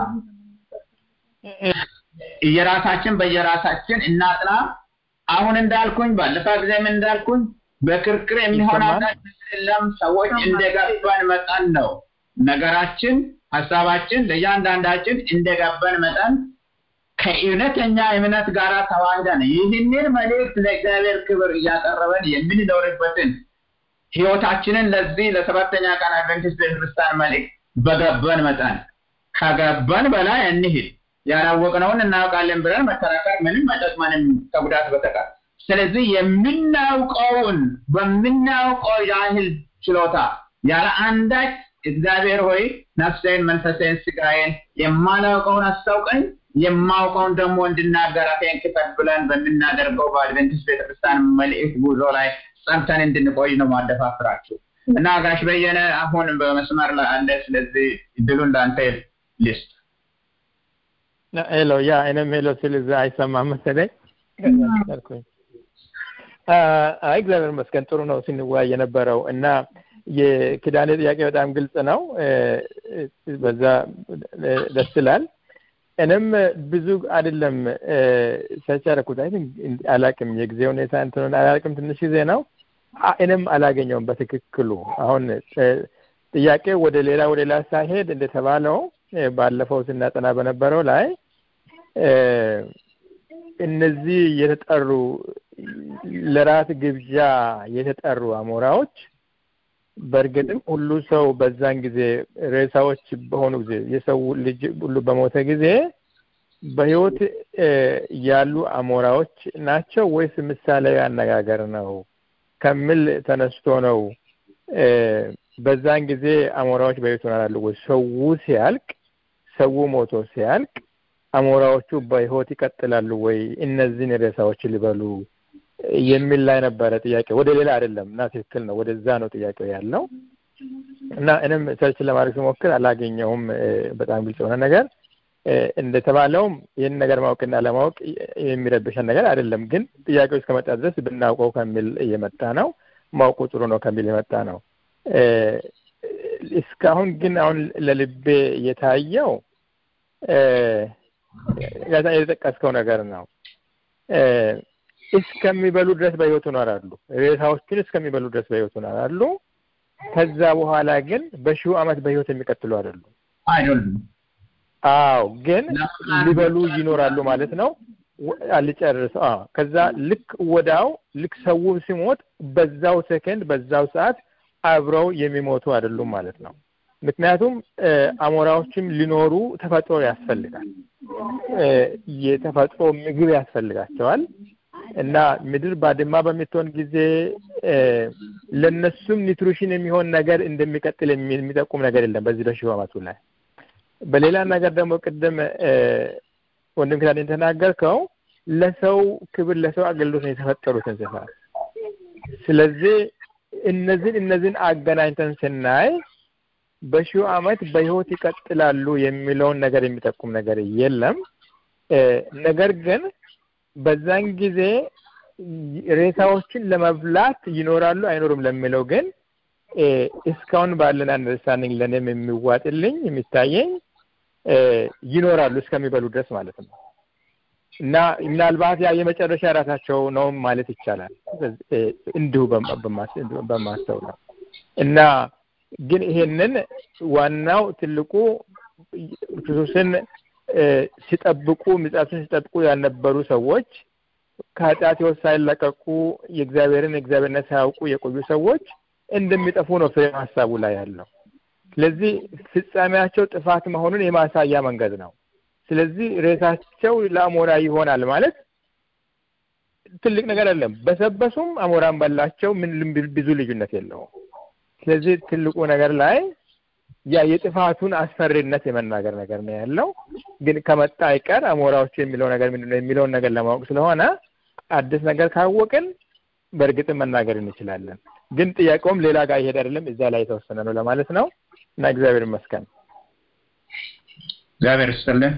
እየራሳችን በየራሳችን እናጥና። አሁን እንዳልኩኝ ባለፈ ጊዜም እንዳልኩኝ በክርክር የሚሆን የለም። ሰዎች እንደገባን መጠን ነው ነገራችን ሀሳባችን ለእያንዳንዳችን እንደገባን መጠን ከእውነተኛ እምነት ጋር ተዋህደን ይህንን መልእክት ለእግዚአብሔር ክብር እያቀረበን የምንኖርበትን ህይወታችንን ለዚህ ለሰባተኛ ቀን አድቨንቲስት ቤተክርስቲያን መልእክት በገባን መጠን ከገባን በላይ እንሂድ። ያላወቅነውን እናውቃለን ብለን መከራከር ምንም አይጠቅመንም ከጉዳት በተቀር። ስለዚህ የምናውቀውን በምናውቀው ያህል ችሎታ ያለ አንዳች እግዚአብሔር ሆይ ነፍሴን፣ መንፈሴን፣ ስጋዬን የማላውቀውን አስታውቀኝ የማውቀውን ደግሞ እንድናገር አፌን ክፈት ብለን በምናደርገው በአድቨንቲስት ቤተክርስቲያን መልእክት ጉዞ ላይ ጸንተን እንድንቆይ ነው ማደፋፍራችሁ እና ጋሽ በየነ አሁን በመስመር ላይ አለ። ስለዚህ እድሉን ለአንተ ልስጥ። ሄሎ ያ እኔም ሄሎ ስል እዛ አይሰማም መሰለኝ። አይ እግዚአብሔር ይመስገን ጥሩ ነው ስንወያይ የነበረው እና የኪዳኔ ጥያቄ በጣም ግልጽ ነው። በዛ ደስ ይላል። እኔም ብዙ አይደለም ሰርች ያደረኩት አይ አላቅም፣ የጊዜ ሁኔታ እንትኑን አላቅም፣ ትንሽ ጊዜ ነው። እኔም አላገኘውም በትክክሉ። አሁን ጥያቄ ወደ ሌላ ወደ ሌላ ሳይሄድ እንደተባለው ባለፈው ስናጠና በነበረው ላይ እነዚህ የተጠሩ ለራት ግብዣ የተጠሩ አሞራዎች በእርግጥም ሁሉ ሰው በዛን ጊዜ ሬሳዎች በሆኑ ጊዜ የሰው ልጅ ሁሉ በሞተ ጊዜ በህይወት ያሉ አሞራዎች ናቸው ወይስ ምሳሌያዊ አነጋገር ነው ከሚል ተነስቶ ነው በዛን ጊዜ አሞራዎች በህይወት ይኖራሉ ወይ? ሰው ሲያልቅ ሰው ሞቶ ሲያልቅ አሞራዎቹ በህይወት ይቀጥላሉ ወይ? እነዚህን ሬሳዎች ሊበሉ የሚል ላይ ነበረ ጥያቄ። ወደ ሌላ አይደለም እና ትክክል ነው። ወደዛ ነው ጥያቄው ያለው እና እኔም ሰርች ለማድረግ ስሞክር አላገኘውም በጣም ግልጽ የሆነ ነገር እንደተባለውም ይህን ነገር ማወቅና ለማወቅ የሚረብሸን ነገር አይደለም። ግን ጥያቄው እስከመጣ ድረስ ብናውቀው ከሚል እየመጣ ነው። ማውቁ ጥሩ ነው ከሚል የመጣ ነው። እስካሁን ግን አሁን ለልቤ የታየው ጋዛ የተጠቀስከው ነገር ነው። እስከሚበሉ ድረስ በህይወት ይኖራሉ። ሬሳዎችን እስከሚበሉ ድረስ በህይወት ይኖራሉ። ከዛ በኋላ ግን በሺው ዓመት በህይወት የሚቀጥሉ አይደሉም። አይደሉም። አዎ፣ ግን ሊበሉ ይኖራሉ ማለት ነው። አልጨርሰው። አዎ፣ ከዛ ልክ ወዳው ልክ ሰው ሲሞት በዛው ሰከንድ በዛው ሰዓት አብረው የሚሞቱ አይደሉም ማለት ነው። ምክንያቱም አሞራዎችም ሊኖሩ ተፈጥሮ ያስፈልጋል። የተፈጥሮ ምግብ ያስፈልጋቸዋል እና ምድር ባድማ በምትሆን ጊዜ ለነሱም ኒትሪሽን የሚሆን ነገር እንደሚቀጥል የሚጠቁም ነገር የለም በዚህ በሺህ ዓመቱ ላይ። በሌላ ነገር ደግሞ ቅድም ወንድም ክዳን የተናገርከው ለሰው ክብር ለሰው አገልግሎት ነው የተፈጠሩት እንስሳት። ስለዚህ እነዚህን እነዚህን አገናኝተን ስናይ በሺው ዓመት በህይወት ይቀጥላሉ የሚለውን ነገር የሚጠቁም ነገር የለም። ነገር ግን በዛን ጊዜ ሬሳዎችን ለመብላት ይኖራሉ አይኖሩም ለሚለው ግን እስካሁን ባለን አንደርስታንዲንግ ለእኔም የሚዋጥልኝ የሚታየኝ ይኖራሉ እስከሚበሉ ድረስ ማለት ነው። እና ምናልባት ያ የመጨረሻ ራሳቸው ነው ማለት ይቻላል እንዲሁ በማስተው ነው እና ግን ይሄንን ዋናው ትልቁ ክርስቶስን ሲጠብቁ ምጽአቱን ሲጠብቁ ያልነበሩ ሰዎች ከኃጢአት ሕይወት ሳይለቀቁ የእግዚአብሔርን የእግዚአብሔርነት ሳያውቁ የቆዩ ሰዎች እንደሚጠፉ ነው ፍሬ ሀሳቡ ላይ ያለው። ስለዚህ ፍጻሜያቸው ጥፋት መሆኑን የማሳያ መንገድ ነው። ስለዚህ ሬሳቸው ለአሞራ ይሆናል ማለት ትልቅ ነገር አይደለም። በሰበሱም አሞራን በላቸው፣ ምን ብዙ ልዩነት የለውም። ስለዚህ ትልቁ ነገር ላይ ያ የጥፋቱን አስፈሪነት የመናገር ነገር ነው ያለው። ግን ከመጣ አይቀር አሞራዎቹ የሚለው ነገር ምንድን ነው የሚለውን ነገር ለማወቅ ስለሆነ አዲስ ነገር ካወቅን በእርግጥም መናገር እንችላለን። ግን ጥያቄውም ሌላ ጋር ይሄድ አይደለም፣ እዛ ላይ የተወሰነ ነው ለማለት ነው እና እግዚአብሔር ይመስገን። እግዚአብሔር ይስጥልን።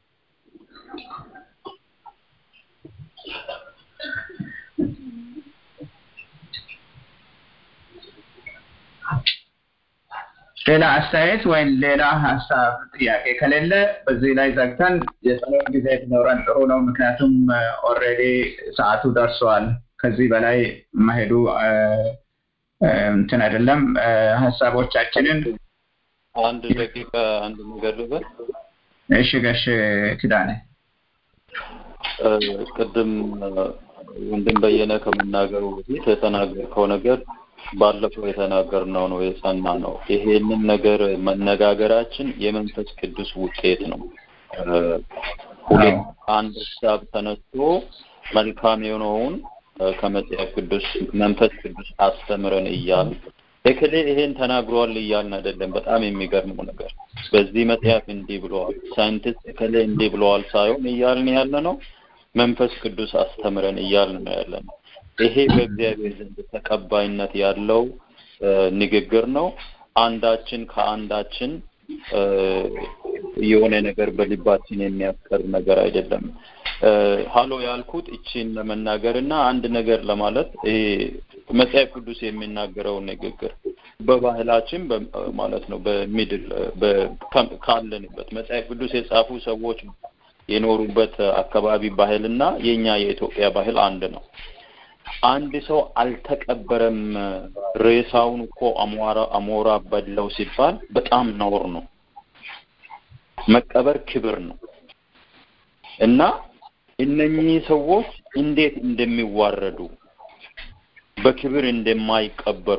ሌላ አስተያየት ወይም ሌላ ሀሳብ ጥያቄ ከሌለ በዚህ ላይ ዘግተን የጸሎት ጊዜ ቢኖረን ጥሩ ነው። ምክንያቱም ኦልሬዲ ሰዓቱ ደርሷል። ከዚህ በላይ መሄዱ እንትን አይደለም። ሀሳቦቻችንን አንድ ደቂቃ አንድ ነገር ልበል። እሺ ጋሽ ኪዳኔ እ፣ ቅድም እ፣ ወንድም በየነ ከመናገሩ በፊት የተናገርከው ነገር ባለፈው የተናገርነው ነው የጸና ነው። ይሄንን ነገር መነጋገራችን የመንፈስ ቅዱስ ውጤት ነው። እ፣ ሁለት አንድ ሀሳብ ተነስቶ መልካም የሆነውን እ፣ ከመጽሐፍ ቅዱስ መንፈስ ቅዱስ አስተምረን እያል እክሌ ይሄን ተናግሯል እያልን አይደለም። በጣም የሚገርመው ነገር በዚህ መጽሐፍ እንዲህ ብለዋል፣ ሳይንቲስት እክሌ እንዲህ ብለዋል ሳይሆን እያልን ያለ ነው መንፈስ ቅዱስ አስተምረን እያልን ነው ያለ ነው። ይሄ በእግዚአብሔር ዘንድ ተቀባይነት ያለው እ፣ ንግግር ነው። አንዳችን ከአንዳችን እ፣ የሆነ ነገር በልባችን የሚያስቀር ነገር አይደለም። እ፣ ሀሎ ያልኩት እቺን ለመናገር እና አንድ ነገር ለማለት ይሄ መጽሐፍ ቅዱስ የሚናገረው ንግግር በባህላችን በ- ማለት ነው በሚድል በ- ከ- ካለንበት መጽሐፍ ቅዱስ የጻፉ ሰዎች የኖሩበት አካባቢ ባህልና የኛ የኢትዮጵያ ባህል አንድ ነው። አንድ ሰው አልተቀበረም፣ ሬሳውን እኮ አሞራ አሞራ በላው ሲባል በጣም ነውር ነው። መቀበር ክብር ነው እና እነኚህ ሰዎች እንዴት እንደሚዋረዱ በክብር እንደማይቀበሩ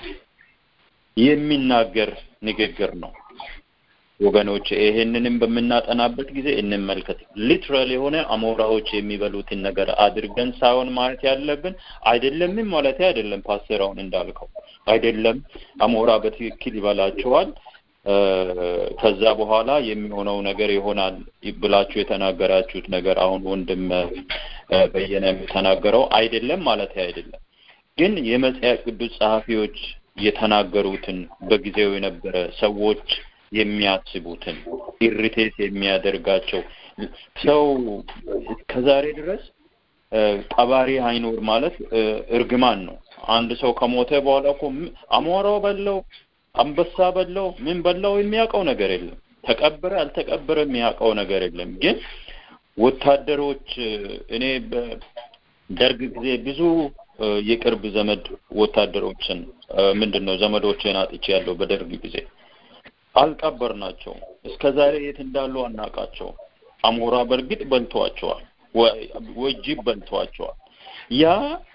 የሚናገር ንግግር ነው። ወገኖች ይሄንንም በምናጠናበት ጊዜ እንመልከት። ሊትራል የሆነ አሞራዎች የሚበሉትን ነገር አድርገን ሳይሆን ማለት ያለብን አይደለምም ማለት አይደለም። ፓስተር አሁን እንዳልከው አይደለም፣ አሞራ በትክክል ይበላቸዋል። እ፣ ከዛ በኋላ የሚሆነው ነገር ይሆናል ብላችሁ የተናገራችሁት ነገር አሁን ወንድም እ፣ በየነ የተናገረው አይደለም ማለት አይደለም። ግን የመጽሐፍ ቅዱስ ጸሐፊዎች የተናገሩትን በጊዜው የነበረ ሰዎች የሚያስቡትን ኢሪቴት የሚያደርጋቸው ሰው እስከዛሬ ድረስ እ፣ ቀባሪ አይኖር ማለት እ፣ እርግማን ነው። አንድ ሰው ከሞተ በኋላ እኮ ም- አሞራው በለው፣ አንበሳ በለው፣ ምን በለው የሚያውቀው ነገር የለም። ተቀበረ አልተቀበረ የሚያውቀው ነገር የለም። ግን ወታደሮች እ፣ እኔ በደርግ ጊዜ ብዙ እ፣ የቅርብ ዘመድ ወታደሮችን እ፣ ምንድን ነው ዘመዶችን አጥቼ ያለው በደርግ ጊዜ አልቀበርናቸውም። እስከ ዛሬ የት እንዳሉ አናውቃቸው። አሞራ በእርግጥ በልቷቸዋል፣ ወይ ወይ ጅብ በልቷቸዋል። ያ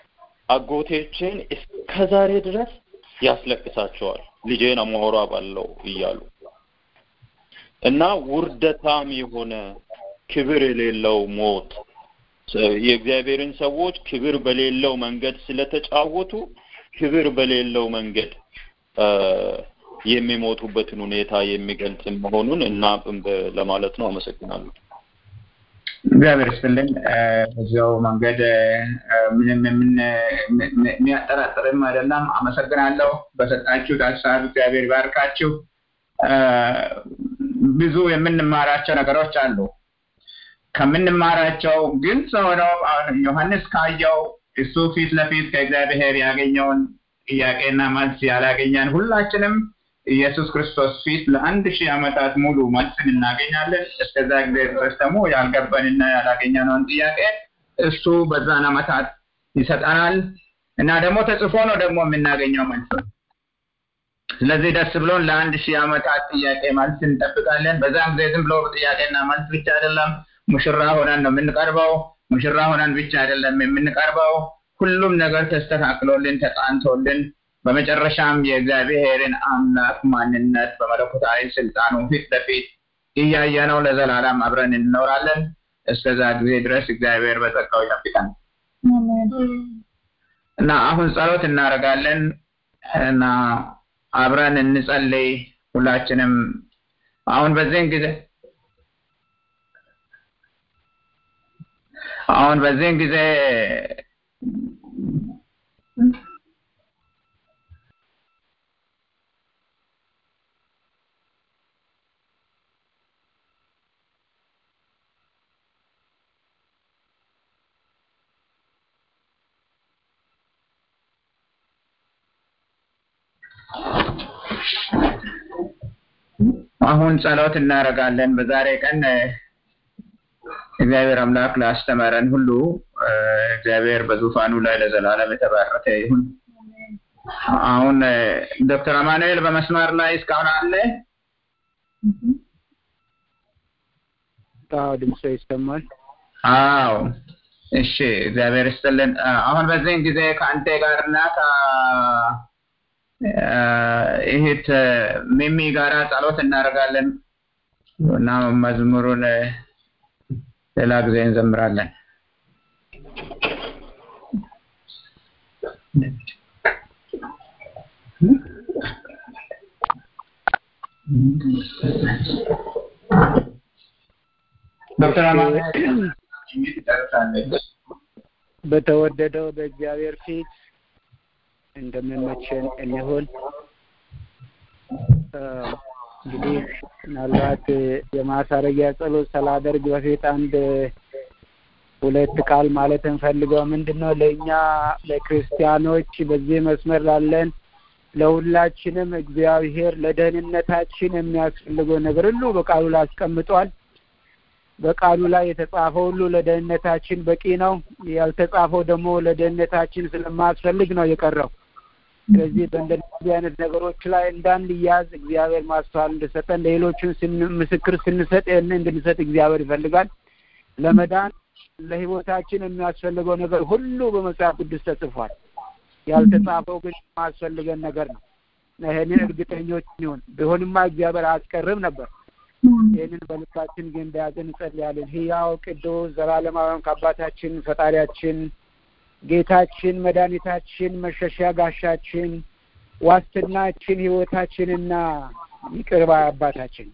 አጎቴችን እስከ ዛሬ ድረስ ያስለቅሳቸዋል። ልጄን አሞራ ባለው እያሉ እና ውርደታም የሆነ ክብር የሌለው ሞት የእግዚአብሔርን ሰዎች ክብር በሌለው መንገድ ስለተጫወቱ ክብር በሌለው መንገድ እ፣ የሚሞቱበትን ሁኔታ የሚገልጽ መሆኑን እና ለማለት ነው። አመሰግናለሁ። እግዚአብሔር ይስጥልን። እ፣ በዚያው መንገድ እ፣ ምንም የምን- ም- ም- የሚያጠራጥርም አይደለም። አመሰግናለሁ በሰጣችሁት ሀሳብ እግዚአብሔር ይባርካችሁ። እ፣ ብዙ የምንማራቸው ነገሮች አሉ። ከምንማራቸው ግልጽ ሆነው አሁን ዮሐንስ ካየው እሱ ፊት ለፊት ከእግዚአብሔር ያገኘውን ጥያቄና መልስ ያላገኘን ሁላችንም ኢየሱስ ክርስቶስ ፊት ለአንድ ሺህ ዓመታት ሙሉ መልስን እናገኛለን። እስከዛ ጊዜ ድረስ ደግሞ ያልገባንና ያላገኘነውን ጥያቄ እሱ በዛን ዓመታት ይሰጠናል እና ደግሞ ተጽፎ ነው ደግሞ የምናገኘው መልስ። ስለዚህ ደስ ብሎን ለአንድ ሺህ ዓመታት ጥያቄ መልስ እንጠብቃለን። በዛን ጊዜ ዝም ብሎ ጥያቄና መልስ ብቻ አይደለም፣ ሙሽራ ሆነን ነው የምንቀርበው። ሙሽራ ሆነን ብቻ አይደለም የምንቀርበው፣ ሁሉም ነገር ተስተካክሎልን ተቃንቶልን በመጨረሻም የእግዚአብሔርን አምላክ ማንነት በመለኮታዊ ስልጣኑ ፊት ለፊት እያየነው ለዘላለም አብረን እንኖራለን። እስከዛ ጊዜ ድረስ እግዚአብሔር በጸጋው ይጠብቀን እና አሁን ጸሎት እናደርጋለን እና አብረን እንጸልይ ሁላችንም አሁን በዚህን ጊዜ አሁን በዚህን ጊዜ አሁን ጸሎት እናደርጋለን። በዛሬ ቀን እ፣ እግዚአብሔር አምላክ ላስተማረን ሁሉ እ፣ እግዚአብሔር በዙፋኑ ላይ ለዘላለም የተባረከ ይሁን። አሁን እ፣ ዶክተር አማኑኤል በመስመር ላይ እስካሁን አለ? አዎ ድምፅ ይሰማል። አዎ እሺ፣ እግዚአብሔር ይስጥልን። አሁን በዚህን ጊዜ ከአንተ ጋርና ከእህት ሚሚ ጋራ ጸሎት እናደርጋለን እና መዝሙሩን ሌላ ጊዜ እንዘምራለን። ዶክተር በተወደደው በእግዚአብሔር ፊት እንደሚመቸን እንሆን። እንግዲህ ምናልባት የማሳረጊያ ጸሎት ሳላደርግ በፊት አንድ ሁለት ቃል ማለት እንፈልገው ምንድን ነው ለእኛ ለክርስቲያኖች በዚህ መስመር ላለን ለሁላችንም እግዚአብሔር ለደህንነታችን የሚያስፈልገው ነገር ሁሉ በቃሉ ላይ አስቀምጧል። በቃሉ ላይ የተጻፈው ሁሉ ለደህንነታችን በቂ ነው። ያልተጻፈው ደግሞ ለደህንነታችን ስለማያስፈልግ ነው የቀረው። ስለዚህ በእንደዚህ አይነት ነገሮች ላይ እንዳንያዝ እግዚአብሔር ማስተዋል እንድሰጠን ለሌሎችን ምስክር ስንሰጥ ይህን እንድንሰጥ እግዚአብሔር ይፈልጋል። ለመዳን ለህይወታችን የሚያስፈልገው ነገር ሁሉ በመጽሐፍ ቅዱስ ተጽፏል። ያልተጻፈው ግን የማያስፈልገን ነገር ነው። ይህንን እርግጠኞች ይሁን። ቢሆንማ እግዚአብሔር አያስቀርም ነበር። ይህንን በልባችን ግን እንደያዘን እንጸልያለን። ህያው ቅዱስ ዘላለማዊም ከአባታችን ፈጣሪያችን ጌታችን መድኃኒታችን መሸሻ ጋሻችን ዋስትናችን ህይወታችንና ይቅር ባይ አባታችን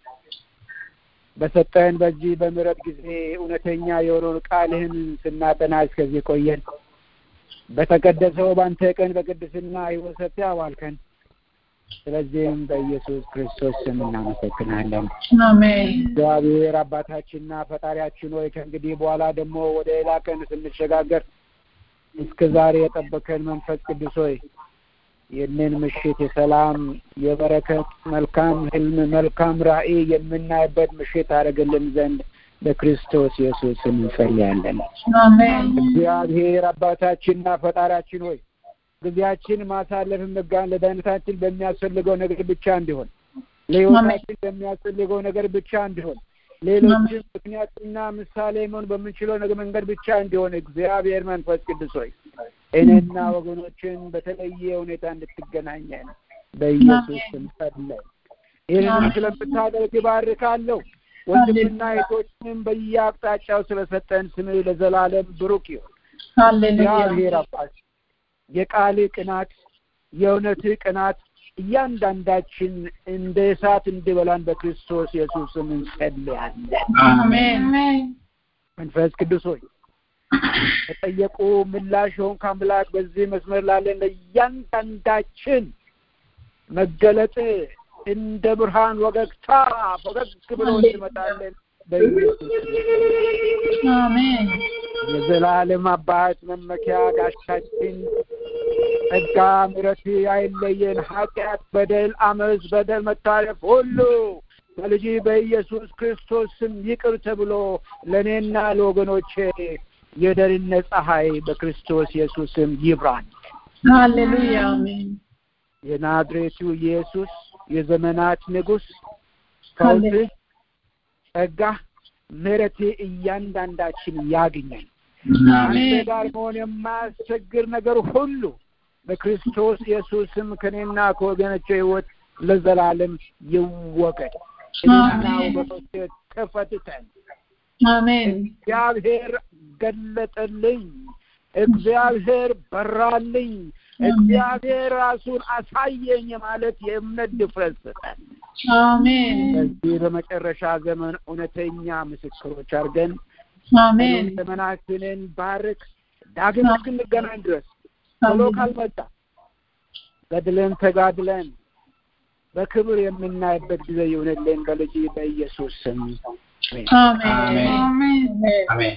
በሰጠን በዚህ በምሕረት ጊዜ እውነተኛ የሆነውን ቃልህን ስናጠና እስከዚህ ቆየን። በተቀደሰው በአንተ ቀን በቅድስና ህይወት ሰጥተህ አዋልከን። ስለዚህም በኢየሱስ ክርስቶስ ስም እናመሰግናለን። አሜን። እግዚአብሔር አባታችንና ፈጣሪያችን ሆይ ከእንግዲህ በኋላ ደግሞ ወደ ሌላ ቀን ስንሸጋገር እስከ ዛሬ የጠበቀን መንፈስ ቅዱስ ሆይ ይህንን ምሽት የሰላም የበረከት መልካም ህልም መልካም ራዕይ የምናይበት ምሽት አደረግልን ዘንድ በክርስቶስ ኢየሱስ እንጸልያለን። አሜን። እግዚአብሔር አባታችንና ፈጣሪያችን ሆይ ጊዜያችን ማሳለፍ መጋን ለደህንነታችን በሚያስፈልገው ነገር ብቻ እንዲሆን ለህይወታችን በሚያስፈልገው ነገር ብቻ እንዲሆን ሌሎችን ምክንያትና ምሳሌ መሆን በምንችለው ነገር መንገድ ብቻ እንዲሆን እግዚአብሔር መንፈስ ቅዱስ ሆይ እኔና ወገኖችን በተለየ ሁኔታ እንድትገናኘን በኢየሱስ ስም ጸለይ። ይህንን ስለምታደርግ ይባርካለሁ። ወንድምና እህቶችንም በየአቅጣጫው ስለሰጠን ስምህ ለዘላለም ብሩክ ይሁን። ሃሌሉያ። እግዚአብሔር አባት የቃል ቅናት የእውነት ቅናት እያንዳንዳችን እንደ እሳት እንዲበላን በክርስቶስ ኢየሱስም እንጸልያለን። አሜን። መንፈስ ቅዱስ ሆይ ተጠየቁ ምላሽ ሆን ከአምላክ በዚህ መስመር ላለን ለእያንዳንዳችን መገለጥ እንደ ብርሃን ወገግታ ፈገግ ብሎ እንመጣለን በኢየሱስ አሜን። የዘላለም አባት መመኪያ ጋሻችን ጸጋ ምሕረት አይለየን። ኃጢአት፣ በደል፣ አመፅ፣ በደል፣ መታለፍ ሁሉ በልጅ በኢየሱስ ክርስቶስ ስም ይቅር ተብሎ ለእኔና ለወገኖቼ የደህንነት ፀሐይ በክርስቶስ ኢየሱስ ስም ይብራል። ሃሌሉያ። አሜን። የናዝሬቱ ኢየሱስ የዘመናት ንጉሥ ፈውስህ፣ ጸጋ፣ ምሕረት እያንዳንዳችን ያግኘን። አንተ ጋር መሆን የማያስቸግር ነገር ሁሉ በክርስቶስ ኢየሱስም ከኔና ከወገኖቼ ሕይወት ለዘላለም ይወገድ። እኔና ወገኖቼ ተፈትተን አሜን። እግዚአብሔር ገለጠልኝ፣ እግዚአብሔር በራልኝ፣ እግዚአብሔር ራሱን አሳየኝ ማለት የእምነት ድፍረት ስጠን። አሜን። በዚህ በመጨረሻ ዘመን እውነተኛ ምስክሮች አድርገን አሜን። ዘመናችንን ባርክ። ዳግም እስክንገናኝ ድረስ ቶሎ ካልመጣ ገድለን ተጋድለን በክብር የምናይበት ጊዜ ይሁንልን በልጅ በኢየሱስ ስም አሜን። አሜን። አሜን።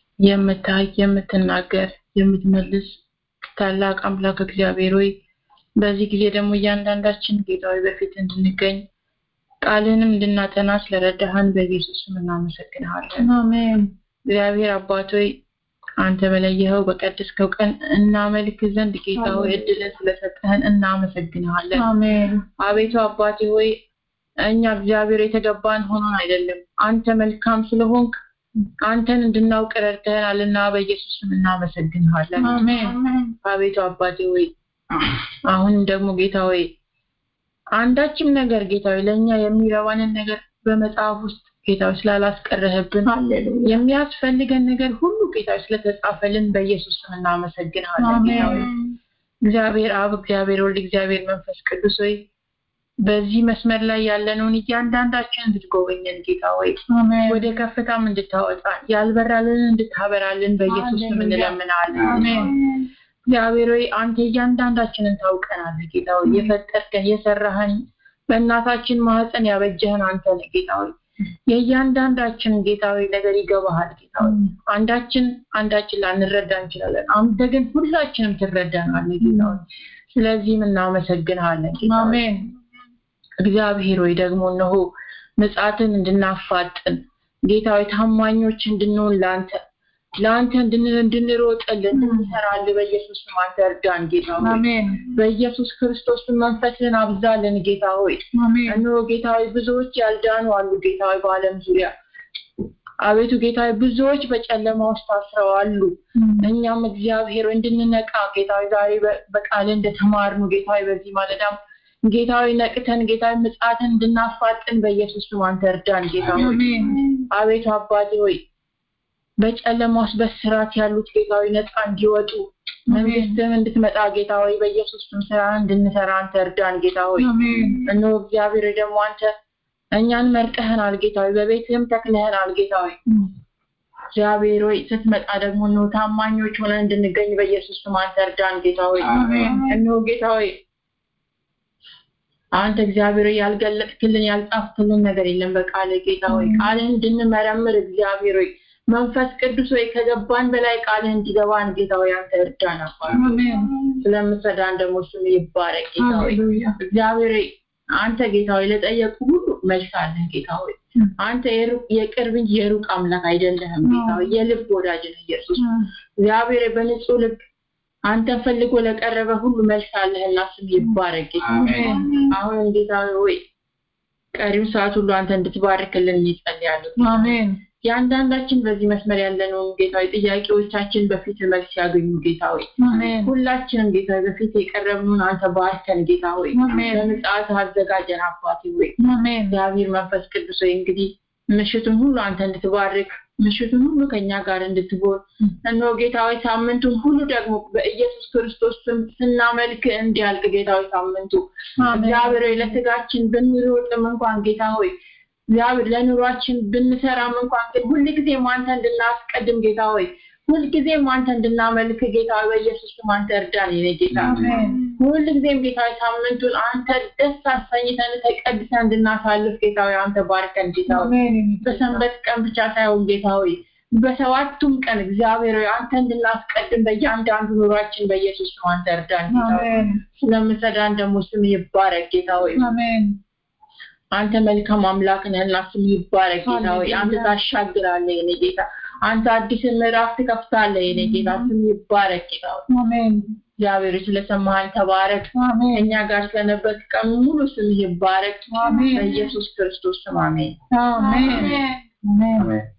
የምታይ የምትናገር የምትመልስ ታላቅ አምላክ እግዚአብሔር ሆይ በዚህ ጊዜ ደግሞ እያንዳንዳችን ጌታዊ በፊት እንድንገኝ ቃልንም እንድናጠና ስለረዳሃን በኢየሱስ ስም እናመሰግንሃለን። አሜን እግዚአብሔር አባት ሆይ አንተ በለየኸው በቀደስከው ቀን እናመልክ ዘንድ ጌታ ሆይ እድልን ስለሰጠህን እናመሰግንሃለን። አሜን አቤቱ አባቴ ሆይ እኛ እግዚአብሔር የተገባን ሆኖን አይደለም፣ አንተ መልካም ስለሆንክ አንተን እንድናውቅ ረድተህናልና በኢየሱስ ስም እናመሰግንሃለን። አሜን አቤቱ አባቴ ሆይ አሁንም ደግሞ ጌታ ሆይ አንዳችም ነገር ጌታ ሆይ ለእኛ የሚረባንን ነገር በመጽሐፍ ውስጥ ጌታ ሆይ ስላላስቀረህብን ሃሌሉያ የሚያስፈልገን ነገር ሁሉ ጌታ ሆይ ስለተጻፈልን በኢየሱስ ስም እናመሰግንሃለን። ጌታ ሆይ አሜን እግዚአብሔር አብ፣ እግዚአብሔር ወልድ፣ እግዚአብሔር መንፈስ ቅዱስ ሆይ በዚህ መስመር ላይ ያለነውን እያንዳንዳችን እንድትጎበኘን ጌታ ሆይ አሜን ወደ ከፍታም እንድታወጣን ያልበራልን እንድታበራልን በኢየሱስ ስም ሃሌሉያ። እንለምናለን። አሜን እግዚአብሔር ሆይ አንተ እያንዳንዳችንን ታውቀናለህ። ጌታ ሆይ የፈጠርከን የሰራህን በእናታችን ማህፀን ያበጀህን አንተ ነህ ጌታ ሆይ የእያንዳንዳችንን ጌታ ሆይ ነገር ይገባሃል ጌታ ሆይ አንዳችን አንዳችን ላንረዳ እንችላለን። አንተ ግን ሁላችንም ትረዳናለህ ጌታ ሆይ ስለዚህም እናመሰግንሃለን ጌታ ሆይ አሜን እግዚአብሔር ሆይ ደግሞ እነሆ ምጽአትን እንድናፋጥን ጌታ ሆይ ታማኞች እንድንሆን ለአንተ ለአንተ እንድን- እንድንሮጥልህ እንድንሰራልህ በኢየሱስ ስም አንተ እርዳን ጌታ ሆይ አሜን በኢየሱስ ክርስቶስ ስም መንፈስህን አብዛልን ጌታ ሆይ አሜን እነሆ ጌታ ሆይ ብዙዎች ያልዳኑ አሉ ጌታ ሆይ በዓለም ዙሪያ አቤቱ ጌታ ሆይ ብዙዎች በጨለማ ውስጥ ታስረው አሉ እኛም እግዚአብሔር ሆይ እንድንነቃ ጌታ ሆይ ዛሬ በ- በቃል እንደተማርኑ ጌታ ሆይ በዚህ ማለዳም ጌታ ሆይ ነቅተን ጌታ ሆይ ምጽአትን እንድናፋጥን በኢየሱስ ስም አንተ እርዳን ጌታ ሆይ አሜን አቤቱ አባቴ ሆይ በጨለማ ውስጥ በስራት ያሉት ጌታ ሆይ ነፃ እንዲወጡ መንግስትም እንድትመጣ ጌታ ሆይ በኢየሱስ ስም ስራ እንድንሰራ አንተ እርዳን ጌታ ሆይ አሜን እነሆ እግዚአብሔር ሆይ ደግሞ አንተ እኛን መርጠህናል ጌታ ሆይ በቤትህም ተክለህናል ጌታ ሆይ እግዚአብሔር ሆይ ስትመጣ ደግሞ እነሆ ታማኞች ሆነን እንድንገኝ በኢየሱስ ስም አንተ እርዳን ጌታ ሆይ አሜን እነሆ ጌታ ሆይ አንተ እግዚአብሔር ሆይ ያልገለጥክልን ያልጻፍክልን ነገር የለም በቃል ጌታ ሆይ ቃልህን እንድንመረምር እግዚአብሔር ሆይ መንፈስ ቅዱስ ሆይ ከገባን በላይ ቃልህ እንዲገባን ጌታ ሆይ አንተ እርዳን አባት አሜን ስለምትረዳን ደግሞ ስም ይባረክ ጌታ ሆይ ሃሌሉያ እግዚአብሔር ሆይ አንተ ጌታ ሆይ ለጠየቁ ሁሉ መልስ አለህ ጌታ ሆይ አንተ የሩቅ የቅርብ እንጂ የሩቅ አምላክ አይደለህም ጌታ ሆይ የልብ ወዳጅ ነህ ኢየሱስ እግዚአብሔር ሆይ በንጹህ ልብ አንተን ፈልጎ ለቀረበ ሁሉ መልስ አለህና ስም ይባረክ ጌታ ሆይ አሜን አሁንም ጌታ ሆይ ቀሪው ሰዓት ሁሉ አንተ እንድትባርክልን ይጸልያለሁ አሜን የአንዳንዳችን በዚህ መስመር ያለነውን ጌታ ሆይ ጥያቄዎቻችን በፊት መልስ ያገኙ ጌታ ሆይ አሜን ሁላችንም ጌታ ሆይ በፊት የቀረብነውን አንተ ባርከን ጌታ ሆይ አሜን። በምጽአት አዘጋጀን አባቴ ሆይ አሜን እግዚአብሔር መንፈስ ቅዱስ ሆይ እንግዲህ ምሽቱን ሁሉ አንተ እንድትባርክ ምሽቱን ሁሉ ከኛ ጋር እንድትሆን እነሆ ጌታ ሆይ ሳምንቱን ሁሉ ደግሞ በኢየሱስ ክርስቶስ ስም ስናመልክ እንዲያልቅ ጌታ ሆይ ሳምንቱ እግዚአብሔር ሆይ ለስጋችን ብንሮጥም እንኳን ጌታ ሆይ እግዚአብሔር ለኑሯችን ብንሰራም እንኳን ግን ሁልጊዜም አንተ እንድናስቀድም ጌታ ሆይ ሁልጊዜም አንተ እንድናመልክ ጌታ ሆይ በኢየሱስ ስም አንተ እርዳን የኔ ጌታ አሜን ሁልጊዜም ጌታ ሆይ ሳምንቱን አንተ ደስ አሰኝተን ተቀድሰን እንድናሳልፍ ጌታ ሆይ አንተ ባርከን ጌታ ሆይ አሜን በሰንበት ቀን ብቻ ሳይሆን ጌታ ሆይ በሰባቱም ቀን እግዚአብሔር ሆይ አንተ እንድናስቀድም በእያንዳንዱ ኑሯችን በኢየሱስ ስም አንተ እርዳን ጌታ ሆይ አሜን ስለምሰዳን ደግሞ ስም ይባረክ ጌታ ሆይ አሜን አንተ መልካም አምላክ ነህና ስም ይባረክ ጌታ ሆይ አንተ ሃሌሉያ። ታሻግራለህ የኔ ጌታ አንተ አዲስን ምዕራፍ ትከፍታለህ የኔ ጌታ ስም ይባረክ ጌታ ሆይ አሜን እግዚአብሔር ሆይ ስለሰማህን ተባረክ አሜን ከእኛ ጋር ስለነበርክ ቀን ሙሉ ስምህ ይባረክ አሜን በኢየሱስ ክርስቶስ ስም አሜን አሜን አሜን አሜን